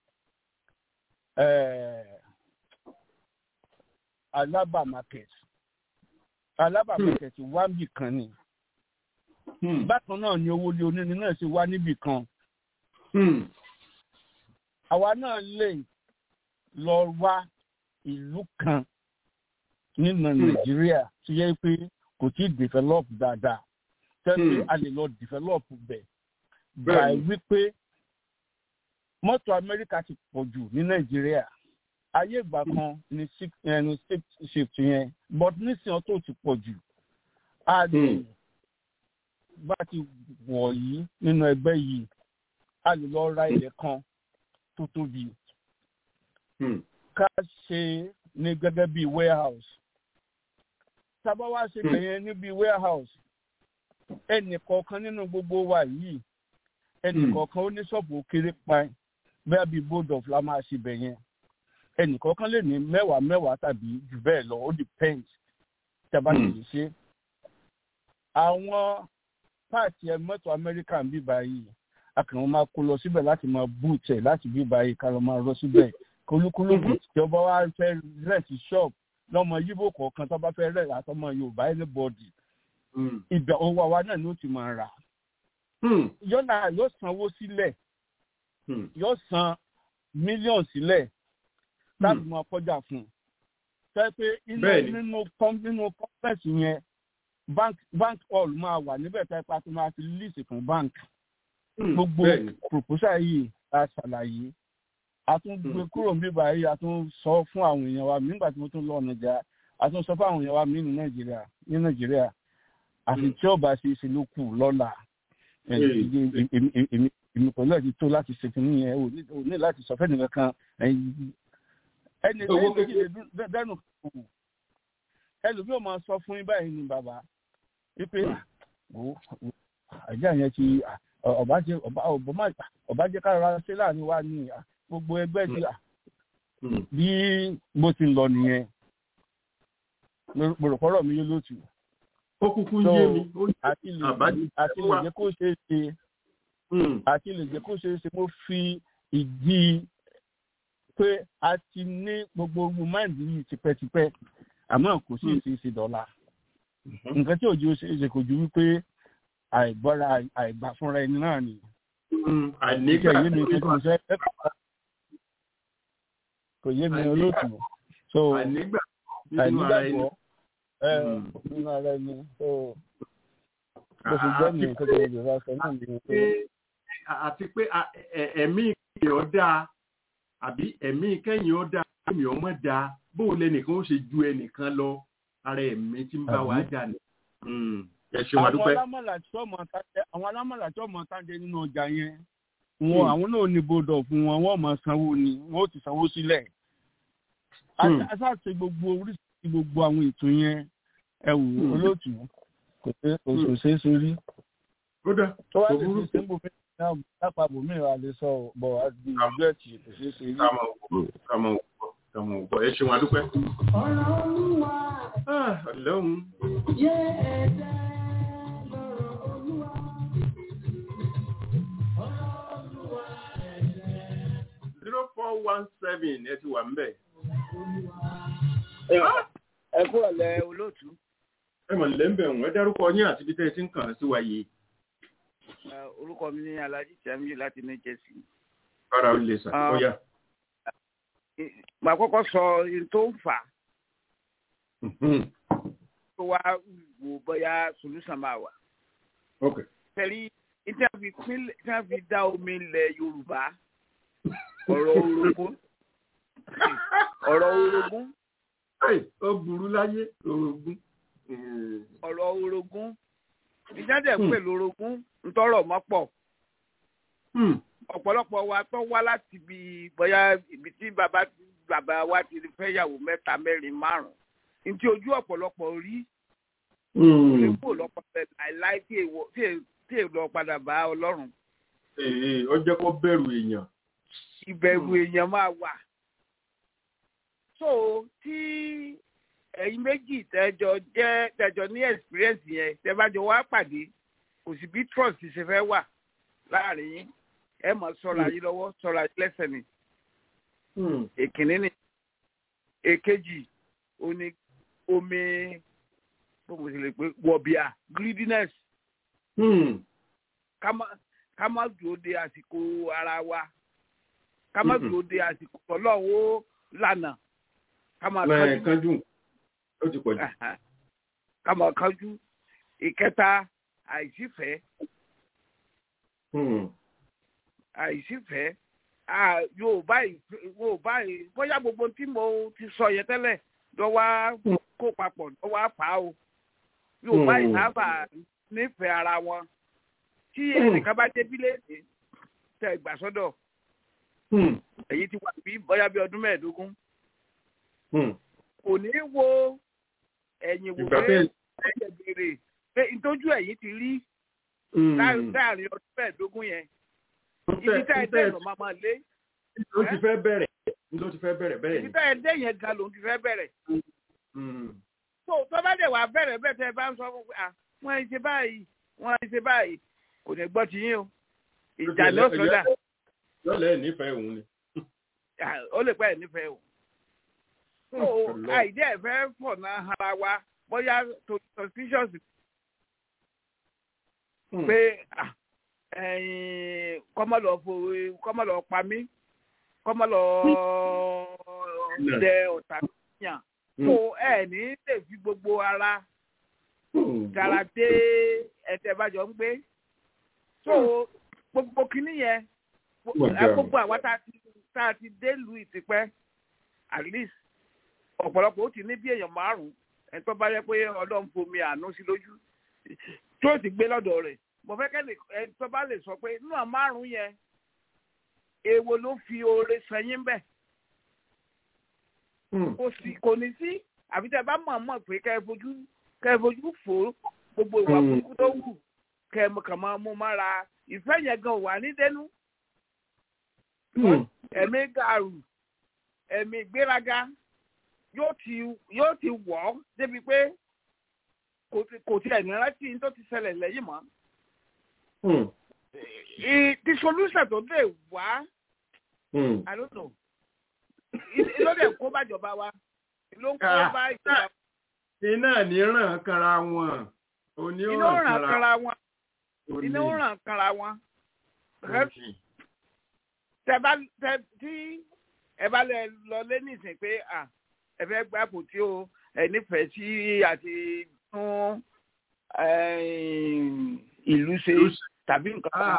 S5: alaba market alaba
S3: Hmm.
S5: market wá níbì kan ni
S3: mm.
S5: bákan náà ni owó lé onírin náà ṣe wá níbì kan
S3: Mm.
S5: àwa náà lè lọ wá ìlú kan nínú nàìjíríà tó yẹ pé kò tí ì develop dáadáa tẹ́lẹ̀
S3: Hmm.
S5: a lè lọ develop bẹ̀
S3: Bẹ́ẹ̀ni.
S5: by wípé mọ́tò amẹ́ríkà ti pọ̀ jù ní nàìjíríà ayé ìgbà kan ní six eh, ní six shift yẹn but nísìnyí ọtọ́ ti pọ̀ jù a lè
S3: Hmm.
S5: bá ti wọ̀ yìí nínú ẹgbẹ́ yìí a lè lọ ra ilẹ̀ kan tó tóbi
S3: Mm.
S5: ká ṣe ní gẹ́gẹ́ bí warehouse. Tábá wá ṣe
S3: Hmm.
S5: bẹ̀yẹn níbi warehouse, ẹnì kọ̀ọ̀kan nínú gbogbo wa yìí, ẹnì
S3: Hmm.
S5: kọ̀ọ̀kan ó ní ṣọ́ọ̀bù kéré pa bẹ́ẹ̀ bí board of la máa ṣe bẹ̀yẹn. Ẹnì kọ̀ọ̀kan lè ní mẹ́wàá mẹ́wàá tàbí jù bẹ́ẹ̀ lọ, ó depends tí a bá ti
S3: Hmm.
S5: lè ṣe. Àwọn páàtì ẹ mọ́tò Amẹ́ríkà ń bí báyìí, a kàn máa kó lọ síbẹ̀ láti máa búùtẹ̀ láti bí báyìí ká lọ máa rọ síbẹ̀ kolúkúlùkù tí ọba wa fẹ́ rẹ̀tì ṣọ́ọ̀bù lọ́mọ yíbò kọ̀ọ̀kan tó bá fẹ́ rẹ̀ àtọmọ yorùbá anybody
S3: Mm.
S5: ìgbà owó àwa náà ni ó ti máa rà
S3: Mm.
S5: yọ́nà yóò sanwó sílẹ̀
S3: Mm.
S5: yóò san mílíọ̀nù sílẹ̀ láti
S3: Mm.
S5: máa kọjá fún un tẹ́ pé inú
S3: Bẹ́ẹ̀ni.
S5: nínú com- nínú complex yẹn bank bank hall máa wà níbẹ̀ tẹ́ pa tó máa fi lease fún bank
S3: Mm.
S5: gbogbo
S3: Bẹ́ẹ̀ni.
S5: proposal yìí la ṣàlàyé a tún gbé kúrò níbí báyìí a tún sọ fún àwọn èèyàn wa nígbà tí mo tún lọ ọ̀nàjà
S7: àtúnṣe fáwọn èèyàn wa mí ní nàìjíríà ní nàìjíríà àti tí ọba ṣe ṣe ló kù lọ́la èmi pẹ̀lú ẹ̀ ti tó láti ṣe fún yẹn ò ní láti sọ fẹ́ni kankan ẹni lẹ́yìn méjì lè dẹ́nu kù ẹlòmíì ò máa sọ fún yín báyìí ni bàbá wípé àjà yẹn ti ọba jẹ kára ṣe láàrin wa ní gbogbo ẹgbẹ́ ti bí bó ti lọ nìyẹn mo rò pọ́rọ̀ mi yóò lótú.
S3: ó kúkú yé mi.
S7: àti lè jẹ́ kó ṣe é ṣe àti lè jẹ́ kó ṣe é ṣe mo fi ìdí pé a ti ní gbogbo ogun máìndì yìí tipẹ́tipẹ́ àmọ́ kò sí èsì ìsì dọ́là. nǹkan tí òjò ṣe é ṣe kò ju wípé àìgbọ́ra àìgbà fúnra ẹni náà ni.
S3: àìnígbà
S7: yé mi kí mo fẹ́ kò yé mi olóòtú. so
S3: àìnígbà
S7: àìnígbàgbọ́ nínú ara ẹni so bó ṣe jẹ́ nìyẹn tó tẹ̀lé ìjọba sọ náà ni pé.
S3: àti pé ẹ̀mí ìkẹyìn ọ̀dà àbí ẹ̀mí ìkẹyìn ọ̀dà ẹ̀mí ọmọ da bóun lẹnìkan ó ṣe ju ẹnìkan lọ ara ẹ̀mí tí ń bá wa jà ní. ẹ ṣeun adúpẹ́.
S7: àwọn alámọ̀là tí ọmọ tájẹ nínú ọjà yẹn wọn àwọn náà ní bọ́dọ̀ fún wọn wọn máa sanwó ni wọn ó ti sanwó sílẹ̀. aṣáàṣe gbogbo oríṣiríṣi gbogbo àwọn ètò yẹn ẹ wò olóòtú kò ṣeé sórí. tó wá lè ṣe sẹ́ńbù mi náà lápá bòmí ìwà lè sọ bọ̀ àti ìgbẹ́ ẹ̀tì kò ṣeé ṣe rí.
S3: kàmọ̀ ògbọ̀ ẹ ṣeun adúpẹ́.
S1: ọ̀rọ̀ olúwa
S3: ọlọ́run.
S1: yé ẹ̀dá lọ́rọ̀ olúwa.
S3: zero four one seven ẹ ti wà ń bẹ̀.
S4: ẹ kú ọ̀lẹ́ olóòtú.
S3: ẹ mọ̀ nílẹ̀ ń bẹ̀ wọ́n ẹ dárúkọ yín àti ibi tẹ́ ẹ ti ń kàn sí wa yìí.
S4: orúkọ mi ní alhaji samiu láti new jersey.
S3: rárá o lè sà ó yá.
S4: màá kọ́kọ́ sọ ohun tó ń fà á. tó wá wò bóyá solution máa wà.
S3: ok.
S4: tẹ̀lé tí a fi dá omi ilẹ̀ yorùbá ọ̀rọ̀ orogún ọ̀rọ̀ orogún
S3: ó burú láyé orogún.
S4: ọ̀rọ̀ orogún ìjáde pè lórogún ntọ́rọ̀ mọ́ pọ̀ ọ̀pọ̀lọpọ̀ wa tó wá láti ibi bóyá ibi tí bàbá bàbá wa ti fẹ́ yàwó mẹ́ta mẹ́rin márùn-ún ní ti ojú ọ̀pọ̀lọpọ̀ rí lè kó lọ́pọ̀ bẹ́ẹ̀ láìláì tí èèlò padà bá ọlọ́run.
S3: ó jẹ́ kó bẹ̀rù èèyàn
S4: ìbẹ̀rù èèyàn máa wà. so tí ẹ̀yin méjì tẹ́jọ jẹ́ tẹ́jọ ní experience yẹn tẹ́bájọ wá pàdé kò sí bí trust ṣe fẹ́ wà láàrin yín ẹ mọ̀ sọ̀rọ̀ ayé lọ́wọ́ sọ̀rọ̀ ayé lẹ́sẹ̀ ni. èkìní ni èkejì oní omi bó mo ṣe lè pé wọ̀bìà greediness. ká má dúró de àsìkò ara wa ká má dúró de àsìkò ọlọ́run ó lànà ká má
S3: kánjú ó ti pọ̀ jù.
S4: ká má kánjú ìkẹta àìsífẹ́ àìsífẹ́ yorùbá yorùbá bóyá gbogbo tí mo ti sọ yẹn tẹ́lẹ̀ lọ́wọ́ kó papọ̀ lọ́wọ́ fà á o yorùbá ìsábà nífẹ̀ẹ́ ara wọn tí ẹnìkan bá débí léde tẹ ìgbà sọ́dọ̀ èyí ti wà bí bóyá bí ọdún mẹ́ẹ̀ẹ́dógún kò ní wo ẹ̀yìn wò pé ẹ̀jẹ̀ béèrè pé ìtọ́jú ẹ̀yìn ti rí láàrin ọdún mẹ́ẹ̀ẹ́dógún yẹn ibi tá ẹ dé ìrọ̀ máa máa lé.
S3: ló ti fẹ́ bẹ̀rẹ̀ ló ti fẹ́ bẹ̀rẹ̀ bẹ́ẹ̀ ni.
S4: ibi tá ẹ dé yẹn gan ló ti fẹ́ bẹ̀rẹ̀. tó tó bá dẹ̀ wà bẹ̀rẹ̀ bẹ́ẹ̀ tẹ́ ẹ bá ń sọ fún pé wọ́n ẹ ṣe báyìí wọ́n ẹ ṣe báyìí kò ní gbọ́ ti yín o ìjà ló sọdá.
S3: lọ́lẹ̀ nífẹ̀ẹ́ òun ni.
S4: ó lè pẹ́ ẹ̀ nífẹ̀ẹ́ o. tó àìdí ẹ̀ fẹ́ pọ̀ náà ara wa bóyá to suspicious pé kọ́mọ́lọ́ fòwe kọ́mọ́lọ́ pa mí kọ́mọ́lọ́ dẹ ọ̀tá yàn tó ẹ̀ ní lè fi gbogbo ara dára dé ẹ̀tẹ̀ bàjọ́ ń gbé so gbogbo kínní yẹn gbogbo àwa tá a ti dé lu ìtìpẹ́ at least ọ̀pọ̀lọpọ̀ ó ti ní bí èèyàn márùn-ún ẹni tó bá yẹ pé ọlọ́run fomi àánú sí lójú tó ti gbé lọ́dọ̀ rẹ̀ mo fẹ́ kẹ́lẹ̀ ẹni tó bá lè sọ pé nínú àwọn márùn-ún yẹn èwo ló fi oore sẹ́yìn bẹ́ẹ̀ kò sí kò ní sí àbí tẹ́ bá mọ̀ mọ̀ pé kẹ́ ẹ fojú kẹ́ ẹ fojú fò gbogbo ìwà burúkú tó wù kẹ́ ẹ kàn máa mú mára ìfẹ́ yẹn gan wà ní dẹnu ẹ̀mí gàrú ẹ̀mí gbéraga yóò ti yóò ti wọ̀ ọ́ débi pé kò tiẹ̀ ní rántí tó ti ṣẹlẹ̀ lẹ́yìn mọ́. the solution tó dé wá i don't know ló dẹ̀ kó bàjọba wa ló ń kó bá ìjọba.
S3: iná ní ràn kanra wọn òní ò
S4: iná
S3: ràn
S4: ràn
S3: kanra
S4: kanra wọn iná ràn kanra wọn tẹ bá tẹ tí ẹ bá lẹ lọ lé nísìnyí pé à ẹ fẹ́ gbá kò tí o ẹ nífẹ̀ẹ́ sí àti tún ìlú ṣe tàbí nǹkan kan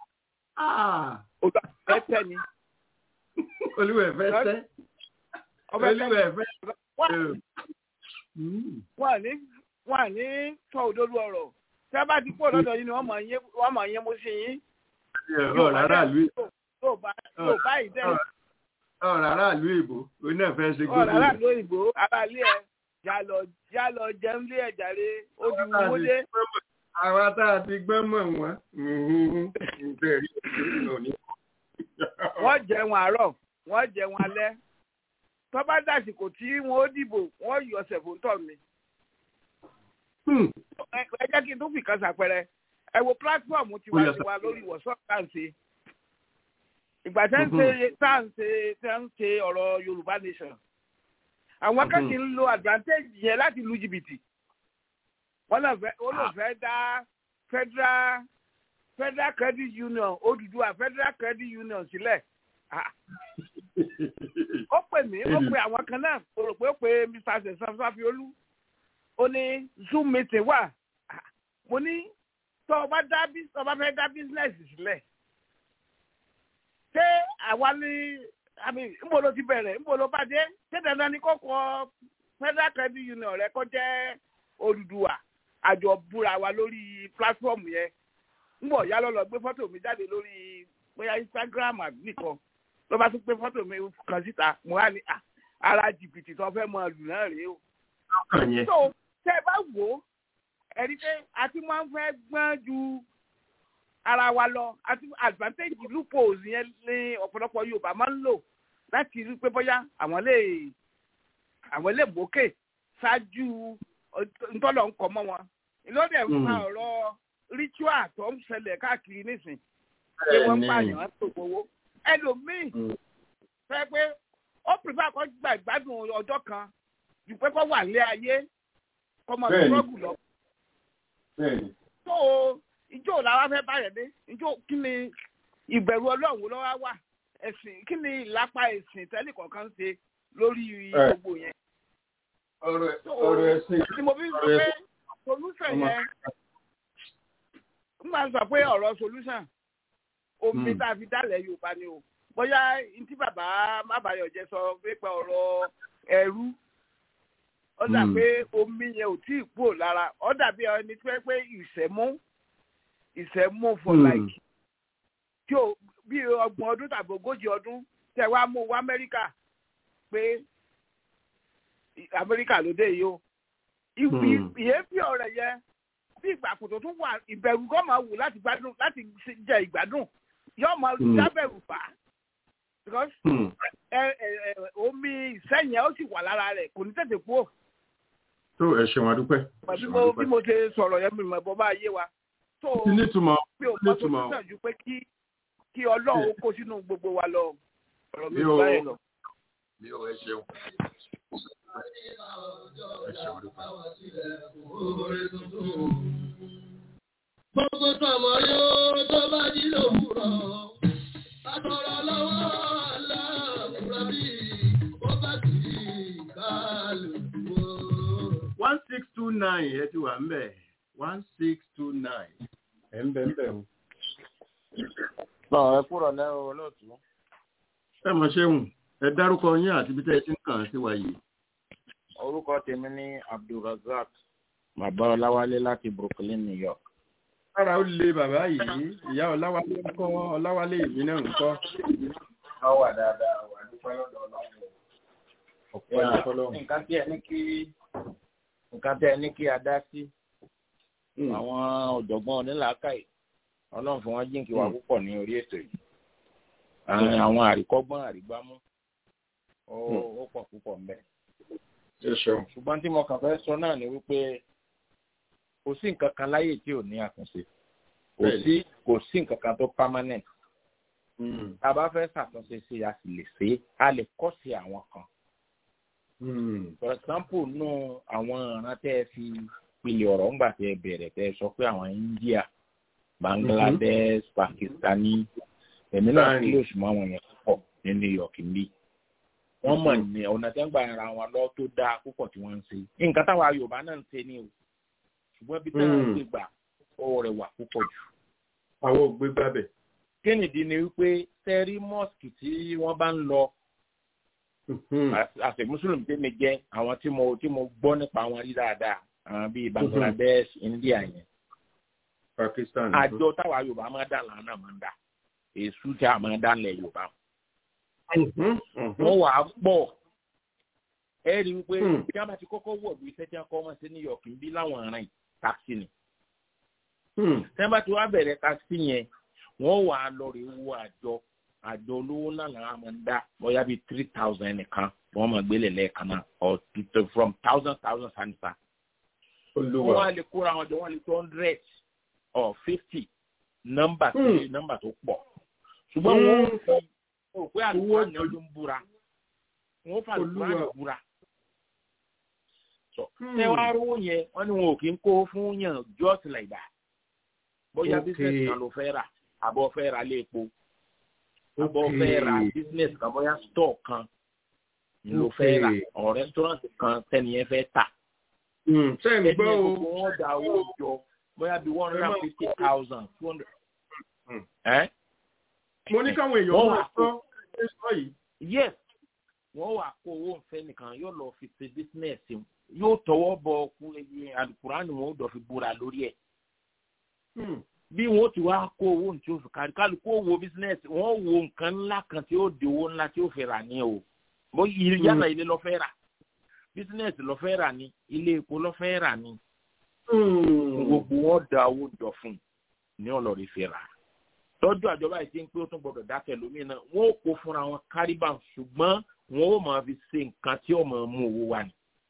S4: olùwẹ̀ tẹ̀ ni.
S3: olúwẹ̀ fẹ́ tẹ́ olúwẹ̀ fẹ́
S4: wọ́n ní wọ́n ní sọ òdodo ọ̀rọ̀ tí a bá ti pọ̀ lọ́dọ̀ yìí ni wọ́n mọ̀ yín mú sí yín.
S3: ọ̀rọ̀ aráàlú
S4: tó bá ìdẹ́
S3: ọ̀rọ̀ aráàlú ìbò oní ẹ̀fẹ́ ṣe gbogbo
S4: ọ̀rọ̀ aráàlú ìbò aráàlú ẹ̀ jálọ jálọ jẹun lé ẹ̀jàre ó di wúwo dé.
S3: àwa tá a ti gbọ́n mọ̀ wọ́n bẹ̀rẹ̀ òní.
S4: wọ́n jẹun àárọ̀ wọ́n jẹun alẹ́ tó bá dàsìkò tí wọ́n ó dìbò wọ́n yọ ṣẹ̀fóńtọ̀ mi. ẹ jẹ́ kí n tún fi kan ṣàpẹẹrẹ ẹ wo pílátífọ̀mù tiwantiwa lórí ìwọ̀sán káàsì ìgbà tẹ́ ń ṣe tá à ń ṣe tẹ́ ń ṣe ọ̀rọ̀ yorùbá nation àwọn akẹ́kọ̀ọ́ ń lo advantage yẹn láti lu jìbìtì wọ́n náà fẹ́ ó lè fẹ́ dá federal federal credit union Odùduwà federal credit union sílẹ̀ ó pè mí ó pè àwọn kan náà ó rò pé ó pè mr sẹ̀sán fáfiolú ó ní zoom meeting wà mo ní tó o bá dá tó o bá fẹ́ dá business sílẹ̀ ṣé àwa ní àmì ńbò ló ti bẹ̀rẹ̀ ńbò ló bá dé ṣé dandan ni kókó federal credit union rẹ kó jẹ́ Odùduwà àjọ búra wa lórí platform yẹn ńbọ̀ yá lọ́lọ́ gbé fọ́tò mi jáde lórí bóyá Instagram àbí nìkan ló bá tún gbé fọ́tò mi kan síta mo wá ní ara jìbìtì tó fẹ́ mọ lù náà rèé o. so tẹ́ ẹ bá wò ó ẹ̀rí pé a ti máa ń fẹ́ gbọ́n ju ara wa lọ àti advantage loopholes yẹn ní ọ̀pọ̀lọpọ̀ Yorùbá máa ń lò láti rí pé bóyá àwọn lè àwọn lè mókè ṣáájú ntọ́lọ̀ ń kọ́ mọ́ wọn ìlọ́dẹ̀ ń fa ọ̀rọ̀ ritual tó ń ṣẹlẹ̀ káàkiri nísìn pé wọ́n ń pààyàn tó gbowó ẹlòmíì fẹ́ pé ó prefer kó gba ìgbádùn ọjọ́ kan ju pé kó wà lé ayé kó mọ struggle lọ. tó ìjọ làwa fẹ́ báyẹ̀ dé ìjọ kí ni ìbẹ̀rù ọlọ́run lọ́wọ́ wà ẹ̀sìn kí ni ìlápá ẹ̀sìn tẹ́lẹ̀ kọ̀ọ̀kan ṣe lórí gbogbo yẹn.
S3: ọ̀rọ̀ ẹ̀sìn
S4: ni mo fi sọ pé solution yẹn n máa sọ pé ọ̀rọ̀ solution omi tá a fi dálẹ̀ yorùbá ni o bóyá ntí bàbá mábàyọ̀jẹ sọ pípa ọ̀rọ̀ ẹ̀rú ó dà pé omi yẹn ò tí ì kúrò lára ó dàbí ẹni tí wọ́n pé ìṣẹ́mú ìṣẹ́mú for like tí o bí ọgbọ̀n ọdún tàbí ogójì ọdún tẹ wá mú wá amẹ́ríkà pé amẹ́ríkà ló dé yìí o ìyẹn fi ọ̀rẹ́ yẹn bí ìgbà kòtò tún wà ìbẹ̀rù kọ́ máa wù láti gbádùn láti jẹ ìgbádùn yóò máa dábẹ̀rù bá because omi ìsẹ́yìn ó sì wà lára rẹ̀ kò ní tètè kú ò.
S3: tó ẹ ṣeun adúpẹ́.
S4: bí mo ṣe sọ̀rọ̀ yẹn mi mọ̀ ẹ̀bọ bá yé wa. tó
S3: nítumọ̀
S4: mi ò mọ tó tún sànjú pé kí kí ọlọ́run kó sínú gbogbo wa lọ ọ̀rọ̀ mi ò bá yẹn lọ.
S3: mi ò ẹ ṣeun. ẹ ṣeun adúpẹ́.
S1: Gbogbo tọmọ yóò tó bá jí lówùrọ̀. Àtọ̀rọ̀ lọ́wọ́ aláàbúrò bí ó bá ti kálukú.
S3: one six two nine ẹ ti wà ń bẹ̀ one six two nine ẹ̀ ń bẹ̀ ń bẹ̀ o.
S8: Náà ẹ kúrò ní olóòtú.
S3: ẹ mọ̀ ṣéhùn ẹ dárúkọ yín àti ibi tẹ́ ẹ ti ń kàn án sí wa yìí.
S7: orúkọ tèmi ní abdulrasaq bàbá ọláwálé láti brooklyn new york.
S3: ara ó lé bàbá yìí ìyá ọláwálé ń kọ́ ọláwálé ìbí náà ń kọ́.
S7: wọ́n wà dáadáa wà dúpẹ́ lọ́dọ̀ ọlọ́run.
S3: ọ̀pọ̀ ẹ̀yà fọlọ́run.
S7: nǹkan tí ẹ ní kí nǹkan tí ẹ ní kí a dá sí àwọn ọ̀jọ̀gbọ́n onílàákàyè ọlọ́run fún wọn jíǹkì wà púpọ̀ ní orí ètò yìí àwọn àríkọ́gbọ́n àrígbámú ó pọ̀ púpọ̀ mbẹ́. ṣùgbọ́n tí mo kàn fẹ́ sọ náà ni wípé kò sí nǹkan kan láyè tí ò ní àtúnṣe kò sí kò sí nǹkan kan tó permanent. tá a bá fẹ́ ṣàtúnṣe sí a sì lè ṣe é a lè kọ́ sí àwọn kan. for example nù àwọn ìran tẹ́ ẹ fi pilẹ̀ ọ̀rọ̀ ńgbà tẹ́ ẹ bẹ̀rẹ̀ tẹ́ ẹ sọ pé àwọn India Bangladesh Pakistani èmi náà kí lóṣù mọ́ àwọn yẹn púpọ̀ ní New York níbí wọ́n mọ̀ ní ọ̀nà tí wọ́n gba ara wọn lọ tó dáa púpọ̀ tí wọ́n ń ṣe nǹkan táwa Yorùbá náà ń ṣe ní o ṣùgbọ́n bí táwọn ń gbé gbà ó rẹwà púpọ̀ jù.
S3: àwọn ò gbé gbàbẹ̀.
S7: kínìdí ni wípé sẹ́rí mosque tí wọ́n bá ń lọ àṣẹ mùsùlùmí tí mi jẹ́ àwọn tí mo tí mo gbọ́ nípa wọn rí dáadáa àwọn bíi Bangladesh India yẹn.
S3: Pakistan.
S7: àjọ táwa Yorùbá máa dà lánàá máa ń dà èṣù tí a máa dá lẹ̀ Yorùbá wọ́n wà á pọ̀ ẹ rí i pé bí a bá ti kọ́kọ́ wọ̀ bí iṣẹ́ tí a kọ́ wọn sí New York ń bí láwọn aràn yìí táksì ni. tí wọ́n bá ti wá bẹ̀rẹ̀ táksì yẹn wọ́n wà á lọ rí owó àjọ àjọ olówó náà làwọn máa ń dá bóyá bíi three thousand nìkan wọ́n máa gbélé lẹ́ẹ̀kan náà or from thousand thousand sanisa. wọ́n wá lè kóra wọn jọ wọ́n lè two hundred or fifty nọ́mbà tó nọ́mbà tó pọ̀ ṣùgbọ́n wọ́n fi o pé àlùkò ni ló ń búra wọn fà àlùkò àná búra ṣé wàá rówó yẹn wọn ni wọn ò kí ń kó fún yàn just like that bóyá business kan ló fẹ́ rà àbọ̀ fẹ́ ra lé epo àbọ̀ fẹ́ ra business kan bóyá store kan ló fẹ́ rà ọ̀ restaurant kan tẹ́niyẹn fẹ́ tà
S3: sẹ́yìn gbọ́ o
S7: gbogbo wọn da owó jọ bóyá bíi one hundred and fifty thousand two hundred
S3: mo ní káwọn èèyàn máa sọ ẹ sọ yìí.
S7: yes wọ́n wà kó owó nfẹ́ nìkan yóò lọ fi ṣe bísínẹ́sì yóò tọwọ́ bọ alukurani wọn ó dọ̀ fi búra lórí ẹ̀. bí wọ́n ti wá kó owó tí ó fi kárí kálukú owó bísínẹ́sì wọ́n wo nǹkan ńlá kan tí ó di owó ńlá tí ó fi rà ní o bó yálà ilé lọ́ fẹ́ rà bísínẹ́sì lọ́ fẹ́ rà ní ilé epo lọ́ fẹ́ rà ní. gbogbo wọn da owó jọ fún ní ọlọ́rin fi rà lọ́jọ́ àjọba yìí ti ń pé ó tún gbọdọ̀ dákẹ́ lómi náà wọ́n ó kó fúnra wọn kárìbà ṣùgbọ́n wọ́n ó máa fi ṣe nǹkan tí ó máa mú owó wá ni.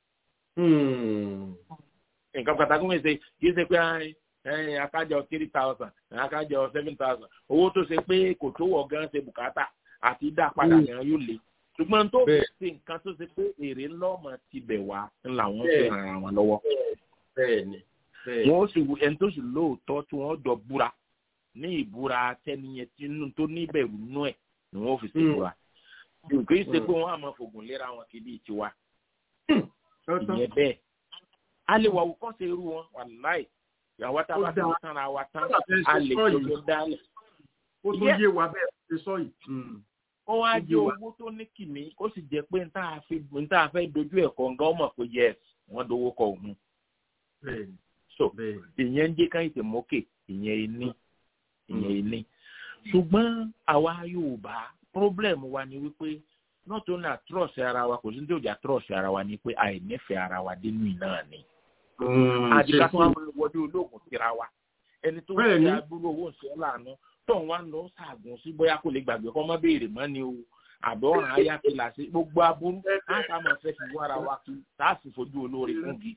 S7: nǹkan pàtàkì wọ́n ṣe kì í ṣe pé akájọ three thousand akájọ seven thousand owó tó ṣe pé kò tó wọ̀ gan ṣe bùkátà àti dá padà gan yóò le ṣùgbọ́n tó fi ṣe nǹkan tó ṣe pé èrè ńlọ́mọ ti bẹ̀ wá ńlá wọn fi ràn án wọn lọ́wọ́. wọ́n ó sì ẹni tó sì lóòótọ́ tí wọ́n jọ búra ní ìbúra tẹniyẹn tinú tó níbẹ̀rù nú ẹ̀ ni wọ́n fi ṣèbúra kì í ṣe pé wọ́n á máa fògùn léra wọn kì í bí tiwa ìyẹn bẹ́ẹ̀ a lè wà wò ṣe irú wọn wà láì ìyàwó tá a bá ti tán ra wa tán a lè jọjọ dálẹ̀.
S3: ó tó yé wa bẹ́ẹ̀ ṣe sọ yìí.
S7: ó wá jẹ́ owó tó ní kìmí ó sì jẹ́ pé n tá a fẹ́ dojú ẹ̀kọ́ nǹkan ó mọ̀ pé yes wọ́n dowó kọ òun. so ìyẹn ń jẹ́ ká ìtẹ̀mọ́kè ìyẹn ní ìyẹn ilé ṣùgbọ́n àwa Yorùbá problem wa ni wípé not only trust ara wa kò sí ní òjà trust ara wa ni pé àìnífẹ̀ẹ́ ara wa dénú iná ni. àdìgbà tó wà wọlé olóògùn síra wa ẹni tó wọ́n ti agbóró owó ìṣẹ́ lànà tó ń wá lọ ṣàgùn sí bóyá kò lè gbàgbé kọ́ mọ́ béèrè mọ́ ni o àbẹ̀ ọ̀ràn ayáfẹ́lá sí gbogbo aburú láta máa fẹ́ fi wára wa kí tá a sì fojú olóore fún gi.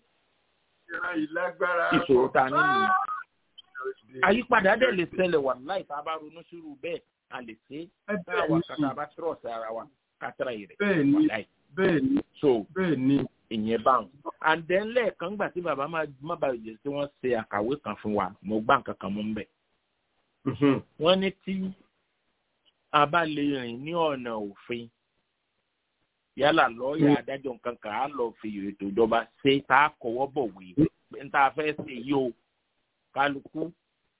S7: ìṣòro ta nínú àyípadà dẹ̀ lè ṣẹlẹ̀ wà láì tá a bá ronú sírú bẹ́ẹ̀ a lè ṣe é bá wa kàtà bá tírọ̀sì ara wa kátàrà yìí rẹ̀
S3: wà láì. bẹ́ẹ̀ni
S7: so
S3: bẹ́ẹ̀ni.
S7: ìyẹn báwọn and then lẹ́ẹ̀kan gbà tí bàbá má bàa jẹ́ tí wọ́n ṣe àkàwé kan fún wa mo gbá nǹkan kan mú ń bẹ̀. wọ́n ní tí a bá lè rìn ní ọ̀nà òfin yálà lọ́ọ̀yà adájọ́ nǹkan kan á lọ fi ètò ìjọba ṣe tá a kọ̀wọ́ bọ̀wé n ta fẹ́ ṣe yìí o kálukú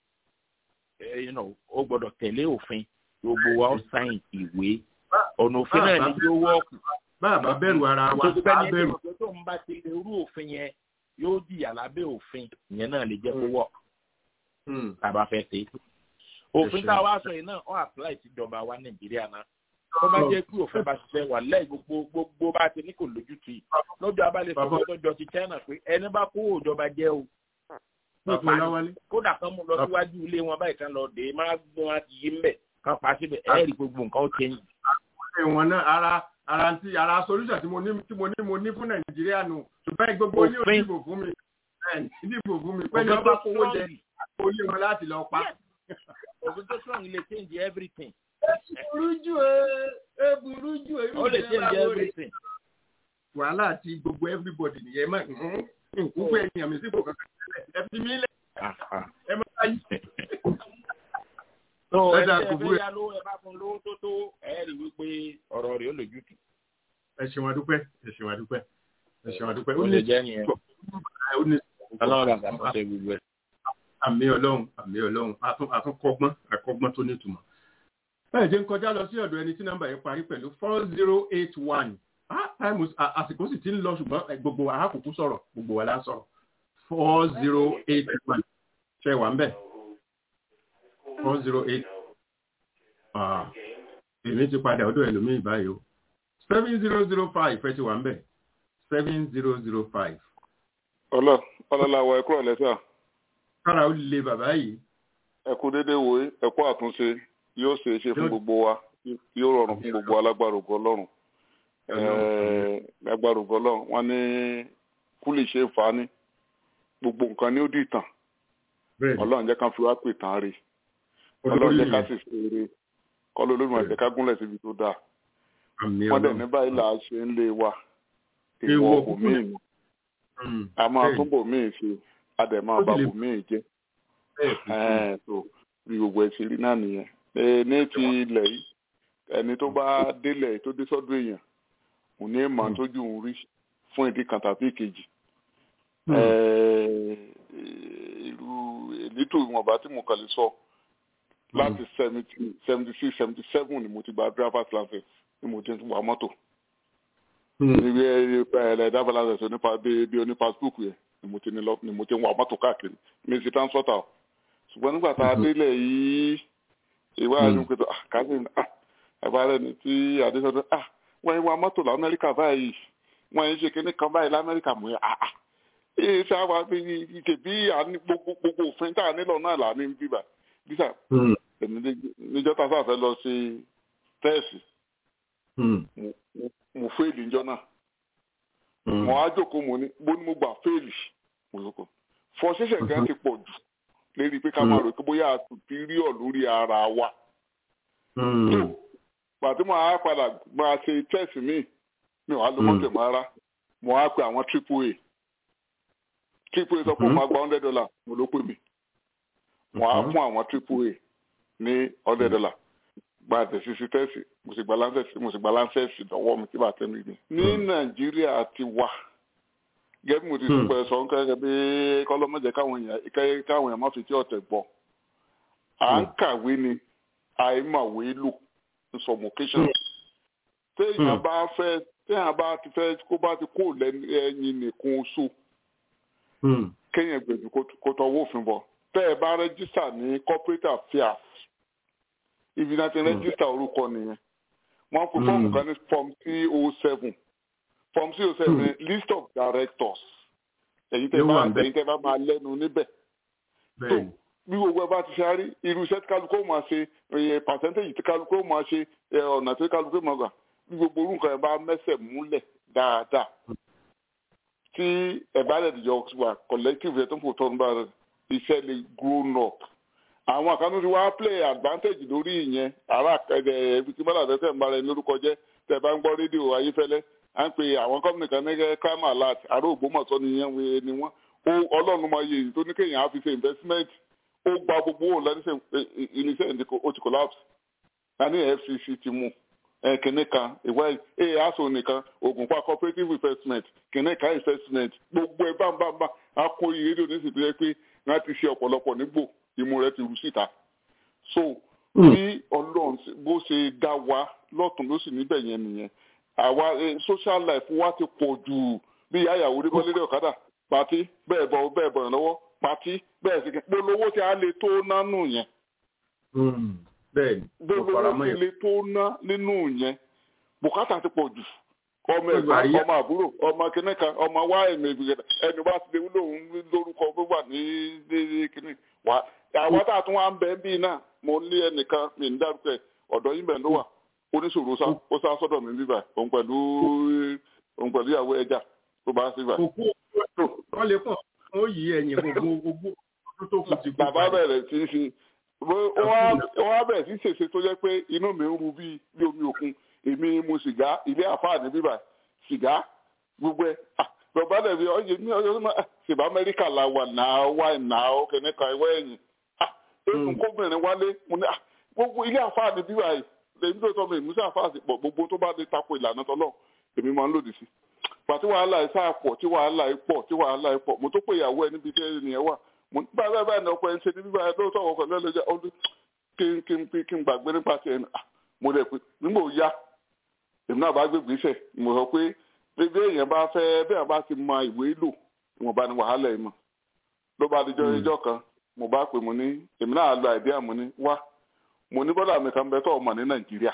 S7: ó gbọ́dọ̀ tẹ̀lé òfin gbogbo wa ó sáyìn ìwé ọ̀nà òfin náà ní yóò wọ́ọ̀kù.
S3: bàbá bẹ̀rù ara wa bá bẹ̀rù.
S7: tó tó ń bá ti lè rú òfin yẹn yóò jìyà lábẹ́ òfin ìyẹn náà lè jẹ́ kó wọ̀ tàbá fẹ́ ṣe. òfin tá a wá sọ yìí náà ó apply síjọba wa nàìjíríà náà tó bá jẹ́ pé òfin bá ṣiṣẹ́ wà lẹ́yìn gbogbo gbogbo bá ti ní kò lójútu yìí lọ́jọ́ abálẹ̀ fọwọ́ tọ́jọ́ ti china pé ẹni bá kó òjọba jẹ́ o kódà kan mú lọ síwájú ilé wọn báyìí kan lọ dé má gbé wọn ti yí mbẹ kan pa síbẹ̀ ẹ rí gbogbo nǹkan ó change.
S3: ìwọ̀n náà ara ara ti ara solution tí mo ní tí mo ní mo ní fún nàìjíríà nù ṣùgbọ́n gbogbo ní òdìbò fún mi ìdìbò fún mi pé ní ọba kówó jẹ olè wọn láti lọ pa.
S7: òfin tó strong lè change everything.
S3: burú jù ẹ burú jù ẹ.
S7: ó lè change everything.
S3: wàhálà àti gbogbo everybody nìyẹn mọ nkúkú ẹ̀yìn àmì sípò kankan ẹ fi mí lẹ ẹ má bá yí.
S7: tó ẹ tẹ ẹ fẹ́ yá lówó ẹ bá fún lówó tó tó ẹ rí wípé ọ̀rọ̀ rẹ̀ ó lè jù tù.
S3: ẹ ṣeun adúpẹ́ ẹ ṣeun adúpẹ́ ẹ ṣeun adúpẹ́.
S7: ó lè jẹ́ nìyẹn. ọlọ́run àgbà tó ṣe gbogbo ẹ̀.
S3: àmì ọlọ́run àmì ọlọ́run àtúnkọ́gbọ́n àkọ́gbọ́n tó nítumọ̀. bẹ́ẹ̀ jẹ́ ń kọjá lọ sí ọ̀dọ̀ ẹni tí nọ́mbà yẹn parí pẹ̀lú four zero eight one àsìkò sì ti ń lọ ṣùgbọ́n gbogbo àákùkù sọ̀rọ̀ gbogbo wa la sọ̀rọ̀ four zero eight one ṣe wà ń bẹ̀ four zero eight èmi ti padà ọdọ̀ ẹlòmíì báyìí o seven zero zero five ẹ ti wà ń bẹ̀ seven zero zero five.
S8: ọlọ ọlọláwọ ẹkú ọlẹsà.
S3: kára ó le bàbá yìí.
S8: ẹkú dédé wo ẹkú àtúnṣe yóò ṣe é ṣe fún gbogbo wa yóò rọrùn fún gbogbo alágbára ògo Ọlọ́run agbára ògo Ọlọ́run wọn ní kúlì ṣe é fa ní gbogbo nǹkan ní ó dì tàn Ọlọ́run jẹ́ ká fi wá pè tán rí Ọlọ́run jẹ́ ká sì ṣe eré kọlọ olóògùn àti ká gúnlẹ̀ síbi tó dáa wọn dẹ̀ ní báyìí là á ṣe ń lé wa ìwọ bòmíì ni a máa tún bòmíì ṣe a dẹ̀ máa bá bòmíì jẹ́ tó bí gbogbo ẹ̀ ṣe rí náà nìyẹn ní ti ilẹ̀ yìí ẹni tó bá délẹ̀ tó dé sọ́dọ̀ èèyàn òun ní èèmọ̀ tójú òun rí fún ìdí kan tàbí ìkejì irú èlétò ìwọ̀nba tí mo kàn lè sọ láti seventy seventy six seventy seven ni mo ti gba driver's license ni mo ti ń wa mọ́tò. ibi ẹ̀ driver's license onípa bí oní passport yẹn ni mo ti ní lọ ni mo ti ń wa mọ́tò káàkiri mi sì transporter ṣùgbọ́n nígbà tá a délẹ̀ yìí ìwà àyùn pé kásìn ẹ̀bá rẹ̀ ni tí adéṣọ́dún wọ́n ń wa mọ́tò lamẹ́ríkà báyìí wọ́n ń ṣe kinní kan báyìí lamẹ́ríkà mú yẹn èyí sábà bí ike bí gbogbo òfin tá a nílò náà là ní bíbà bísà níjọ́ tá a sáà fẹ́ lọ sí tẹ́ẹ̀sì mo fẹ́ẹ̀lì níjọ́ náà mo á jókòó mo ní bó ni mo gbà fẹ́ẹ̀lì mo lóko fọ ṣẹ̀ṣẹ̀ gan ti pọ̀ jù lérí pé ká máa rò pé bóyá a superior lórí ara wa. tó pàtó mo á padà máa ṣe tẹ́ẹ̀sì míì mi ò á lo mọ́tò mọ́ ara mo á pe àwọn triple a triple a sọ pé mo máa gba hundred dollar mo ló pè mí mo á fún àwọn triple a ní hundred dollar gba àtẹ̀sísí tẹ́sì mo sì gba lancet mo sì gba lancet lọ́wọ́ mi tí bá tẹ́ mi gbé. ní nàìjíríà ti wà gẹ́gẹ́ bí mo ti sọ pé sọ nǹkan gẹ́gẹ́ bí kọ́lọ́mọ́jẹ káwọn èèyàn káwọn èèyàn má fi tí ọ̀tẹ̀ gbọ́. à ń kàwé ni àìmọ̀wé lò ní some occasions. téèyàn bá fẹ́ téèyàn bá ti fẹ́ kó bá ti kó lẹ́yìn nìkan oṣù kéèyàn gbèjú kó tọwọ́ òfin bọ̀ tẹ́ ẹ bá rẹ́jísà ní corporate affairs ibi náà ti rẹ́jísítà orúkọ nìyẹn wọ́n pe fọ́ọ̀mù kan ní form c o seven form c o seven list of directors èyí tẹ́ bá èyí tẹ́ bá máa lẹ́nu níbẹ̀ tó bí gbogbo ẹ bá ti ṣe rí irú iṣẹ́ tí kálukú máa ṣe percentage tí kálukú máa ṣe ọ̀nà tí kálukú máa gbà bí gbogbo orú nǹkan ẹ bá mẹ́sẹ̀ múlẹ̀ dáadáa tí ẹ bá lè jọ wà collective ẹ̀ tó ń fò tọ́nu bá iṣẹ́ lè grown up àwọn àkànnú ti wá play advantage lórí ìyẹn ara ẹ̀ẹ́dẹ̀ ẹ̀bí tí bọ́lá tẹ́tẹ̀ ń bára ẹni lórúkọ jẹ́ tẹ́ bá ń gbọ́ rédíò ayéfẹ́lẹ́ à ń pe àwọn company kan ní crime alert àrò ògbómọ̀tọ́ nìyẹn wé ni wọ́n ó ọlọ́run máa yẹ èyí tó ní kéèyàn á fi ṣe investment ó gba gbogbo òun lẹ́ni ṣe iléeṣẹ́ ìdíkò ó ti collapse ní FCC ti mú kìnní kan ìwé ẹ̀ aso nìkan ògùnpá cooperative investment kìnní kan investment gbogbo ẹ̀ bámbámbá á kó iye rédíò ní ìsìnkú yẹ pé wọ́n ti ṣe ọ̀pọ̀lọpọ̀ nígbò imú rẹ ti rú síta so bí ọlọ́run bó ṣe dá wa lọ́tún ló sì níbẹ̀ yẹn nìyẹn àwa social life wa ti pọ̀ jù bí ìyá ìyàwó ní kọ́lé ọ̀kadà pàtí bẹ́ẹ̀ bọ̀ bẹ́ẹ̀ bọ̀ lọ́wọ́ pàtí bẹ́ẹ̀ sì kí polówó tí a lè tó nánú yẹn
S3: bẹ́ẹ̀ni
S8: polówó tí lè tó ná nínú yẹn bùkátà ti pọ̀ jù ọmọ ẹ̀gbọ́n ọmọ àbúrò ọmọ kìnnìkan ọmọ wá ẹ̀mí ìgbìyànjú ẹni wá ti léwu lòun lórúkọ tó wà ní ní kìnnì wá àwọn tá a tún wá ń bẹ bí náà mo ní ẹnìkan mi ń dárúkọ ẹ ọ̀dọ̀ yín bẹ́ẹ̀ ló wà oníṣòro sá ó sá sọ́dọ̀ mi bíbà òun pẹ̀lú òun pẹ̀lú ìyàwó ẹja tó bá sí bíbà.
S3: òkú wọn lè pọ̀ ó yí ẹ̀yìn gbogbo gbogbo ọdún tó kù ti kú.
S8: bàbá bẹ̀rẹ̀ sí í ṣe wọ́n á bẹ̀rẹ̀ sí í ṣèṣe tó jẹ́ pé inú mi ń ru bí omi òkun èmi mu sìgá ilé àfáàní bíbà sìgá gbogbo ẹ bàbá dẹ̀ bí ọyẹ ní ọjọ́ tó máa ṣèbá amẹ́ríkà la wà náà wà náà ọkẹ́ níka ẹwọ́ ẹ̀yìn ètò kóbìnrin wálé mo ní gbogbo ilé àfáàní bíbà yìí lèmi tó tọ́ mi ìmúṣẹ́ àfáàsì pọ̀ gbogbo tó bá lè tako ìlànà tọ́lọ̀ èmi máa ń lòdì sí pàtí wàhálà ẹ̀ sáà pọ̀ tí wàhálà ẹ̀ pọ̀ tí wàhálà ẹ̀ pọ̀ mo tó pé ìyàwó ẹ níbi tí ẹnìyẹn wà mo ní báyìí báyìí náà ọkọ ẹ ń ṣe ní bíbá ẹ lóòótọ́ ọkọ lẹ́lẹ́jà ọdún kí n kí n kí n gbàgbé nípa tiẹ̀ mo lè pè nígbà ó yá èmi náà bá gbé gbèsè mo sọ pé bébí èèyàn bá fẹ́ bẹ́ẹ̀ bá ti mọ ìwé lò ìwọ̀nba ni wàhálà ẹ̀ mọ̀ ló bá dijọ́ ẹjọ́ kan mo bá pè mo ní èmi náà lo àìdí àmọ́ ní wá mo ní bọ́dà mi kan bẹ tó ọmọ ní nàìjíríà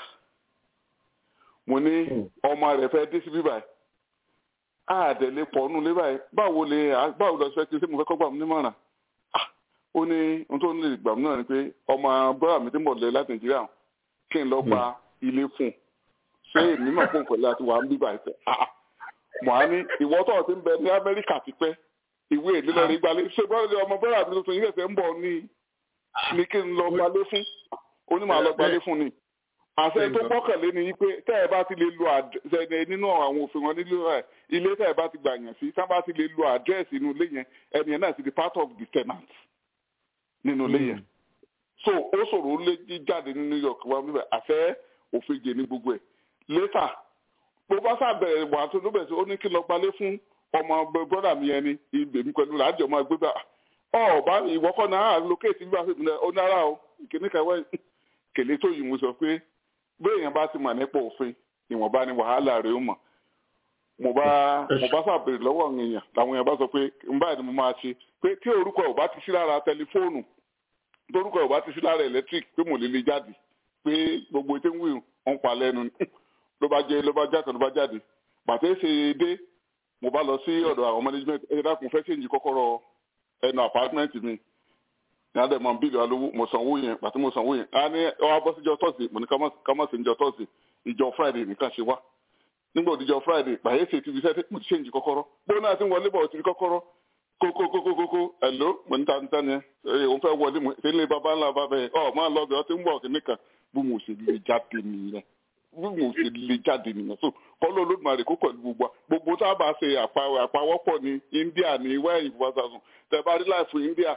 S8: mo ní ọmọ rẹ̀ fẹ́ dé sí bíbá yìí àdẹ̀lé pọ̀ nù lé báyìí báwo lè báwo lọ sí fẹ́ kí n ṣe mo fẹ́ kọ́ gbà mí nímọ̀ràn ó ní ohun tó ń lè gbà mí náà ni pé ọmọ bọ́dà mi ti mọ̀ lẹ́ láti nàìjíríà kí n lọ gba ilé fún un ṣé èmi náà fún pẹ̀lú àti wà ń bíbà ẹ̀fẹ̀ mọ̀ á ní ìwọ tó ti ń bẹ ní amẹ́ríkà ti pẹ́ ìwé ìlélẹ́rìí gbalẹ̀ ṣé bọ́ọ̀lù ọmọ bọ́ọ̀lù àti tuntun yìí ṣẹ̀ṣẹ̀ ń bọ̀ ní ní kí n lọ gbalé fún onímọ̀ àlọ́ gbalé fún ni àṣẹ tó gbọ́kànlé ni pé tẹ́ ẹ bá ti lè lo àdẹ́sẹ̀ nínú àwọn òfin wọn nílò ẹ̀ ilé tẹ́ ẹ bá ti gbà yàn sí tẹ́ bá ti lè lo àdírẹ́sì inú ilé yẹn ẹni yẹn náà ti di part of the tenant nínú ilé yẹn so ó ṣòro ó lé jáde ní New York wá bíbẹ̀ àṣẹ òfin jẹ ní gbogbo ẹ̀ later bó bá sábẹ̀rẹ̀ wà tó lóbẹ̀ sí ó ní kí lọ gbalé fún ọmọ brọ́dà mi ẹni ibèmí pẹ̀lú làájọ máa gbé bá ọ bá ìwọ́kọ̀ náà lókèétì gbà fún mi ó náírà o ìkíní kẹwẹ́ kèlé tó yìí mo sọ pé béèyàn bá ti mọ̀ nípa òfin ìwọ̀nba ni wàhálà rẹ̀ ó mọ̀ mo bá mo bá sàbèrè lọ́wọ́ àwọn èèyàn làwọn èèyàn bá sọ pé n báyìí ni mo máa ṣe pé tí orúkọ ò bá ti sí lára tẹlifóònù torúkọ ò bá ti sí lára electric pé mo lè lè jáde pé gbogbo ètò ń wí ń pa lẹ́nu ló bá jẹ ló bá jáde ló bá jáde bàtẹ́ ṣe dé mo bá lọ sí ọ̀dọ̀ àwọn management ẹ dákun fẹ́ ṣèǹjì kọ́kọ́rọ́ ẹnu apartment mi ní adé mọ bílíọ̀ alówó mo sanwó yẹn pàtó mo sanwó yẹn á ní ọwọ́ abọ́ síjọ tọ́sí mo ní ká má sí níjọ tọ́sí ìjọ friday nìkan ṣe wá nígbà òdìjọ friday pàyẹ́ ṣe ti fi sẹ́tẹ̀ mo ti ṣèǹjì kọ́kọ́rọ́ bó náà ti ń wọlé bọ̀ ti rí kọ́kọ́rọ́ kókókókókó ẹ̀ló mo ní tanta ni ẹ òun fẹ́ wọlé mo ṣe ń lé baba ńlá baba yẹn ọ máa lọ bẹ̀ ọ ti ń bọ̀ kìnnìkan bí mo ṣe lè jáde nìyẹn bí mo ṣe lè jáde nìyẹn so kọ́lọ́ olódùmarè kó pẹ̀lú gbogbo gbogbo tá a bá ṣe àpawọ́pọ̀ ní india ní wẹ́ẹ̀yìn fúnfàṣàṣùn tẹ bá rí láìfù india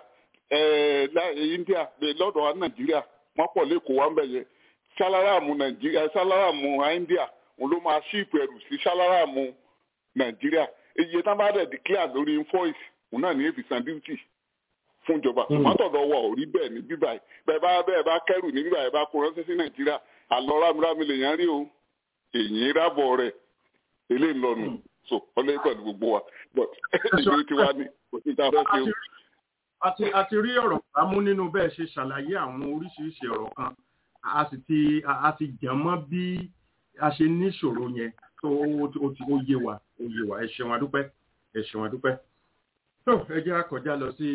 S8: india lọ́dọ̀ wa nàìjíríà wọ́n pọ̀ lẹ́kọ̀ọ́ wa ń bẹ̀ yẹn sáláràmù nàìjíríà sáláràmù india òun ló máa ṣíìpù ẹrù sí sáláràmù nàìjíríà iye tá a bá dẹ̀ declare lórí invoice òun náà ní èfi san duty fún ìjọba tòmátọ̀dọ̀ wọ̀ ò rí bẹ́ẹ̀ ní bíbá yìí bẹ́ẹ̀ bá bẹ́ẹ̀ bá kẹ́rù ní bíbá yìí bá kó ránṣẹ́ sí nàìjíríà àlọ́ rámírámí lèèyàn rí o èyí rábọ̀ rẹ̀ eléyìí lọ́nu so ọlẹ́ pẹ̀lú gbogbo wa but ìlú tiwa ni kò sí ta fẹ́ ṣe o.
S3: àti àti rí ọ̀rọ̀ kámú nínú bẹ́ẹ̀ ṣe ṣàlàyé àwọn oríṣiríṣi ọ̀rọ̀ kan a sì ti a ti jàn mọ́ bí a ṣe níṣòro yẹn tó ó ti ó yé wa ó yé wa ẹ ṣeun adúpẹ́ ẹ ṣeun adúpẹ́ tó ẹ jẹ́ àkọjá lọ sí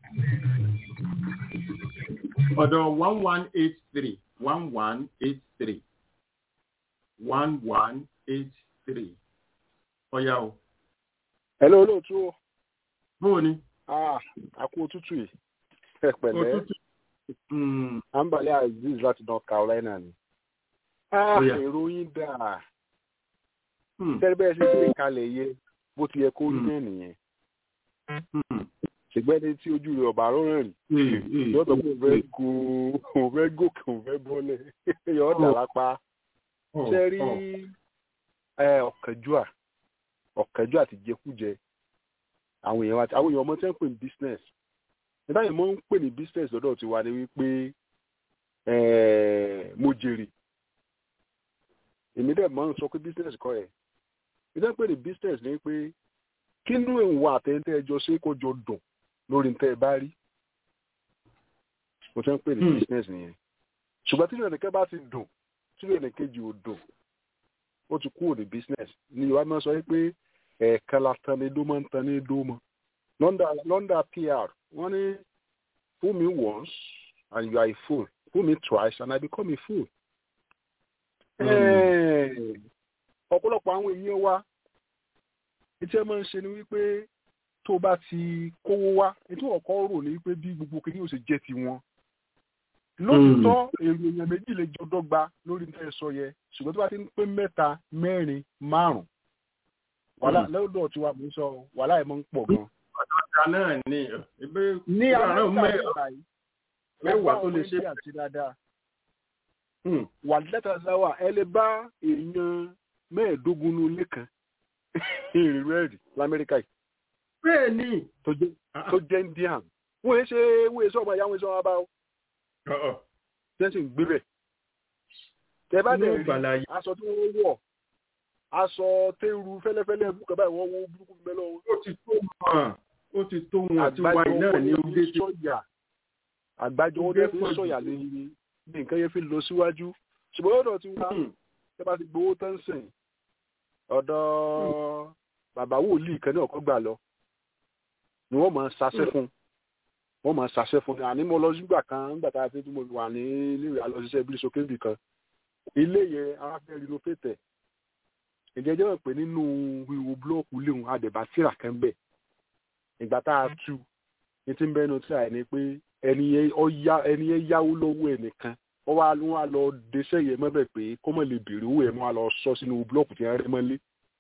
S3: ọ̀dọ̀ one one eight three one one eight three one one eight three ọ̀yá o.
S9: hello olóòtú o.
S3: bóò ni.
S9: àkó òtútù yìí ẹ pẹ̀lẹ́ ambale aziz láti north carolina ni. èrò yín dà tẹ́lẹ̀ bẹ́ẹ̀ ṣe gbé kalẹ̀ yẹ bó ti yẹ kó rí náà nìyẹn ṣùgbọ́n ẹni tí ojú rẹ̀ ọ̀bà rọrùn rìn yóò tọ́ pé òun fẹ́ go òun fẹ́ gòkè òun fẹ́ bọ́lẹ̀ yóò dà lápá ṣe rí ọ̀kẹ́júà ọ̀kẹ́júà àti jẹkújẹ àwọn èèyàn àti àwọn èèyàn ọmọ tí wọ́n ń pè ní business nígbà yẹn mo ń pè ní business lọ́dọ̀ tiwa ni wípé mo jèrè èmi dẹ̀ máa ń sọ pé business kọ́ ẹ̀ ìdá pè ní business ni pé kí inú ìwà àtẹ̀yìntẹ́ ẹjọ́ ṣe kó jọ dùn lórí ntẹ́ ẹ bá rí mo fẹ́ ń pè ní business nìyẹn ṣùgbọ́n tí ìrìnàkẹ́ bá ti dùn tí ìrìnàkejì ò dùn ó ti kúrò ní business ní yorùbá máa sọ pé ẹ̀ẹ̀kan la tan ní dó máa ń tan ní dó mọ́ london pr wọ́n ní fool me once and you are a fool fool me twice and i become a fool. ọ̀pọ̀lọpọ̀ àwọn èèyàn wa etí ẹ máa ń ṣe ni wípé tó bá ti kówó wá ètò ọ̀kọ́ rò ní wípé bí gbogbo kìíní yóò ṣe jẹ́ tiwọn lóòótọ́ èrò èèyàn méjì lè jọ dọ́gba lórí ní ẹ sọ yẹ ṣùgbọ́n tó bá ti ń pé mẹ́ta mẹ́rin márùn wàhálà lọ́dọ̀ tí wàá mú sọ wàhálà ẹ̀ máa ń pọ̀ gan.
S3: ọ̀dọ́ta náà ni
S9: ní amẹ́ríkà yìí
S3: mẹ́wàá tó lè ṣe
S9: àti dáadáa wà lẹ́tà sáwà ẹ lè bá èèyàn mẹ́ẹ̀ẹ́dógún ní ilé kan ìrìn rẹ́ẹ̀dì lamẹ́ríkà yìí.
S3: bẹ́ẹ̀ ni
S9: tó jẹ́ indian wọ́n yẹn ṣe wọ́n yẹn sọ ọmọ ìyá wọn sọ wọn bá wọn tẹ́sí ń gbé bẹ̀. tẹ bá dẹ̀ rí aṣọ tí wọ́n wọ̀ aṣọ tẹ́rù fẹ́lẹ́fẹ́lẹ́ bùkẹ́ báyìí wọ́n wọ burúkú mẹ́lọ́.
S3: ó ti tó wọn ó ti tó wọn àti wáyé náà ní oge tí.
S9: àgbájọ wọn fi sọ̀yà ní ní nǹkan yẹn fi lọ síwájú ṣùgbọ́n ọ̀dọ̀ tí wọ́n tẹ bá ti gbowó tán sìn ọ̀dọ̀ bàbá wòlíì kan ní ọ̀kọ́ gbà lọ ni wọ́n máa ń ṣaṣẹ́ fún un wọ́n máa ṣàṣẹ fún mi àní mo lọ sígbà kan nígbà tá a fi tí mo wà ní iléèwé alọ́ṣiṣẹ́ bí sókèbì kan ilé yẹn ara fẹ́ rinovate ìjẹ́ jẹ́ pé nínú ihò búlọ́ọ̀kù léwu àdèbà tíra kan bẹ̀ ìgbà tá a tu ní tí ń bẹ́nu tíra ẹ̀ ni pé ẹni yẹn yáwó lọ́wọ́ ẹnìkan wọ́n wá wọ́n á lọ deṣẹ́ yẹn mọ́bẹ̀ pé kó mọ̀ lè béèrè owó yẹn wọ́n á lọ sọ sínú búlọ́ọ̀kù tí wọ́n rẹ́ mọ́lé.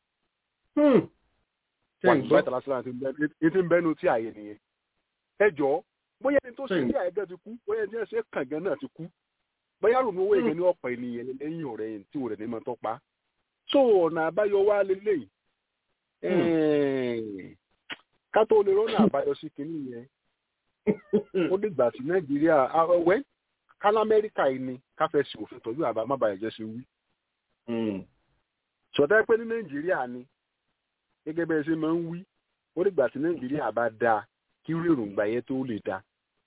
S9: wà ní báyìí tàlásílà ní tí ń bẹ́nu tí àyè nìyẹn ẹ jọ̀ọ́ bóyá ẹni tó ṣe ní àyẹ̀gẹ́ ti kú bóyá ẹni tó ṣe kàngán náà ti kú bóyá ròmí owó ìgbẹ́ ní ọ̀pọ̀ ènìyàn lẹ́yìn ọ̀rẹ́ yìí tí òrẹ́ ní mọ́ tó pa so ọ̀nà àbáyọ wá lélẹ́yìí ká tó lè rọ́nà àbáyọ sí kinní yẹn ó dìgbà sí nàìjíríà wẹ́ kálá amẹ́ríkà yìí ni káfẹ́ sí òfin tọ́jú àbá má bàyẹ̀ jẹ́ sí wí. sọ̀tẹ́ pé ní nàìjíríà ni gẹ́gẹ́ bẹ́ẹ̀ ṣe máa ń wí ó dìgbà sí nàìjíríà bá dáa kí irú èròǹgbà yẹn tó lè dáa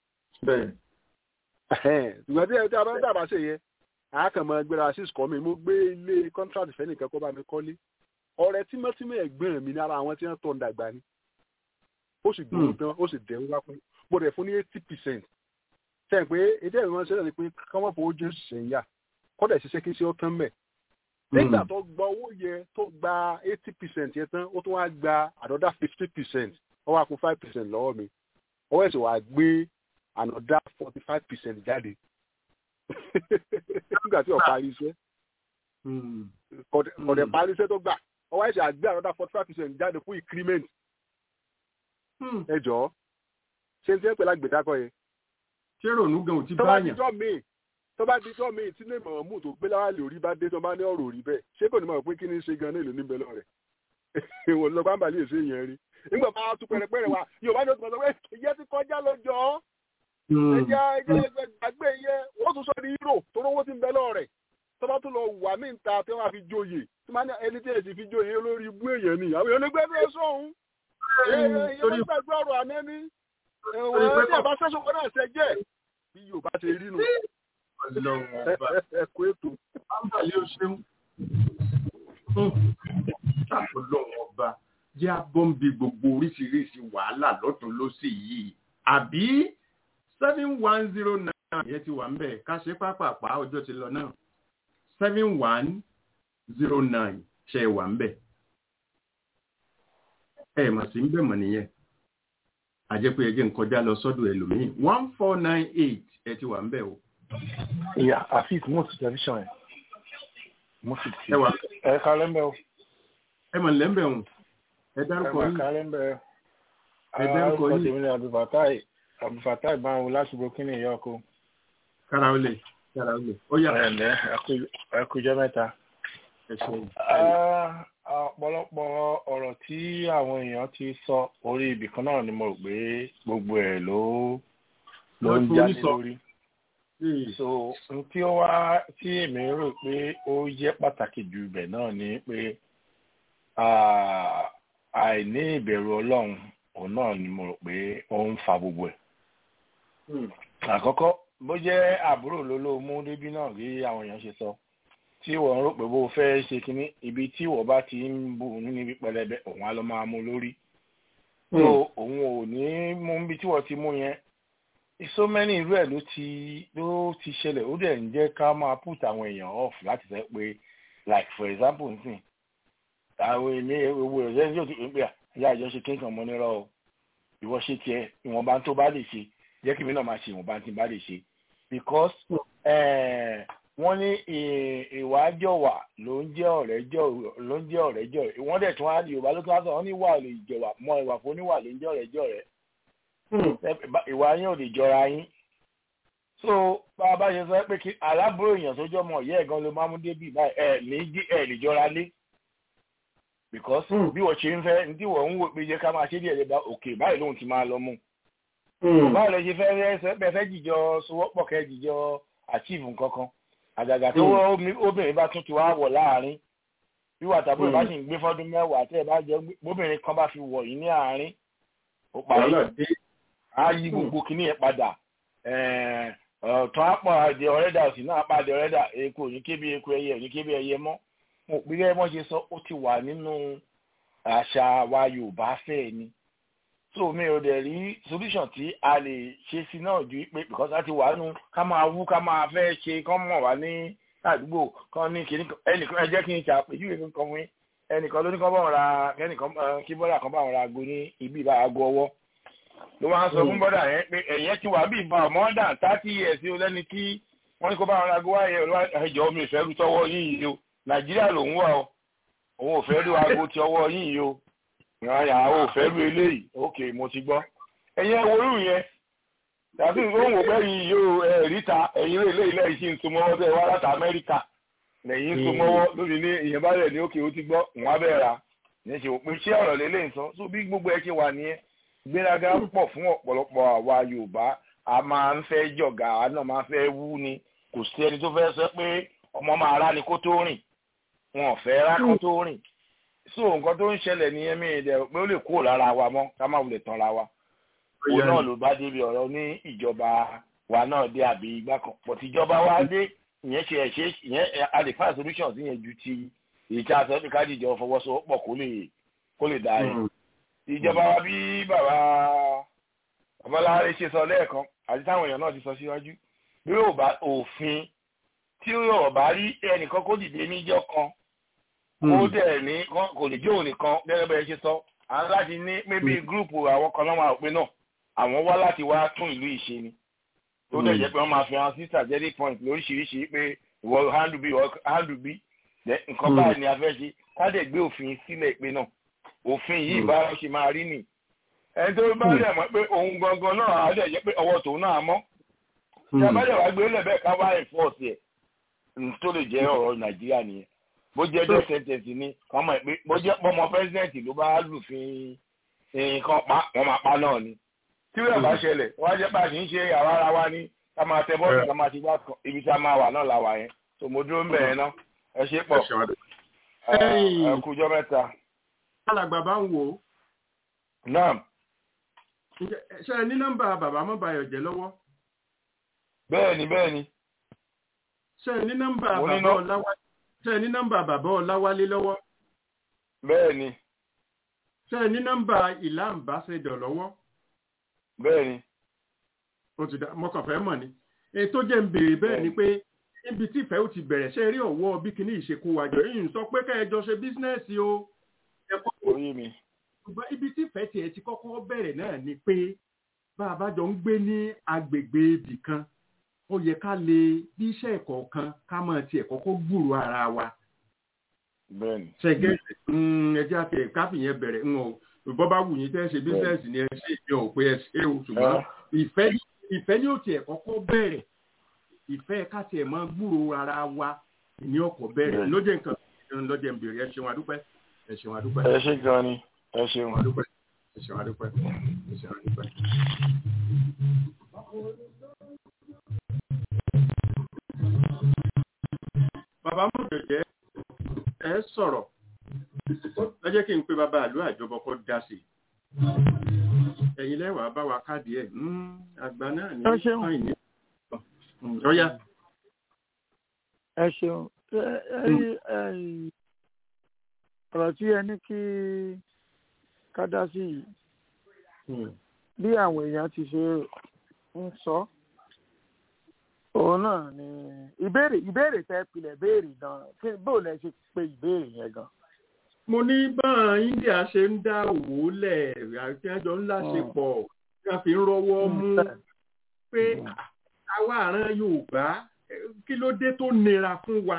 S9: ṣùgbọ́n tí ẹ̀ka bá dàbà ṣe yẹ àákànmọ́ gbéra six kọ́ mi mo gbé ilé contract fẹ́nìkan kó bá mi kọ́lé ọ̀rẹ́ tímọ́tímọ́ ẹ̀gbọ́n mi lára àwọn tí wọ́n tọ́ ń dàgbà ni ó sì gbóhùn tán ó sì dẹ̀rù wá pé mo rẹ̀ fún ní eighty percent tẹ̀ pé ètò ẹ̀rọ wọn ṣẹlẹ̀ ni pé káwọn fowó jẹ́ òṣìṣẹ́ yá kọ́dà ṣiṣẹ́ kí ṣe ó tán mẹ́ nígbà tó gba owó yẹ tó gba eighty percent yẹn tán ó tún wá gba another fifty percent ó wá kó five percent lọ́wọ́ mi ọwọ́ ẹ̀sìn wàá gbé another forty five percent jáde nígbà tí ó parí iṣẹ́ kọ̀dẹ̀ parí iṣẹ́ tó gbà ọwọ́ ẹ̀sìn àgbé another forty five percent jáde fún increment ẹ jọ̀ọ́ ṣé n tí ń pè lágbèdákọ̀ yẹn.
S3: ṣé rònú gan ò ti bá yàn.
S9: tó bá dijọ́ mi tí ní ìmọ̀ràn mú tó gbé láwàlì orí bá dé tó bá ní ọ̀rọ̀ orí bẹ́ẹ̀ ṣé kò ní mọ̀ pé kí ni ṣe gan-an èlò níbẹ̀ lọ rẹ̀ ìwọ̀n lọ bá ń balẹ̀ èsè yẹn rí nígbà bá tún pẹ̀rẹ̀pẹ̀rẹ̀ wa yorùbá ní o ti mọ̀ sọ pé ìyẹn ti kọjá lọ́jọ́ ẹ̀jẹ̀ ẹ̀jẹ̀ àgbẹ̀ yẹn wọ́n tún sọ ní hero tó rówó ti ń bẹ lọ́rẹ̀ tó bá tún lọ wà mí ta tí wọ́n á fi joyè tí wọ́n á ẹni tí ẹ̀ sì fi joyè lórí ibú èèyàn ni àwọn èèyàn gbẹ́gbẹ́ sọ̀hún èèyàn gbàgbé ọ̀rọ̀ àná ní ẹ̀wọ̀n tí àbá sẹ́sọ̀ wọn náà ṣe jẹ́ bí yorùbá ti rí nu ẹ̀kọ́ ètò.
S3: àǹbàlẹ̀ o ṣeun ọlọ́run ọba jẹ́ abọ́ǹbi gbogbo oríṣiríṣi wàhálà lọ́tún lọ́sì yìí àbí seven one zero nine yẹn ti wà ń bẹ̀ ká ṣe pápápá ọjọ́ ti lọ náà seven one zero nine ṣe wà ń bẹ̀ ẹ mà sí ń bẹ̀ mọ̀ nìyẹn àjẹpé ẹ jẹ́ ń kọjá lọ sọ́dọ̀ ẹlòmíì one four nine eight ẹ ti wà ń bẹ̀ o.
S10: ìyá àfíìs mọ́ọ̀sì tẹlifíṣàn ẹ̀ mọ́ọ̀sì tí
S3: ẹ wà
S10: ẹ kálẹ́ mbẹ́ o.
S3: ẹ mọ̀ lẹ́mbẹ̀ ọ̀hún ẹ dárúkọ
S10: ẹ
S3: yín
S10: kálẹ́ mbẹ́ o.
S3: ẹ dárúkọ
S10: orúkọ
S3: yín
S10: tèmi ni abdulfatai abdulfatai báwo láti burkina ìyá ọkọ.
S3: kára ó lè kára ó lè ó yà
S10: ẹ ǹlẹ́ ẹ kújọ́ mẹ́ta.
S3: ẹ ṣe
S10: Ah, ọ̀pọ̀lọpọ̀ ọ̀rọ̀ tí àwọn èèyàn ti sọ orí ibì kan náà ni mo rò pé gbogbo ẹ̀ ló ló ń
S3: Ló
S10: jáde
S3: forí sọ.
S10: lórí. so n tí ó wá tí èmi rò pé ó jẹ́ pàtàkì jù ibẹ̀ náà ni pé ah, àìní ìbẹ̀rù ọlọ́run òun náà ni mo rò pé ó ń fa gbogbo ẹ̀. àkọ́kọ́ bó jẹ́ àbúrò ló ló mú débí náà rí àwọn èèyàn ṣe sọ tí wọ́n rò pé bó fẹ́ ṣe kínní ibi tí wọ́n bá ti ń bù nínú ibi pẹlẹbẹ òun á lọ máa mú lórí. so òun ò ní mú ibi tí wọ́n ti mú yẹn so many irú ẹ̀ ló ti ló ti ṣẹlẹ̀ ó dẹ̀ ń jẹ́ ká máa put àwọn èèyàn off láti sọ pé like for example nsìn àwọn èmi owó rẹ̀ yóò ti pè é ìyá àjọṣe kéńkàn mọ́ nírọ̀ o ìwọ ṣe tiẹ̀ ìwọ̀nba tó bá lè ṣe jẹ́ kí mi náà máa ṣe ìwọ̀nba tí n bá lè ṣe because wọ́n ní ìwà jọ̀wà ló ń jẹ́ ọ̀rẹ́ jọ̀ ló ń jẹ́ ọ̀rẹ́ jọ̀ wọ́n dẹ̀ tún á di yorùbá ló tún á sọ wọ́n ní ìwà lè jọ̀wà mọ ìwà fún oníwà ló ń jẹ́ ọ̀rẹ́ jọ̀ rẹ̀ ìwà yín ò lè jọra yín so bá a bá ṣe sọ pé kí aláàbúrò èèyàn sójú ọmọ ìyá ẹ̀gan ló máa mú débì báyìí ẹ̀ ní ẹ̀ lè jọra lé because bí wọ́n ṣe ń fẹ́ ní tí wọ́n ń wò pé jẹ́ ká máa ṣe díẹ̀ lẹ́ba òkè báyìí lóhun ti máa lọ mú báwo lè ṣe fẹ́ rẹ́ bẹ́ẹ̀ fẹ́ jìjọ sowọ́pọ̀ kẹ́ jìjọ achieve nǹkan kan àgàgà tó obìnrin bá tún ti wá wọ̀ láàrin bí wà tàbí ìbá sì ń gbé fọ́dún mẹ́wàá tẹ́ ẹ bá jẹ́ bóbìnrin kan bá fi wọ̀ yín ní àárín ó parí á yí gbogbo kìíní yẹn padà ọ̀tún àpọ̀ àdé ọ̀rẹ́dà òsì náà apá àdé ọ̀rẹ́dà eku òní kébí eku ẹyẹ òní kébí ẹyẹ mọ́ mo pè é mọ́ ṣe sọ ó ti wà nínú àṣà wa Yorùbá fẹ́ ni so mi ò dẹ̀ rí solution tí a lè ṣe sí náà ju pé because a ti wà nù ká máa wú ká máa fẹ́ ṣe kán mọ̀ wá ní àdúgbò kan ní kìíní ẹnìkan ẹ jẹ́ kí n ṣàpèjúwe kankan fún yín ẹnìkan ló ní kán bá wọn ra kẹ́nìkan kí bọ́dà kan bá wọn ra aago ní ibi ìbá aago ọwọ́ ló wá ń sọ fún bọ́dà yẹn pé ẹ̀yẹ́ ti wà bí ìbá more than thirty years o lẹ́ni tí wọ́n ní kó bá wọn ra aago wáyé ẹ̀jọ̀ mi ìfẹ́ rú tọwọ́ yín yìí o nàìjíríà lòún wà o òun ò fẹ́ rí aago ti ọwọ́ yín yìí o ìrànyà àwọn ò fẹ́ rí eléyìí ok mo ti gbọ́ ẹ̀yin ẹ̀wòrú yẹn tàbí òun ò gbẹ́ yìí yóò ẹ̀ríta ẹ̀yin rẹ̀ eléyìí lẹ́yìn sí ń so mọ́wọ́ tẹ́ wá láti amẹ́ríkà lẹ́yìn ń so mọ́wọ́ lórí ní ìyẹn bá rẹ̀ ní òkè ó ti gbọ́ òun á bẹ̀rẹ̀ ra ní ṣe òpin iṣẹ́ ọ̀rọ̀ lélẹ̀ ń sọ so bí gbogbo ẹ ṣe wà nìyẹn gbéraga pọ̀ fún ọ̀pọ̀lọpọ̀ àwa yorùbá a máa ń fẹ́ jọ̀gà a náà máa fẹ́ wú ni kò sí ẹni tó fẹ́ sọ pé ọmọ máa rá ni kó tó rìn wọn ò fẹ́ rá kó tó rìn so nǹkan tó ń ṣẹlẹ̀ ní ẹ̀mí ìdẹ̀ pé ó lè kúrò lára wa mọ́ ká má wulẹ̀ tán ra wa òun náà ló bá débi ọ̀rọ̀ ní ìjọba wa náà dé àbí igbá kan pọ̀ tíjọba wa dé ìyẹn ṣe ẹ̀ṣẹ́ ìyẹn a lè find solution sí yẹn ju ti èyí tí a sọ pé kájíjọ fọwọ́sowọ́pọ̀ kó lè kó lè dá yẹn ìjọba wa bí bàbá babaláre ṣe sọ lẹ́ẹ̀kan àti táwọn èèyàn náà ti sọ síwájú bí yóò bá òfin tí yóò bá rí ẹnìkan kó dìde níjọ́ kan kó dẹ̀ ní kò lè jẹ́ òun nìkan gẹ́gẹ́ bẹ́ẹ̀ ṣe sọ àwọn láti ní maybe gúrùpù àwọn kan náà máa pé náà àwọn wá láti wá tún ìlú ìṣe ni tó dẹ̀ jẹ́ pé wọ́n máa fi hàn sí strategic point lóríṣiríṣi pé ìwọ handle bí ìwọ handle bí nǹkan báyìí ni a fẹ́ ṣe ká dẹ̀ gbé òfin sílẹ̀ pé náà òfin yìí bá ṣe máa rí nì ẹni tó bá dẹ̀ mọ̀ pé òun gangan náà á dẹ̀ jẹ́ pé ọwọ́ tòun náà mọ́ tí a bá dẹ̀ wá gbé lẹ́bẹ̀ẹ́ ká wá enforce ẹ̀ tó lè jẹ́ ọ̀rọ̀ nàìjíríà nìyẹn bó jẹ́ death sentence ni wọ́n mọ̀ pé bó jẹ́ pọ́mọ president ló bá lùfin nǹkan pa wọ́n máa pa náà ni tí wọ́n bá ṣẹlẹ̀ wọ́n á jẹ́ pé àti ń ṣe àwa ara wa ní ká máa tẹ bọ́ọ̀lù ká máa ti wá ibi tí a máa wà náà la wà yẹn tó mo dúró ń bẹ̀ yẹn ná ẹ ṣe pọ̀ ẹ kújọ́ mẹ́ta.
S3: alàgbà bá ń wò ó.
S10: naam.
S3: ṣe ẹ ní nọ́mbà bàbá mọ́bàyọ̀ jẹ́ lọ́wọ́.
S10: bẹ́ẹ̀ni bẹ́ẹ̀ni.
S3: ṣe ẹ ní nọ́mbà bàbá ọláwálé ṣe ẹ ní nọ́mbà bàbá ọláwálé lọ́wọ́.
S10: bẹ́ẹ̀ni.
S3: ṣe ẹ ní nọ́mbà ìlà àmbásẹ́dọ̀ lọ́wọ́.
S10: bẹ́ẹ̀ni.
S3: ó ti dá mọ́kàn fẹ́ mọ̀ ni èyí tó jẹ́ ń béèrè bẹ́ẹ̀ ni pé níbi tí ìfẹ́ ò ti bẹ̀rẹ̀ ṣe rí ọ̀wọ́ bí kinní ìṣekú wájọ yìí ń sọ pé kẹ́ẹ̀jọ ṣe bísínẹ́sì o.
S10: orí mi.
S3: ṣùgbọ́n ibi tí ìfẹ́ tiẹ̀ ti kọ́kọ́ bẹ̀rẹ̀ náà ni pé bá a bá jọ ń gbé ní agbègbè ibì kan ó yẹ ká lè bí iṣẹ́ ẹ̀kọ́ kan ká máa tiẹ̀ kọ́kọ́ gbúrò ara wa.
S10: bẹ́ẹ̀ni.
S3: ṣẹ̀gẹ́ ẹjẹ́ àti káfí yẹn bẹ̀rẹ̀ ń o bọ́ bá wù yín tẹ́ ṣe bísínẹ́sì ni ẹ ṣe ìyẹn ò pé ẹ ṣe o ṣùgbọ́n ìfẹ́ ní òtí ẹ̀ kọ́kọ́ bẹ̀rẹ̀ ìfẹ́ káti ẹ̀ máa gbúrò ara wa ní ọkọ̀ bẹ̀rẹ̀ lójẹ́ nǹkan lọ́jẹ́ ń bèrè ẹ ṣeun adúpẹ́ ẹ ṣeun adúpẹ́.
S10: ẹ ṣe gan ni ẹ ṣeun
S3: adúpẹ́ ẹ ṣeun adúpẹ́ ẹ ṣeun adúpẹ́. bàbá mọ̀ jẹ̀jẹ̀ ẹ sọ̀rọ̀ ẹ jẹ́ kí n pe bàbá àlú àjọbọ kọ́ dá sí ẹ̀yin lẹ́wàá bá wa káàdì ẹ̀ àgbà náà ní fáìn ní ọ̀yá.
S5: ẹ ṣeun ọ̀rọ̀ tí ẹ ní kí ká dá sí yìí bí àwọn èèyàn ti ṣe ń sọ òun náà ni ìbéèrè ìbéèrè tẹ pilẹ̀ béèrè gan bó lẹ ṣe pé ìbéèrè yẹn gan.
S3: mo ní báwọn India ṣe ń dá òwò lẹ̀ àti ẹjọ́ ńlá ṣe pọ̀ tí wọ́n fi ń rọ́wọ́ mú pé àwa àrán Yorùbá kí ló dé tó nira fún wa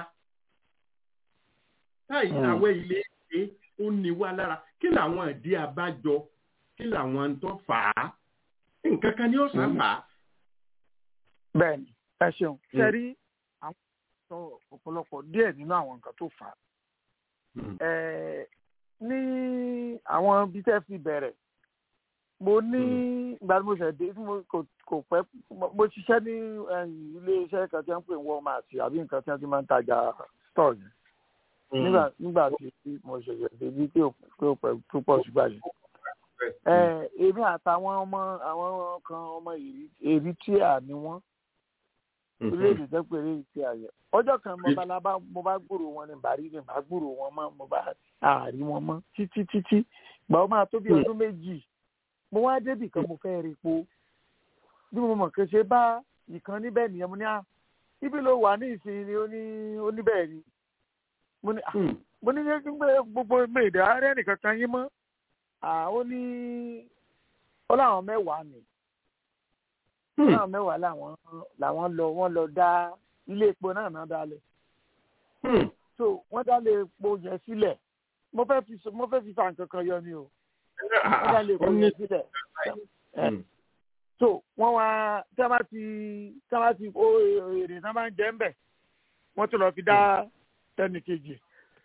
S3: táyì àwẹ̀ ilé ṣe ó ní wa lára kí làwọn ìdí abájọ kí làwọn tó fà á nǹkan kan ni ó sá fà á.
S5: bẹ́ẹ̀ni ẹ ṣeun ṣe rí àwọn sọ ọ̀pọ̀lọpọ̀ díẹ̀ nínú àwọn nǹkan tó fà á. ní àwọn ibi tẹ́ fi bẹ̀rẹ̀ mo ní ìgbà tí mo ṣẹ̀ dé kò pẹ́ mo ṣiṣẹ́ ní ilé iṣẹ́ kan tí wọ́n ń pè ní Walmart àbí nǹkan tí wọ́n ti máa ń tajà store yẹn nígbà nígbà tí mo ṣẹ̀ṣẹ̀ dé bí pé ó pẹ́ púpọ̀ ṣùgbọ́n yẹn èmi àtàwọn ọmọ àwọn kan ọmọ Eritrea ni wọ́n orílẹ̀-èdè tó pé Eritrea yẹn ọjọ́ kan mo bá lábá mo bá gbúrò wọn ní bàrí ní bá gbúrò wọn mọ́ mo bá àárí wọn mọ́ títí títí gbà ó máa tó bí ọdún méjì mo wá débì kan mo fẹ́ rí epo bí mo mọ̀ kéṣe bá ìkan níbẹ̀ nìyẹn mo ní à ibi ló wà ní ìsinmi ó ní oníbẹ̀ ni mo ní mo ní gbogbo méèdè ààrẹ nìkan kan yín mọ́ ó ní ó láwọn mẹ́wàá ni ó láwọn mẹ́wàá làwọn làwọn lọ wọ́n lọ dá ilé epo náà náà dálẹ̀ so wọ́n dálé epo yẹn sílẹ̀ mo fẹ́ fi mo fẹ́ fi fa nǹkan kan yọ ni o wọ́n dálé epo yẹn sílẹ̀ so wọ́n wá tí wọ́n bá ti tí wọ́n bá ti ó èrè náà máa ń jẹ́ ń bẹ̀ wọ́n tún lọ fi dá tẹ́nì kejì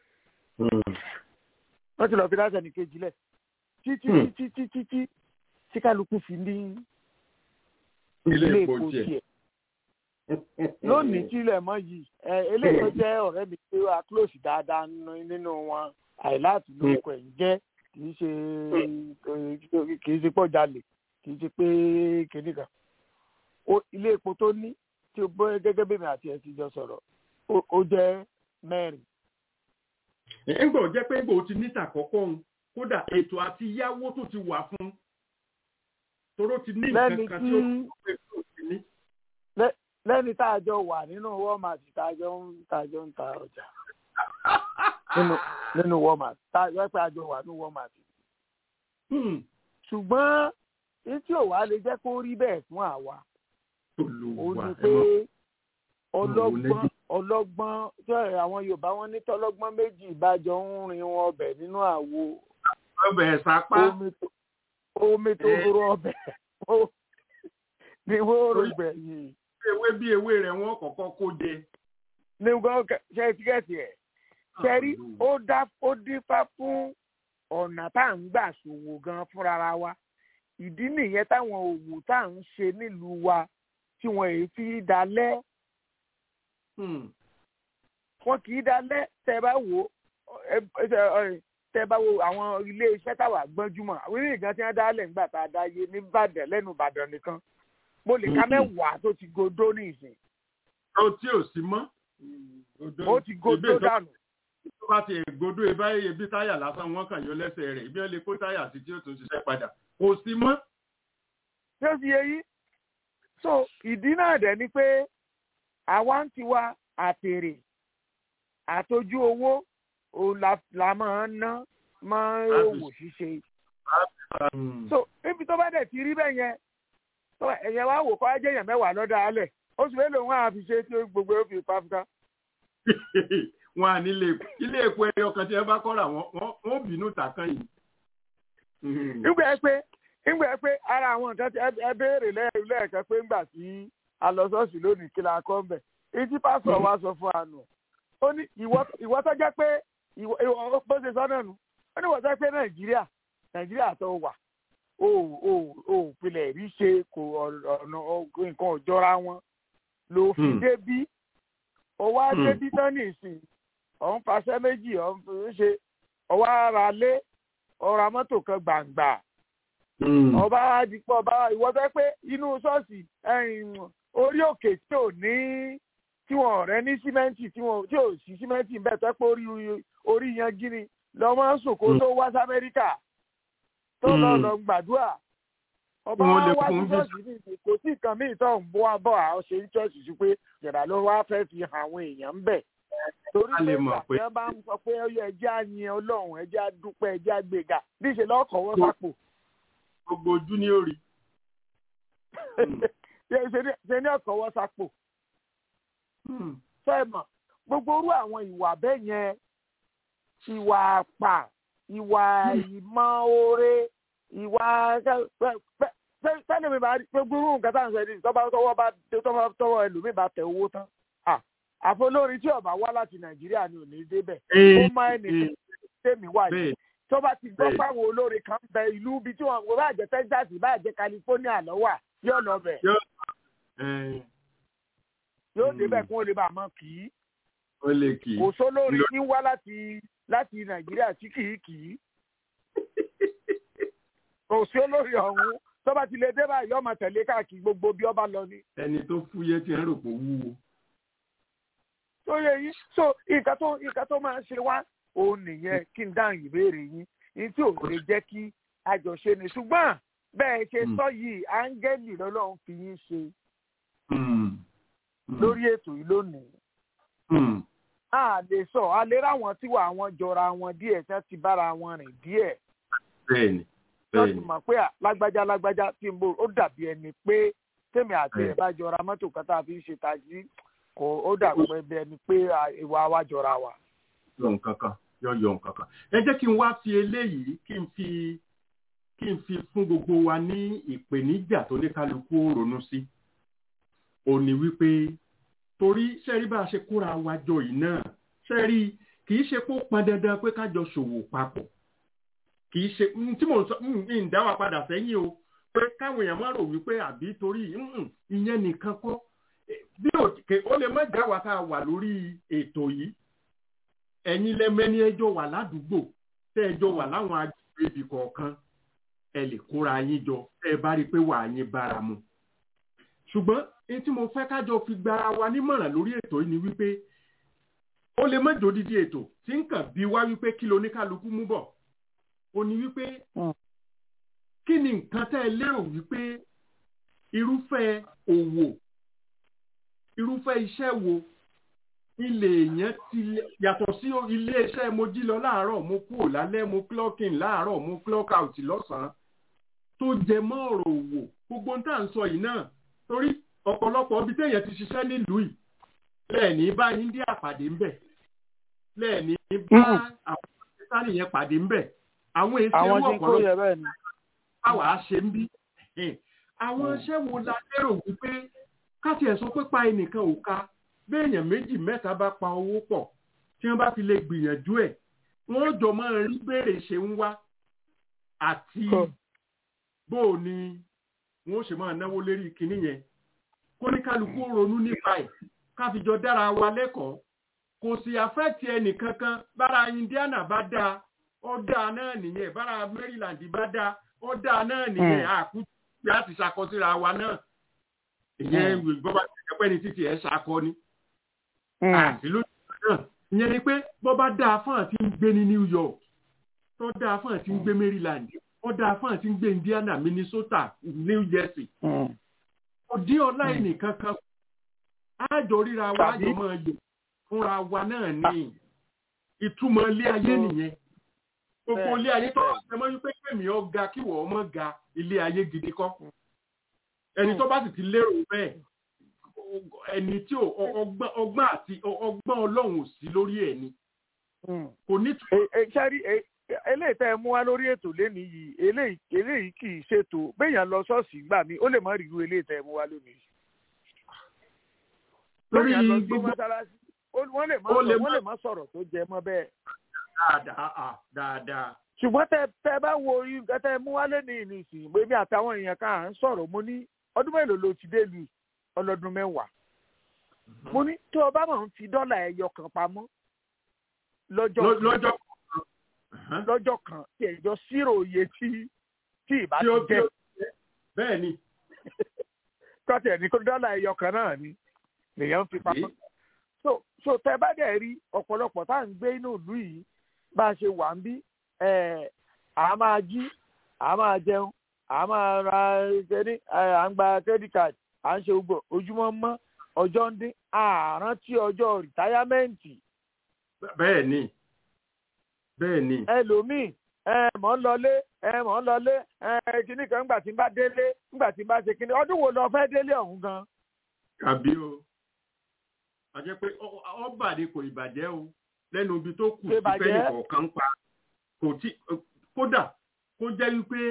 S5: wọ́n tún lọ fi dá tẹ́nì kejì lẹ̀ títí títí títí tí tí kálukú fi ní ilé epo tiẹ̀. lónìí tí ilẹ̀ mọ́ yìí eléyìí tó jẹ́ ọ̀rẹ́ mi pé wà close dáadáa nínú wọn àìláàtì lórúkọ ẹ̀ ń jẹ́ kì í ṣe kì í ṣe pọ̀ jalè kì í ṣe pé kìnnì kan. ilé epo tó ní tí o bọ́ gẹ́gẹ́ bí mi àti ẹ̀ ti jọ sọ̀rọ̀ ó jẹ́ mẹ́rin.
S3: ẹ̀ ń gbọ́ jẹ́ pé gbòó ti níta kọ́kọ́ ń kódà ètò àti yáwó tó ti wà fún toró ti ní nǹkan kan tí ó pè tó ti ní.
S5: lẹ́ni tá a jọ wà nínú walmart tá a jọ ń tá a jọ ń ta ọjà nínú walmart tá a jọ pé a jọ wà nínú walmart. ṣùgbọ́n etí ò wá lè jẹ́ kó rí bẹ́ẹ̀ fún àwa. ó ní pé ọlọ́gbọ́n ọlọ́gbọ́n tí àwọn yorùbá wọn ní tọ́lọ́gbọ́n méjì ìbájọ ń rin wọn ọbẹ̀ nínú àwo
S3: ọbẹ̀ sápá.
S5: omi tó rọ ọbẹ̀ ni wọ́n rò gbẹ̀yìn.
S3: ewé bí ewé rẹ̀ wọ́n kọ́kọ́ kó jẹ.
S5: ní gbọ́n ṣe tíkẹ́ẹ̀tì ẹ̀ ṣẹ́rí ó dá ó dífá fún ọ̀nà tá à ń gbà ṣòwò gan fúnra wa ìdí nìyẹn táwọn òwò tá à ń ṣe nílùú wa tí wọn èyí fi dalẹ̀ wọn kì í dalẹ̀ tẹ́ bá wò tẹ́ bá wo àwọn ilé iṣẹ́ táwa gbọ́njúmọ̀ àwọn ilé ìgbà tí wọ́n dálẹ̀ ńgbà tá a dá yé ní Ìbàdàn lẹ́nu Ìbàdàn nìkan mo lè ka mẹ́wàá tó ti godó ní ìsìn.
S3: ó tí ò sí mọ́.
S5: ó ti godó dànù.
S3: tó bá ti gbodó ẹ báyìí ebi táyà lásán wọn kàn yọ lẹ́sẹ̀ rẹ̀ ibi wọn lè kó táyà sí tí ó tún ṣiṣẹ́ padà kò sí mọ́.
S5: ṣé ó ti yé yí? so ìdí náà dẹ̀ ni pé àwa ń tiwa àtèrè àtọ́jú owó òun la la máa ń ná máa ń òwò ṣíṣe. so níbi tó bá dẹ̀ ti rí bẹ́ẹ̀ yẹn ẹ̀yẹ wá wò kọ́ ajé èèyàn mẹ́wàá lọ́dọ̀ alẹ̀ oṣù mélòó wọn àfi ṣe tí gbogbo ó fi pa fúta.
S3: wọn à ní ilé epo ẹyọ kan tí ẹ bá kọ́ra wọn bínú tàkàn yìí.
S5: nígbà ẹ pé nígbà ẹ pé ara àwọn nǹkan tí ẹ béèrè lẹ́ẹ̀kan pé ńgbà tí a lọ ṣọ́ọ̀ṣì lónìí kí la kọ́ ń bẹ̀ etí pásọ̀ wa sọ fún àná ó ní ìwọ tó jẹ́ pé bó ṣe sọ náà nù ó ní ìwọ tó jẹ́ pé nàìjíríà nàìjíríà tó wà ó ó ó pilẹ̀ rí ṣe kò ọ̀nà nǹkan òjọra wọn ló fi débí ó wá débí tán nìsín ọ̀hún fàṣẹ méjì ọ̀hún ṣe ọwọ́ ara lé ọ̀rọ̀ mọ́tò kan gbàǹgbà ọba àdìpọ̀ ọba ìwọ fẹ́ pé inú ṣọ́ọ̀ṣì orí òkè tí ò ní tí wọn ọ̀rẹ́ ní símẹ́ǹtì tí wọn tí ò sí símẹ́ǹtì ń bẹ̀ tó pé orí orí yan gíní lọ́mọ sòkò tó wá sí amẹ́ríkà tó lọ lọ gbàdúrà ọba wá sí ṣọ́ọ̀ṣì ní ìsìn kò sí nǹkan míì tó ń bọ́ abọ́ àwọn ṣe ń ṣọ́ọ̀ṣì sí pé jẹ̀dá ló wá fẹ́ fi hàn àwọn èèyàn ń bẹ̀ torí pé ìgbà bá ń sọ pé ọyọ ẹjẹ́ àyìn ọlọ́run ẹjẹ́ àdúpẹ́ ẹjẹ́ àgbègà níṣẹ́ lọ́kọ̀ọ́wọ́ sápò.
S3: gbogbo ojú ni ó rí.
S5: ṣe ní ọ̀kọ̀ọ́wọ́ sápò. sẹ́ẹ̀mọ̀ gbogbo orú àwọn ìwà bẹ́ẹ̀ yẹn ìwà àpà ìwà ìmọ̀ oore ìwà sẹ́ni mi bá gbogbo irú nǹkan tá à ń sọ ẹni tọ́ba tọwọ́ bá tọwọ́ ẹlòmíì bá tẹ owó tán àfolórin tí ọba wá láti nàìjíríà ni ò ní débẹ̀ ó má ẹnì tèmi wà yìí tó bá ti gbọ́ fáwọn olórin kan bẹ ìlú ibi tí wọn bá jẹ́ texas bá jẹ́ california lọ́wọ́ yóò lọ bẹ̀ yóò débẹ̀ kí wọ́n lè bá a mọ̀ kì í kò sólórin ní wá láti láti nàìjíríà tí kì í kì í kò sí olórin ọ̀hún tó bá ti lè dé báyìí ọmọ tẹ̀lé káàkiri gbogbo bí ọba lọ ni.
S3: ẹni tó fúyẹ́ tí ń rò pé wúwo
S5: tó yẹ yín so nǹkan tó nǹkan tó máa ń ṣe wá òun nìyẹn kí n dáhùn ìbéèrè yín ní tí ò lè jẹ́ kí àjọṣe ni ṣùgbọ́n bẹ́ẹ̀ ṣe sọ yìí áńgẹ́lì lọ́lọ́run fi yín ṣe lórí ètò yìí lónìí. a lè sọ a lè ráwọn tí wà wọn jọra wọn díẹ̀ tí wọ́n ti bára wọn rìn díẹ̀.
S3: bẹ́ẹ̀ni
S5: wọ́n ti mọ̀ pé lágbájá lágbájá tí ń bò ó dàbí ẹni pé tèmi àti ẹ̀ bá jọra mọ́tò kan tá a fi ń ṣe tají kò ó dàbí ẹbí ẹni pé ìwà wa jọra wa.
S3: yọ nǹkan kan yọ yọ nǹkan kan ẹ jẹ́ kí n wá fi eléyìí kí n fi kí n fi fún gbogbo wa ní ìpèníjà tó ní kálukú ronú sí ò ní wípé torí sẹ́rí bá a ṣe kóra wa jọ yìí náà sẹ́rí kì í ṣe pé ó pọn dandan pé ká jọ ṣòwò papọ̀ kì í ṣe tí mò ń sọ ń dá wa padà sẹ́yìn o pé káwọn èèyàn má rò wípé àbí torí ìyẹn nìkan kọ́ bí ó lè má já wa ká wà lórí ètò yìí ẹ̀yin lẹ́mẹ́ni ẹjọ́ wà ládùúgbò tẹ́ ẹjọ́ wà láwọn agbègbè ibì kọ̀ọ̀kan ẹ lè kóra yín jọ tẹ́ ẹ bá rí i pé wà á yín bára mu. ṣùgbọ́n èyí tí mo fẹ́ kájọ fi gbára wa nímọ̀ràn lórí ètò yìí ni wípé ó lè má jòdìdí ètò tí ń kàn bí wá wípé kí loníkálukú mú bọ̀ ó ní wípé kí ni nǹkan tẹ́ ẹ lérò wípé irúfẹ́ òwò irúfẹ́ iṣẹ́ wo ilé èèyàn ti yàtọ̀ sí ilé iṣẹ́ mo jí lọ láàárọ̀ mo kúrò lálẹ́ mo clock in láàárọ̀ mo clock out lọ́sàn-án tó jẹ mọ́ ọ̀rọ̀ òwò gbogbo ń tà ń sọ yìí náà torí ọ̀pọ̀lọpọ̀ ibi téèyàn ti ṣiṣẹ́ nílùú yìí lẹ́ẹ̀ní bá India pàdé ńbẹ lẹ́ẹ̀ní bá àwọn pakistani yẹn pàdé ńbẹ àwọn èsì ewu ọ̀pọ̀lọpọ̀ báwa á ṣe ń bí àwọn iṣẹ́ wo la lérò wípé káti ẹ̀ sọ pé pa ẹnìkan ò ka béèyàn méjì mẹ́ta bá pa owó pọ̀ tí wọ́n bá fi lè gbìyànjú ẹ̀ wọ́n jọ máa rí béèrè ṣe ń wá àti bó o ní wọ́n ṣe máa náwó lérí kinní yẹn kó ní kálukú ronú nípa ẹ̀ káfíjọ dára wa lẹ́kọ̀ọ́ kò sì àfẹ́tì ẹnìkankan bára Indiana bá dáa ó dáa náà nìyẹn bára Maryland bá dáa ó dáa náà nìyẹn àkútù láti ṣàkọsíra wa náà ìyẹn bọ́bá ẹ̀pẹ́ ni títí ẹ̀ ṣakọ ni. àti lójú náà ìyẹn ni pé bọ́bá dáa fún àti ń gbé ní New York tó dáa fún àti ń gbé Maryland ó dáa fún àti ń gbé Indiana Minnesota New Jersey. kò dí ọlá ẹnìkan kan àjọ ríra wa àjọ máa yọ fúnra wa náà ní ìtumọ̀ ilé ayé nìyẹn gbogbo ilé ayé tó ṣe mọ́ wípé kẹ́mi ọ̀gá kí wọ́n mọ̀ ga ilé ayé gidi kọ́ ẹni tó bá sì ti lérò bẹ́ẹ̀ ẹni tí ọgbọ́n àti ọgbọ́n ọlọ́run ò sí lórí ẹ̀ ni kò ní tu.
S5: sẹ́rí eléyìí tẹ́ ẹ mú wá lórí ètò lẹ́nu yìí eléyìí kì í ṣètò béèyàn lọ ṣọ́ọ̀ṣì gbà mí ó lè má rí irú eléyìí tẹ́ ẹ mú wá lónìí. béèyàn lọ sí mọ́sálásí wọ́n lè má sọ̀rọ̀ tó jẹ mọ́ bẹ́ẹ̀.
S3: dáadáa dáadáa
S5: ṣùgbọ́n tẹ tẹ bá wo nǹkan tẹ mú wálé ní ìnísìn èmi àtàwọn èèyàn kan à ń sọ̀rọ̀ mo ní ọdún mélòó ló ti dé lu ọlọ́dún mẹ́wàá mo ní tó o bá máa ń fi dọ́là ẹyọ kan pamọ́ lọ́jọ́
S3: lọ́jọ́
S5: lọ́jọ́ kan tí ẹ̀jọ́ sírò iye tí tí ìbá
S3: tí
S5: ti
S3: ó tí
S5: jẹ́
S3: ó bẹ́ẹ̀ ni
S5: kọ́tì ẹ̀ ní kó dọ́là ẹyọ kan náà ni lèèyàn fi pamọ́. so so tẹ bá dẹ̀ rí ọ̀pọ̀lọpọ̀ tá à ń gbé inú ìlú yìí bá a ṣe wà ń bí ẹ̀ à máa jí à máa jẹun à máa ra kẹ́ni à ń gba credit card à ń ṣe gbogbo ojúmọ́ mọ́ ọjọ́ ń dín àrántí ọjọ́ rìtáyámẹ́ǹtì
S3: bẹ́ẹ̀ ni bẹ́ẹ̀ ni
S5: ẹlòmíì ẹ mọ̀ ń lọlé ẹ mọ̀ ń lọlé ẹ kíní kan ńgbà tí n bá délé ńgbà tí n bá ṣe kíní ọdún wo lọ fẹ́ délé ọ̀hún gan.
S3: àbí o a jẹ́ pé ọ- ọba ni kò ìbàjẹ́ o lẹ́nu ibi tó kù
S5: Kò
S3: sí
S5: ìbàjẹ́.
S3: fẹ́ni kọ̀ọ̀kan pa kò tí kódà kó jẹ́ wípé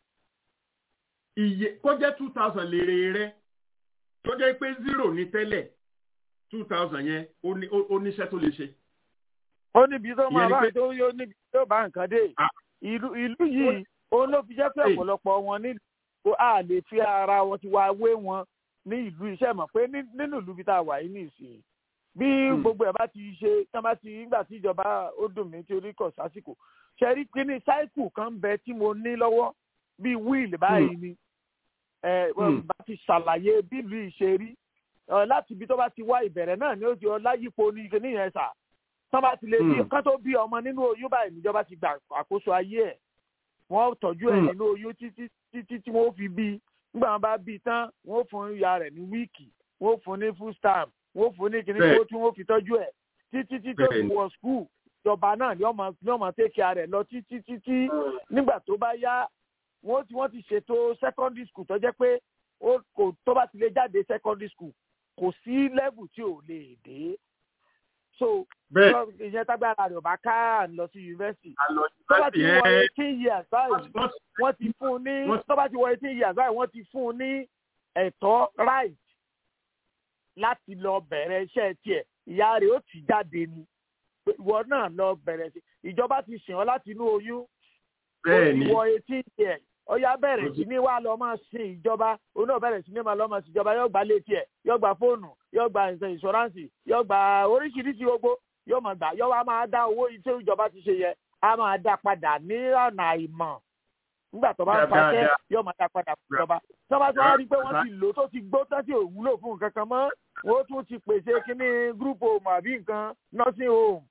S3: iye kó jẹ́ two thousand lèrè rẹ tó jẹ́ pé zero ní tẹ́lẹ̀ two thousand yẹn ó ní- ó- ó níṣẹ́ tó lè ṣe.
S5: ó níbi tó máa
S3: Ìyẹn ni
S5: bá
S3: pé-
S5: tó yóò níbi tó bá nǹkan dé ìlú ìlú yìí òun ló fi jẹ́ pé
S3: Hey.
S5: ọ̀pọ̀lọpọ̀ wọn ní kó a lè fi ara wọn ti wá wé wọn ní ìlú iṣẹ́ mọ̀ pé ní- nínú ìlú bí tá a wà yìí nìsín bí gbogbo ẹ̀ bá ti ṣe tí wọ́n bá ti nígbà tí ìjọba ó dùn mí tí orí kọ̀ sásìkò ṣe rí pé ní sáìkù kan ń bẹ tí mo ní lọ́wọ́ bíi wíìlì báyìí ni ẹ
S3: Hmm.
S5: bá ti ṣàlàyé bí ìlú yìí ṣe rí Ẹ, láti ibi tó bá ti wá ìbẹ̀rẹ̀ náà ni ó ti ọlá yípo ní ike níyẹn sà tán bá ti lè bí
S3: Hmm.
S5: kán tó bí ọmọ nínú oyún báyìí níjọba ti gbà àkóso ayé ẹ̀ wọ́n tọ́jú ẹ̀
S3: Hmm.
S5: nínú oyún títí títí tí wọ́n fi bí nígbà wọn bá bí tán wọ́n fún ìyá rẹ̀ ní wíìkì wọ́n fún ní full stamp wọ́n fún ní kíní
S3: Bẹ́ẹ̀.
S5: kó tí wọ́n fi tọ́jú ẹ̀ títí tí tó
S3: Bẹ́ẹ̀
S5: fi
S3: ni.
S5: wọ skul ìjọba náà ni ọmọ ni ọmọ tẹ́kì rẹ̀ lọ títí títí nígbà tó bá yá wọ́n ti wọ́n ti ṣètò secondary school tó jẹ́ pé ó kò tó bá ti lè jáde secondary school kò sí level tí ò lè dé so
S3: Bẹ́ẹ̀.
S5: tó- ìyẹn tágbára rẹ̀ ò bá ká à ń lọ sí yunifásitì
S3: àlọ́
S5: tó bá ti
S3: yunifásitì
S5: wọ
S3: ẹ̀
S5: eighteen years báyìí
S3: wọ́n
S5: wọ́n ti fún un ní
S3: wọ́n-
S5: tó bá ti wọ eighteen years báyìí wọ́n ti fún un ní ẹ̀tọ́ right láti lọ bẹ̀rẹ̀ iṣẹ́ tiẹ̀ ìyá rẹ̀ ó ti jáde ni Pé ìwọ náà lọ bẹ̀rẹ̀ sí ìjọba ti sìn ọ́ láti inú oyún ó
S3: bẹ́ẹ̀
S5: ti
S3: ni
S5: wọ eighteen years ọyá bẹ̀rẹ̀
S3: Ó
S5: sí
S3: ti-
S5: ní wàá lọ máa sin ìjọba òun náà bẹ̀rẹ̀ sí ní máa lọ máa sin ìjọba yóò gba létí ẹ̀ yóò gba fóònù yóò gba ìṣe ìṣọ́ránsì yóò gba oríṣiríṣi gbogbo yóò máa gbà yóò wá máa dá owó tí ìjọba ti ṣe yẹ á máa dá padà ní ọ̀nà àìmọ̀ nígbà tó bá ń
S3: Dáadáa.
S5: paṣẹ yóò máa dá padà fún ìjọba tí wọ́n bá tó wá rí i pé wọ́n ti lò ó tó ti gbó tó ti ò wúlò fún nǹkan kan mọ́ wọ́n tún ti pèsè kínní group home àbí nǹkan nursing home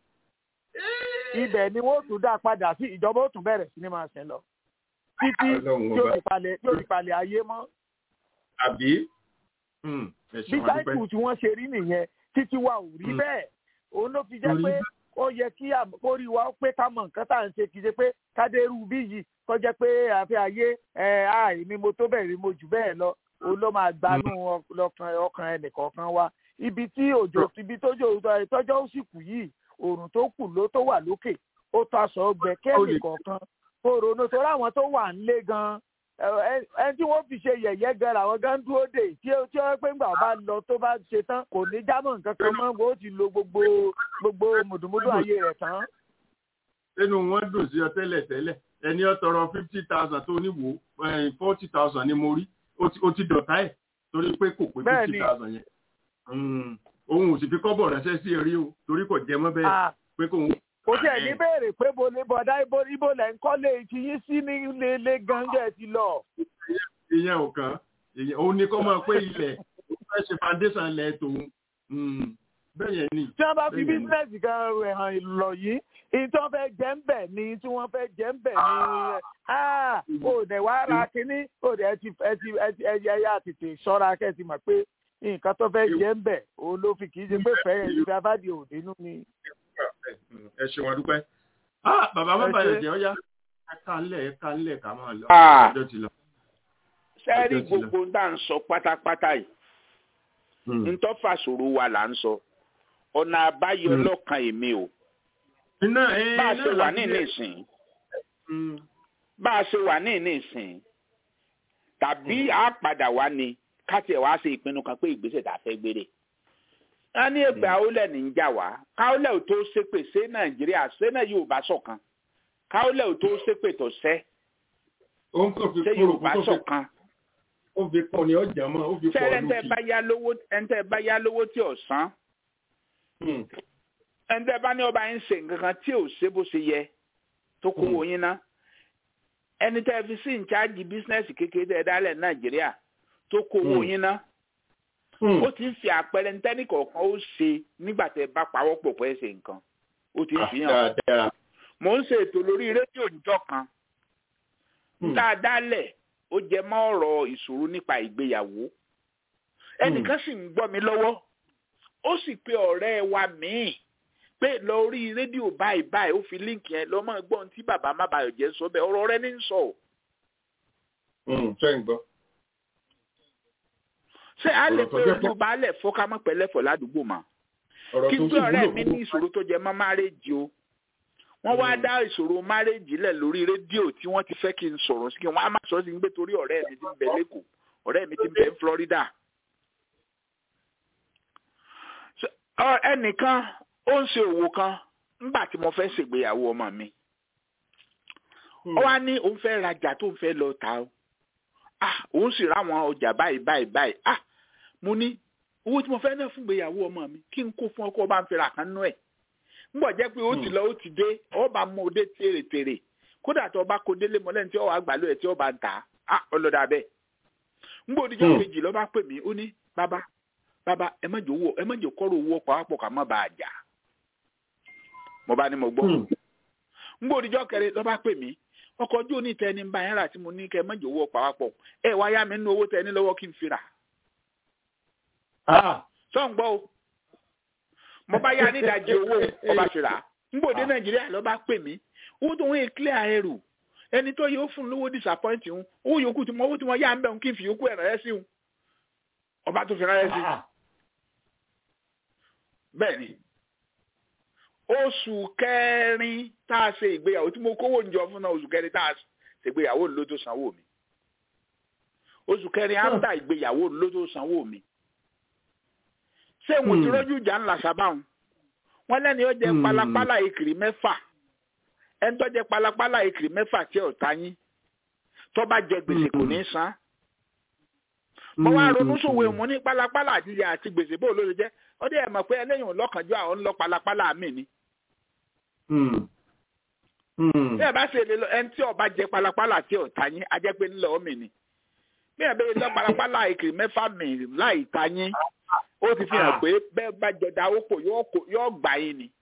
S5: ibẹ̀ ni wọ́n tún dá padà sí ìjọba ó tún bẹ̀rẹ̀ sí ní máa ṣe lọ títí
S3: Ọlọ́run
S5: tí ó
S3: ọba.
S5: fi palẹ̀ tí ó fi palẹ̀ ayé mọ́
S3: àbí Hmm, ẹ
S5: bí
S3: ṣeun adúpẹ́.
S5: sáìkù tí wọ́n ṣe rí nìyẹn títí wa ò rí
S3: Mm.
S5: bẹ́ẹ̀ òun ló fi jẹ́
S3: Kò rí
S5: pé
S3: bẹ́ẹ̀.
S5: ó yẹ kí àm- kó rí wa ó pé ká mọ nǹkan tá à ń ṣe kì í ṣe pé kádérù bí yìí kó jẹ́ pé àfi ayé ẹ̀ àì ni mo tó bẹ́ẹ̀ rí mo jù bẹ́ẹ̀ lọ òun ló máa gbanú ọkàn ọkàn ẹnìkọ̀ọ̀kan wa ibi tí òjò ibi tójò tọ́jọ́ ó sì kù yìí òrùn tó kù ló tó wà lókè ó tó aṣọ ọgbẹ kẹ́ẹ̀lì kọ̀ọ̀kan kó ronú torí àwọn tó wà ń lé gan ẹni tí wọ́n fi ṣe yẹ̀yẹ́ gan làwọn gan dúró dè tí ó tí ó pé ńgbà bá lọ tó bá ṣe tán kò ní jámọ́ nǹkan kan mọ́ bó ti lo gbogbo gbogbo mùdùmùdù ayé rẹ̀ tán.
S3: nínú wọn dùn sí ọ tẹ́lẹ̀ tẹ́lẹ̀ ẹni ọ tọrọ fifty thousand tó ní wò forty thousand ni mo rí ó ti- ó ti dọ̀tá ẹ̀ torí pé kò pé
S5: Bẹ́ẹ̀ni.
S3: fifty thousand yẹn Hmm, òun ò sì fi kọ́bọ̀ ránṣẹ́ sí ẹ̀rí o torí kò jẹ mọ́ bẹ́ẹ̀
S5: Ah.
S3: pé kò ń
S5: kò tiẹ̀ ní béèrè pé bo ní bọ̀dá ibo ibo lẹ̀ ń kọ́lé ti yín sí ní ilé ilé gánjẹ́ ti lọ.
S3: ìyẹn ò kàn ìyẹn òun ni kọ́ máa pé ilẹ̀ ó fẹ́ ṣe foundation ilẹ̀ tòun Hmm, bẹ́ẹ̀ yẹn ni.
S5: tí wọ́n bá fi
S3: bẹ́ẹ̀ yẹn ni.
S5: bísíǹnẹ̀sì kan rẹ̀ hàn lọ yìí èyí tí wọ́n fẹ́ jẹ́ ń bẹ̀ ni tí wọ́n fẹ́ jẹ́ ń bẹ̀ ni ah, ó dẹ̀ wá ra kínní ó dẹ̀ ẹ ti ẹ ti ẹ ti ẹ yẹ yá tètè ṣọ́ra kẹ́ ẹ ti mọ̀ pé nǹkan tó fẹ́ jẹ́ ń bẹ̀ òun ló fi kì í ṣe pé fẹ́ ìfẹ́ abádìí òdinú ni.
S3: ẹ ṣeun adúpẹ́. Ah, bàbá má
S5: Ẹ
S3: bàyẹ̀
S5: ṣé.
S3: jẹ́ ọ́yá ẹ̀ka ńlẹ̀ ẹ̀ka ńlẹ̀ ká máa lọ.
S4: Ah.
S3: ọjọ́ ti lọ.
S4: sẹ́ẹ̀rì
S3: Ọjọ́ ti lọ.
S4: gbogbo ń dà ń sọ pátápátá yìí ntọ́fà ṣòro wa là ń sọ ọ̀nà àbáyọ
S3: Mm.
S4: lọ́kàn èmi o
S3: iná ẹ
S4: bá a
S3: iná
S4: ṣe wà
S3: láti
S4: ní
S3: lẹ̀.
S4: ìsìn
S3: Hmm,
S4: bá a ṣe wà ní ìsìn tàbí a padà wá ni ká tiẹ̀ wá ṣe ìpinnu kan pé ìgbésẹ̀ tá a fẹ́ gbére. a ní ẹgbẹ́ àwọlẹ̀ ní ń jà wá káwọlẹ̀ ò tó ṣépè ṣé nàìjíríà ṣé náà yorùbá ṣọ̀kan káwọlẹ̀ ò tó ṣépè tó ṣẹ́
S3: òun kò fi
S4: ṣé
S3: kúrò
S4: yorùbá
S3: kó tó fi
S4: ṣọ̀kan
S3: ó fi pọ̀ ní ọjà mọ́ ó fi
S4: ṣé
S3: pọ̀
S4: ẹ̀ńtẹ́
S3: lókì.
S4: bá yá lówó ẹ̀ńtẹ́ bá yá lówó tí ò san
S3: Hmm,
S4: ẹ̀ńtẹ́ bá ní ọba yín ṣe nǹkan kan tí ò ṣe bó ṣe yẹ tó kówó yín ná ẹni tẹ́ fi sí ìcháàjì bísínẹ́sì kékeré tẹ́ dálẹ̀ nàìjíríà tó kówó yín ná ó ti ń fi àpẹẹrẹ ntẹ́nì kọ̀ọ̀kan ó ṣe nígbà tẹ́ bá pawọ́pọ̀ pẹ́ ṣe nǹkan ó ti ń fi hàn mò ń ṣe ètò lórí rédíò níjọ́ kan tá a dálẹ̀ ó jẹ mọ́ ọ̀rọ̀ ìṣòro nípa ìgbéyàwó ẹnìkan sì ń gbọ́ mi lọ́wọ́ ó sì pe ọ̀rẹ́ wa míì pé lórí rédíò báyìí báyìí ó fi líǹkì yẹn lọ́mọ gbọ́n tí bàbá má bàyọ̀ jẹ́ sọ bẹ́ẹ̀ ọ̀rọ̀ rẹ ní ń sọ.
S3: ṣé ń gbọ́.
S4: ṣé a lè pe rédíò baálẹ̀ fọ́kámọ́ pẹ̀lẹ́fọ̀ ládùúgbò mà kí n pé ọ̀rẹ́ mi ní ìṣòro tó jẹ mọ́ márèjì o wọ́n wá dá ìṣòro márèjì lẹ̀ lórí rédíò tí wọ́n ti fẹ́ kí n sọ̀rọ̀ sí kí wọ́n á má sọ sí gbé torí ọ̀rẹ́ mi ti ń bẹ lẹ́kọ̀ọ́ ọ̀rẹ́ mi ti ń bẹ ní Florida. ẹnìkan ó ń ṣe òwò kan ńgbà tí mo fẹ́ ṣègbéyàwó ọmọ mi ó wá ní òun fẹ́ rajà tó ń fẹ́ lọ ta o ah òun sì ráwọn ọjà báyìí báyìí báyìí ah mo ní owó tí mo fẹ́ náà fún ìgbéyàwó ọmọ mi kí n kó fún ọkọ bá ń fẹ́ra kan nú ẹ̀ ńgbọ̀ jẹ́ pé ó ti lọ ó ti dé ọ bá mú òde tèrètèrè kódà tó bá kó délé mọ́lẹ́ tí ó wà gbàlú ẹ̀ tí ó bá ń tà á ọlọ́dà bẹ́ẹ̀ ńgbọ̀ òdìjọ́ kejì ló bá pè mí ó ní bàbá bàbá ẹ má jò owó ẹ má jò kọ́rọ̀ owó pàápọ̀ ká má bàa jà mo bá ní mo gbọ́ ńgbọ̀ òdìjọ́ kẹrin ló bá pè mí ọkọ̀ ojú òní tẹni ń bá yẹn rà tí mo ní kẹ má jò owó pàápọ̀ ẹ wá yá mi nínú owó tẹni lọ́wọ́ kí n fi rà sọ̀ ń gbọ́ o mo bá yá nídàájí owó ọba ṣìlá ngbòde nàìjíríà ló bá pè mí owó tó ń clear ẹrù ẹni tó yẹ ó fún lówó disappoint ń owó yòókù tí mo owó tí mo yá ń bẹ̀ ń kí n fi yòókù ẹ̀ ránṣẹ́ sí un ọba tó fi ránṣẹ́ sí bẹ́ẹ̀ ni oṣù kẹrin tá a ṣe ìgbéyàwó tí mo kówó ń jọ fún náà oṣù kẹrin tá a ṣe ìgbéyàwó ló tó sanwó mi oṣù kẹrin á ń ta ìgbéyàwó ló tó sanwó mi ṣé wọn ti rọjú ìjà ńlá sábàwọn wọn lẹni ó jẹ palapala ìkìrì mẹ́fà ẹni tó jẹ palapala ìkìrì mẹ́fà tí ò ta yín tó bá jẹ gbèsè kò ní san mo wá ronú sòwò mo ní palapala àtijọ́ àti gbèsè bó ló ṣe jẹ́ ó dé ẹ̀ mọ̀ pé ẹlẹ́yìn ọlọ́kànjọ́ àwọn ń lọ palapala mi ni. bí ẹ bá ṣe lè lọ ẹni tí ó bá jẹ palapala tí ò ta yín á jẹ́ pé ńlọ mi ni bí ẹ bẹ lọ palapala ìkìrì mẹ́fà mi láì ta yín ó ti fi hàn pé bẹ́ẹ̀ bá jọ dáwó pò yóò gbà yín ni.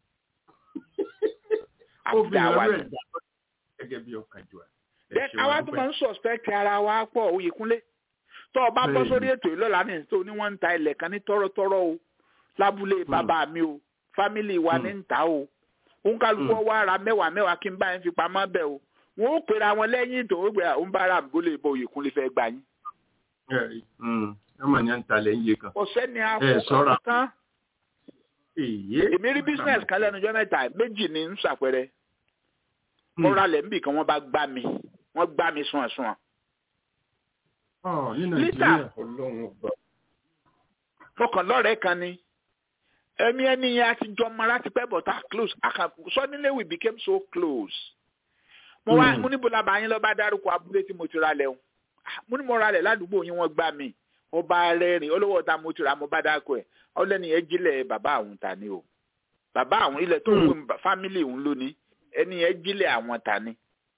S3: ó fi hàn rẹ̀ gẹ́gẹ́ bí ọ̀kàjọ́
S4: then àwa tó máa ń suspect ara wa pọ̀ Oyèkúnlé tó o bá bọ́ sórí ètò ìlọ́la ní tó ní wọ́n ń ta ilẹ̀ kan ní tọ́rọ́tọ́rọ́ o lábúlé bàbá mi o fámìlì wa ní ń ta o òun kálukú wa ra mẹ́wàá mẹ́wàá kí n bá yẹn fi pamọ́ bẹ́ẹ̀ o wọ́n ó pera wọn lẹ́yìn tó ń gbé àwọn bára àbúlé ìbò Oyèkúnlé fẹ́ gbà yín.
S3: ọmọ yẹn ń talẹ̀ ń yé kan.
S4: ọ̀sẹ́ ni a fọkàn tán. èmi rí business kan lẹ́nu ọjọ́ mẹ́ta méjì ní ń ṣàpẹrẹ. mo ralẹ̀ níbì kan wọ́n bá gbá mi wọ́n gbá mi sùn àsùn.
S3: lítà
S4: fọkàn lọ́rẹ̀ẹ́ kan ni ẹ̀mí ẹni yẹn a ti jọ mọ láti pẹ́ bọ̀tà close suddenly we became so close. mo wá mo níbo la bá yín lọ bá dárúkọ abúlé tí mo ti ralẹ̀ o mo ní mo ralẹ̀ ládùúgbò yín wọ́n gbá mi ọba rẹ́rìn olówó ọ̀tá mo ti ra mo bá dáko ẹ̀ ọlẹ́ni yẹn jílẹ̀ bàbá àwọn ta ni o bàbá àwọn ilẹ̀ tó ń wé fámìlì òun lónìí ẹni yẹn jílẹ̀ àwọn ta ni.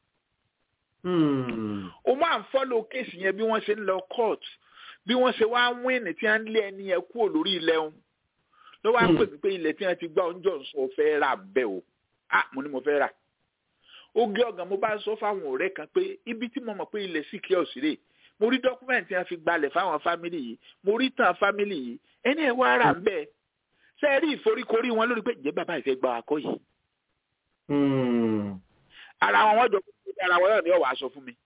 S4: o máa ń fọ́lọ̀ kéèsì yẹn bí wọ́n ṣe ń lọ court bí wọ́n ṣe wá wíìnì tí wọ́n ń lé ẹni yẹn kúrò lórí ilẹ̀ òun ló wá pè mí pé ilẹ̀ tí wọ́n ti gbá oúnjẹ ọ̀sán fẹ́ rà bẹ́ẹ̀ o ah mo ní mo fẹ́ rà oge ọ̀gàn mo bá sọ fáwọn ọ̀rẹ́ kan pé ibi tí mo mọ̀ pé ilẹ̀ sì kí ọ̀sìn rè mo rí dọ́kúmẹ̀ntì yẹn fi gbalẹ̀ fáwọn fámìlì yìí mo rí tàn fámìlì yìí ẹni ẹ̀ wá rà bẹ́ẹ̀ ṣe é rí ìforíkorí wọn lórí pé ǹjẹ́ bàbá ìfẹ́ gba akọ yìí. ara wọn wọ́n jọ pé ara wọn náà ni ọ̀wà aṣọ fún mi.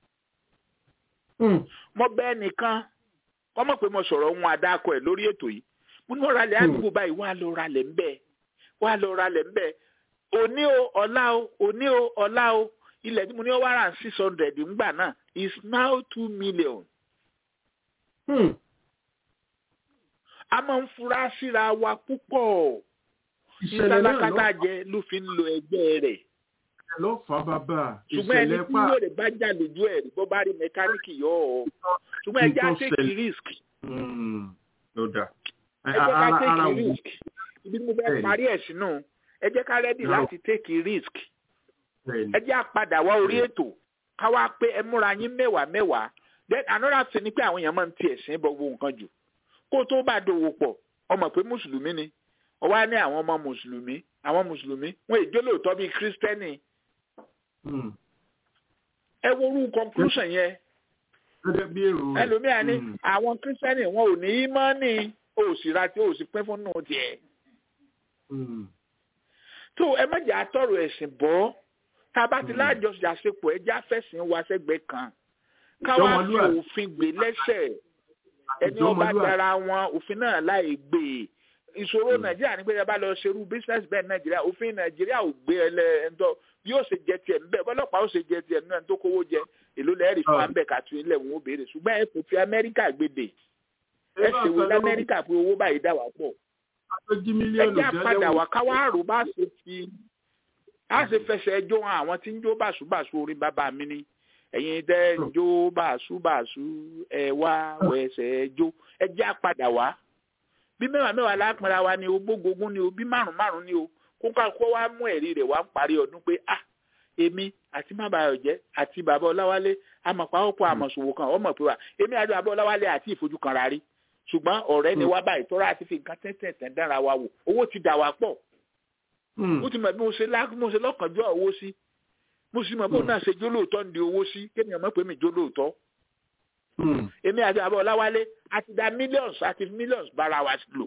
S4: mo bẹ́ẹ̀ nìkan kọ́ mọ̀ pé mo sọ̀rọ̀ ohun àdákọ ẹ̀ lórí ètò yìí mo ní wọ́n ralẹ̀ àdúgbò báyìí wọ́n á lọ ralẹ̀ ńbẹ́ wọ́n á lọ ralẹ̀ ńbẹ́ òní o ọ̀la o òní o ọ̀la o ilẹ̀ tí mo ní wàrà six hundred ńgbà náà is now two million. Hmm. a máa ń fura síra wa púpọ̀ ìsálákátà jẹ ló fi ń lo ẹgbẹ́ rẹ̀.
S3: ló fà bàbá
S4: ṣùgbọ́n ẹni tí yóò rè bá jà lójú ẹ̀ bó bá rí mẹkáníìkì yọ ọ́ ṣùgbọ́n ẹ jẹ́ á take risk.
S3: ló dà.
S4: ẹ jẹ́ ká take risk ibi tí mo fẹ́ parí ẹ̀ sínú ẹ jẹ́ ká rẹ́dì láti take risk ẹ jẹ́ àpadà wá orí ètò ká wá pé ẹ múra yín mẹ́wàá mẹ́wàá then another thing ni pé àwọn èèyàn máa ń ti ẹ̀sìn bọ gbogbo nǹkan jù kó tó bá dòwò pọ̀ ọmọ pé mùsùlùmí ni ó wá ní àwọn ọmọ mùsùlùmí àwọn mùsùlùmí wọn èjó lóòótọ́ bíi kírísítẹ́nì ẹ wo orú conclusion yẹn ẹlòmíà ní àwọn kírísítẹ́nì wọn ò ní í mọ́ ní òsìra tí òsì pín fún nù tiẹ̀ tó ẹ má jà tọrọ ẹ̀sìn bọ́ tá a bá ti lájọṣàṣepọ̀ ẹ já fẹ̀sìn wa sẹ́gbẹ̀ẹ́ kan káwá fi òfin gbé lẹ́sẹ̀ ẹni ọba dára wọn òfin náà láì gbé ìṣòro nàìjíríà ní pé ẹ bá lọ ṣerú business bẹ́ẹ̀ nàìjíríà òfin nàìjíríà ò gbé ẹlẹ ẹntọ́ yóò ṣe jẹ tiẹ̀ nbẹ bọ́lọ́pàá ó ṣe jẹ tiẹ̀ nínú ẹni tó kówó jẹ èló lẹ́rìí fún ambẹ̀ kàtú ilẹ̀ wọn ó béèrè ṣùgbọ́n ẹ kò fi amẹ́ríkà gbèdè ẹ ṣe wo lamẹ́ríkà pé owó báyìí dà wá pọ̀ ẹ jẹ́ àpadà wá káwá àrò bá ṣe fi á ṣe fẹsẹ̀ ẹjọ́ hàn àwọn tí ń jó bàṣubàṣu orin bàbá mi ni ẹ̀yin tẹ́ ń jó bàṣubàṣu ẹ wá wẹsẹ̀ ẹjọ́ ẹ jẹ́ àpadà wá bí mẹ́wàá mẹ́wàá lápẹ́ra wa ni o gbógógún ni o bí márùn márùn ni o kó ká kó wá mú ẹ̀rí rẹ̀ wá ń parí ọdún pé ah èmi àti má bàa jẹ́ àti bàbá ọláwálé àmọ̀pá ọ̀pọ̀ àmọ̀ṣòwò kan ọmọ pé wa èmi àti bàbá ọláwálé àti ìfojú kan rárí ṣùgbọ́n ọ̀rẹ́ ni wá báyìí tọ́ra àti fi nǹkan tẹ́tẹ̀tẹ̀ dára wa wò owó ti dà wá pọ̀ ó ti mọ̀ bí mo ṣe mo ṣe lọ́kànjọ́ owó sí mo sì mọ̀ bó náà ṣe jólóòtọ́ ń di owó sí kéèyàn mọ̀ pé mi jólóòtọ́ èmi àti àbọ̀ ọláwálé a ti da millions àti millions bára wa lò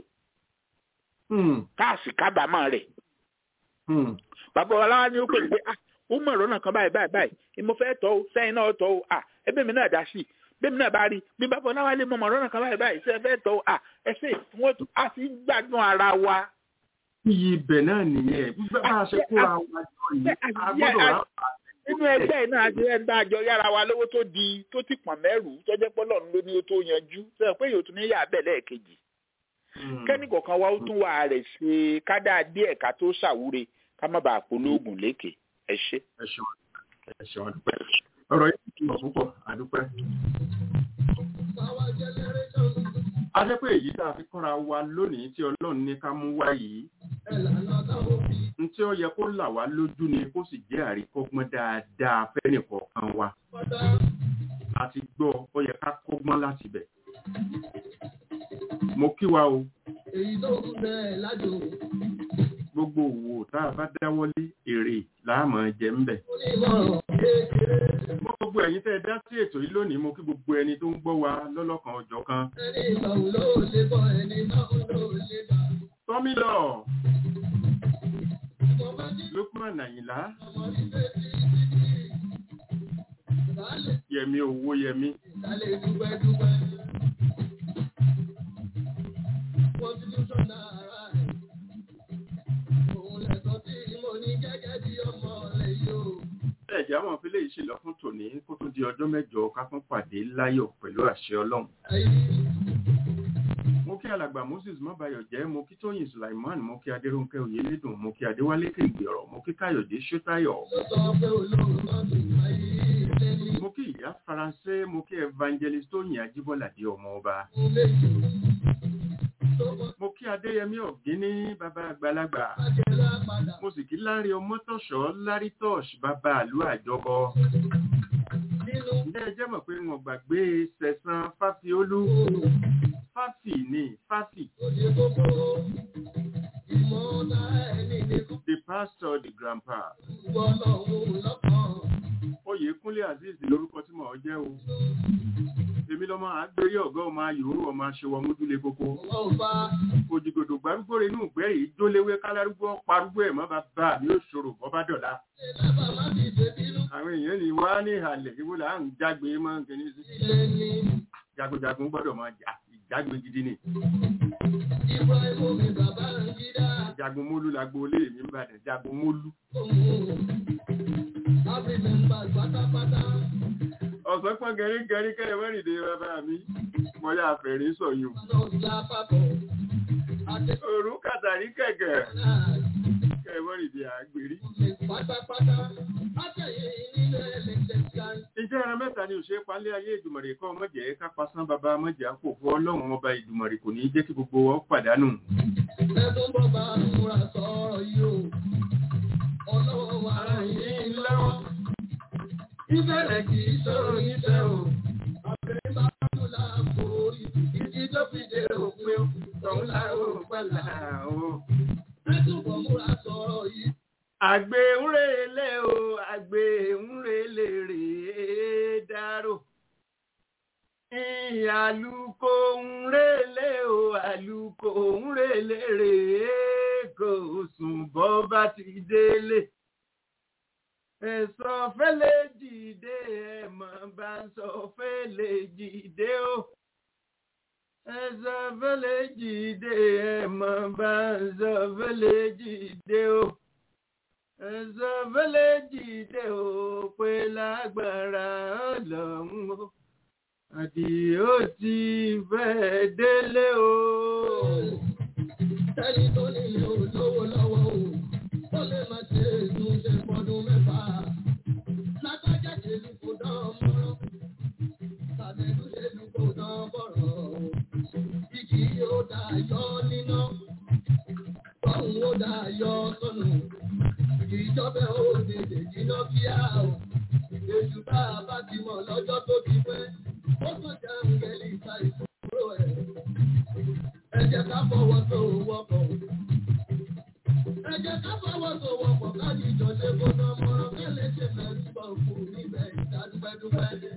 S4: káàsì kábàámọ̀ rẹ̀ bàbá ọláwálé ni ó pè pé ah ó mọ̀ ọ̀rọ̀ náà kan báyìí báyìí báyìí mo fẹ́ tọ́ o sẹ́yìn náà tọ́ o ah ẹbí mi náà dá sí i bẹ́ẹ̀ náà bá rí bí bàbá ọláwálé mọ̀ ọ̀rọ̀ náà kan báyìí báyìí sẹ́yìn fẹ́ tọ́ o ah ẹsẹ̀ wọ́n a ti gbádùn ara wa.
S3: iyì ibẹ̀ náà nìyẹn bá a ṣe kóra wa jọ yìí a gbọ́dọ̀ rà
S4: nínú ẹgbẹ́ iná àti ẹgbẹ́ àjọ yára wa lówó tó di tó ti pọ̀n mẹ́rù tọ́jẹ́ pọ́lọ́ ló ní ó tó yanjú sẹ́yìn pé yóò tún ní yà bẹ́ẹ̀ lẹ́ẹ̀kejì. kẹ́ni kọ̀ọ̀kan wa ó tún wà rẹ̀ ṣe kádà díẹ̀ ká tó ṣàwúre ká má bàa polóògùn lékè ẹ ṣe.
S3: ẹ ṣeun ẹ ṣeun àdúpẹ́ ọ̀rọ̀ yìí ti lọ púpọ̀ àdúpẹ́. a jẹ́ pé èyí tá a fi kọ́ra wa lónìí tí ọlọ́run ní ká mú wá yìí n tí ó yẹ kó là wá lójú ni kó sì jẹ́ àríkọ́gbọ́n dáadáa fẹ́nìkọ̀ọ̀kan wa àti gbọ́ ó yẹ ká kọ́gbọ́n láti bẹ̀. mo kí wa o.
S1: èyí tó kú bẹ́ẹ̀ lájò.
S3: gbogbo òwò tá a bá dáwọ́lé èrè láàmú jẹ ń bẹ̀. gbogbo ẹ̀yin tẹ́ ẹ dá sí ètò yìí lónìí mo kí gbogbo ẹni tó ń gbọ́ wa lọ́lọ́kan ọjọ́ kan.
S1: ẹni ìgbàwó ló lè bọ̀ ẹni náà ló lè bà.
S3: tọ́mílọ̀ lukman àyìnlá yẹmi owó yẹmi.
S1: ìdálé dúpẹ́ dúpẹ́. constitution náírà ẹ̀. òun lẹ̀sọ́ tí mo ní gẹ́gẹ́ bí ọmọ rẹ̀ yóò.
S3: ẹ̀jẹ̀ àwọn ìpínlẹ̀ yìí ṣèlọ fún tòní kó tó di ọjọ́ mẹ́jọ ká fún pàdé láyọ̀ pẹ̀lú àṣẹ ọlọ́run. mo kí alàgbà moses mọ́bayọ̀ jẹ́ mo kí tóyìn sulaiman mo kí adéròǹkẹ́ oyèlédùn mo kí adéwálé kéǹgbèrọ̀ mo kí káyọ̀dé ṣótáyọ̀. mo kí ìyá faransé mo kí evangelist tóyìn ajíbọ́ládé ọmọ ọba. mo kí adéyẹmí ọ̀gíní bàbá àgbàlagbà. mo sì kí lárí ọmọtọ̀ṣọ́ lárí tọ́ọ̀ṣ bàbá àlú àjọbọ. ǹjẹ́ ẹ jẹ́ mọ̀ pé wọn gbàgbé sẹ̀sán fáfiolú fáfì ni fáfì. the pastor the grandpa. oyèkúnlé azeez lórúkọ tí mò ń jẹ́ o. èmi lọ́mọ àgbérí ọ̀gá ọmọ ayòrò ọmọ aṣèwọ̀ mójúlé kókó. òjìgòdò gbárùgbò rẹ̀ inú ìgbẹ́ yìí jóléwé kálárúgbó parúgbó ẹ̀ mọ́ bàbá mi ò ṣòro bọ́ bá dọ̀la. àwọn èèyàn ní wá ní ìhàlẹ̀ ìwò là ń jágbe mọ́ kìíní sí. jagunjagun gbọ́dọ̀ máa jà ìjágbe gidi ni. jagun mólú la gbolé mi ń bàdàn jagun mólú. ọ̀sán pọ́n gẹ̀rígẹ̀rí kẹ́lẹ̀ mẹ́rìndé bàbá mi mo yà fẹ̀rí sọ̀yún. òru kàtàrí kẹ̀kẹ́ kẹ́lẹ̀ mẹ́rìndé àgbèrí. Ìjẹ́ ẹran mẹ́ta ni òṣèré palẹ́ ayé ìdùmọ̀rì kọ́ mọ́jẹ̀ ká pasán bàbá mọ́jẹ̀ àpò fún ọlọ́run ọba ìdùmọ̀rì kò ní jẹ́ kí gbogbo wọn pàdánù.
S1: Ẹ̀dùn bọ́ bá múra sọ̀rọ̀ yìí o. Ọlọ́run wa yìí ńlá. bọ̀ múra sọ̀rọ̀ yìí.
S3: àgbè ń relé o àgbè ń relé rèé dárò àlùkò ń relé o àlùkò ń relé rèé kò sùn bọ́ bá ti délé ẹ̀sọ́ fẹ́lẹ́ jìde ẹ̀ mọ̀ bá ń sọ fẹ́lẹ́ jìde o ẹ̀sọ́ fẹ́lẹ́ jìde ẹ̀ mọ̀ bá ń sọ fẹ́lẹ́ jìde o ẹ̀sọ́ fẹ́lẹ́ jìde o pé lágbára ọlọ́run o àdìó ti fẹ́ délé o.
S1: Ẹni tó nílé olówó lọ́wọ́ o, ó lè má ṣe ètò ṣe fọdún mẹ́fà. Lágbájá ṣe lù kó dán mọ́rán, tàbẹ̀lú ṣe lù kó dán bọ̀rọ̀. Ìkì yóò dá yọ níná, tọ́hún ó dá yọ sọnù. Ìjọba ó tètè jiná kíá o. Èṣù bá a bá ti mọ̀ lọ́jọ́ tó ti pẹ́. Ó kàn jẹ́ àǹgẹ̀lì ìta ìṣòro ẹ̀. Ẹ jẹ́ ká fọwọ́ tó wọ́pọ̀. Ẹ jẹ́ ká fọwọ́ tó wọ́pọ̀ káàdì ìjọṣe kó ná mọ́rán kẹ́lẹ́ ṣe mẹ́rin bọ̀ fún níbẹ̀ ìdádúpẹ́dúpẹ́.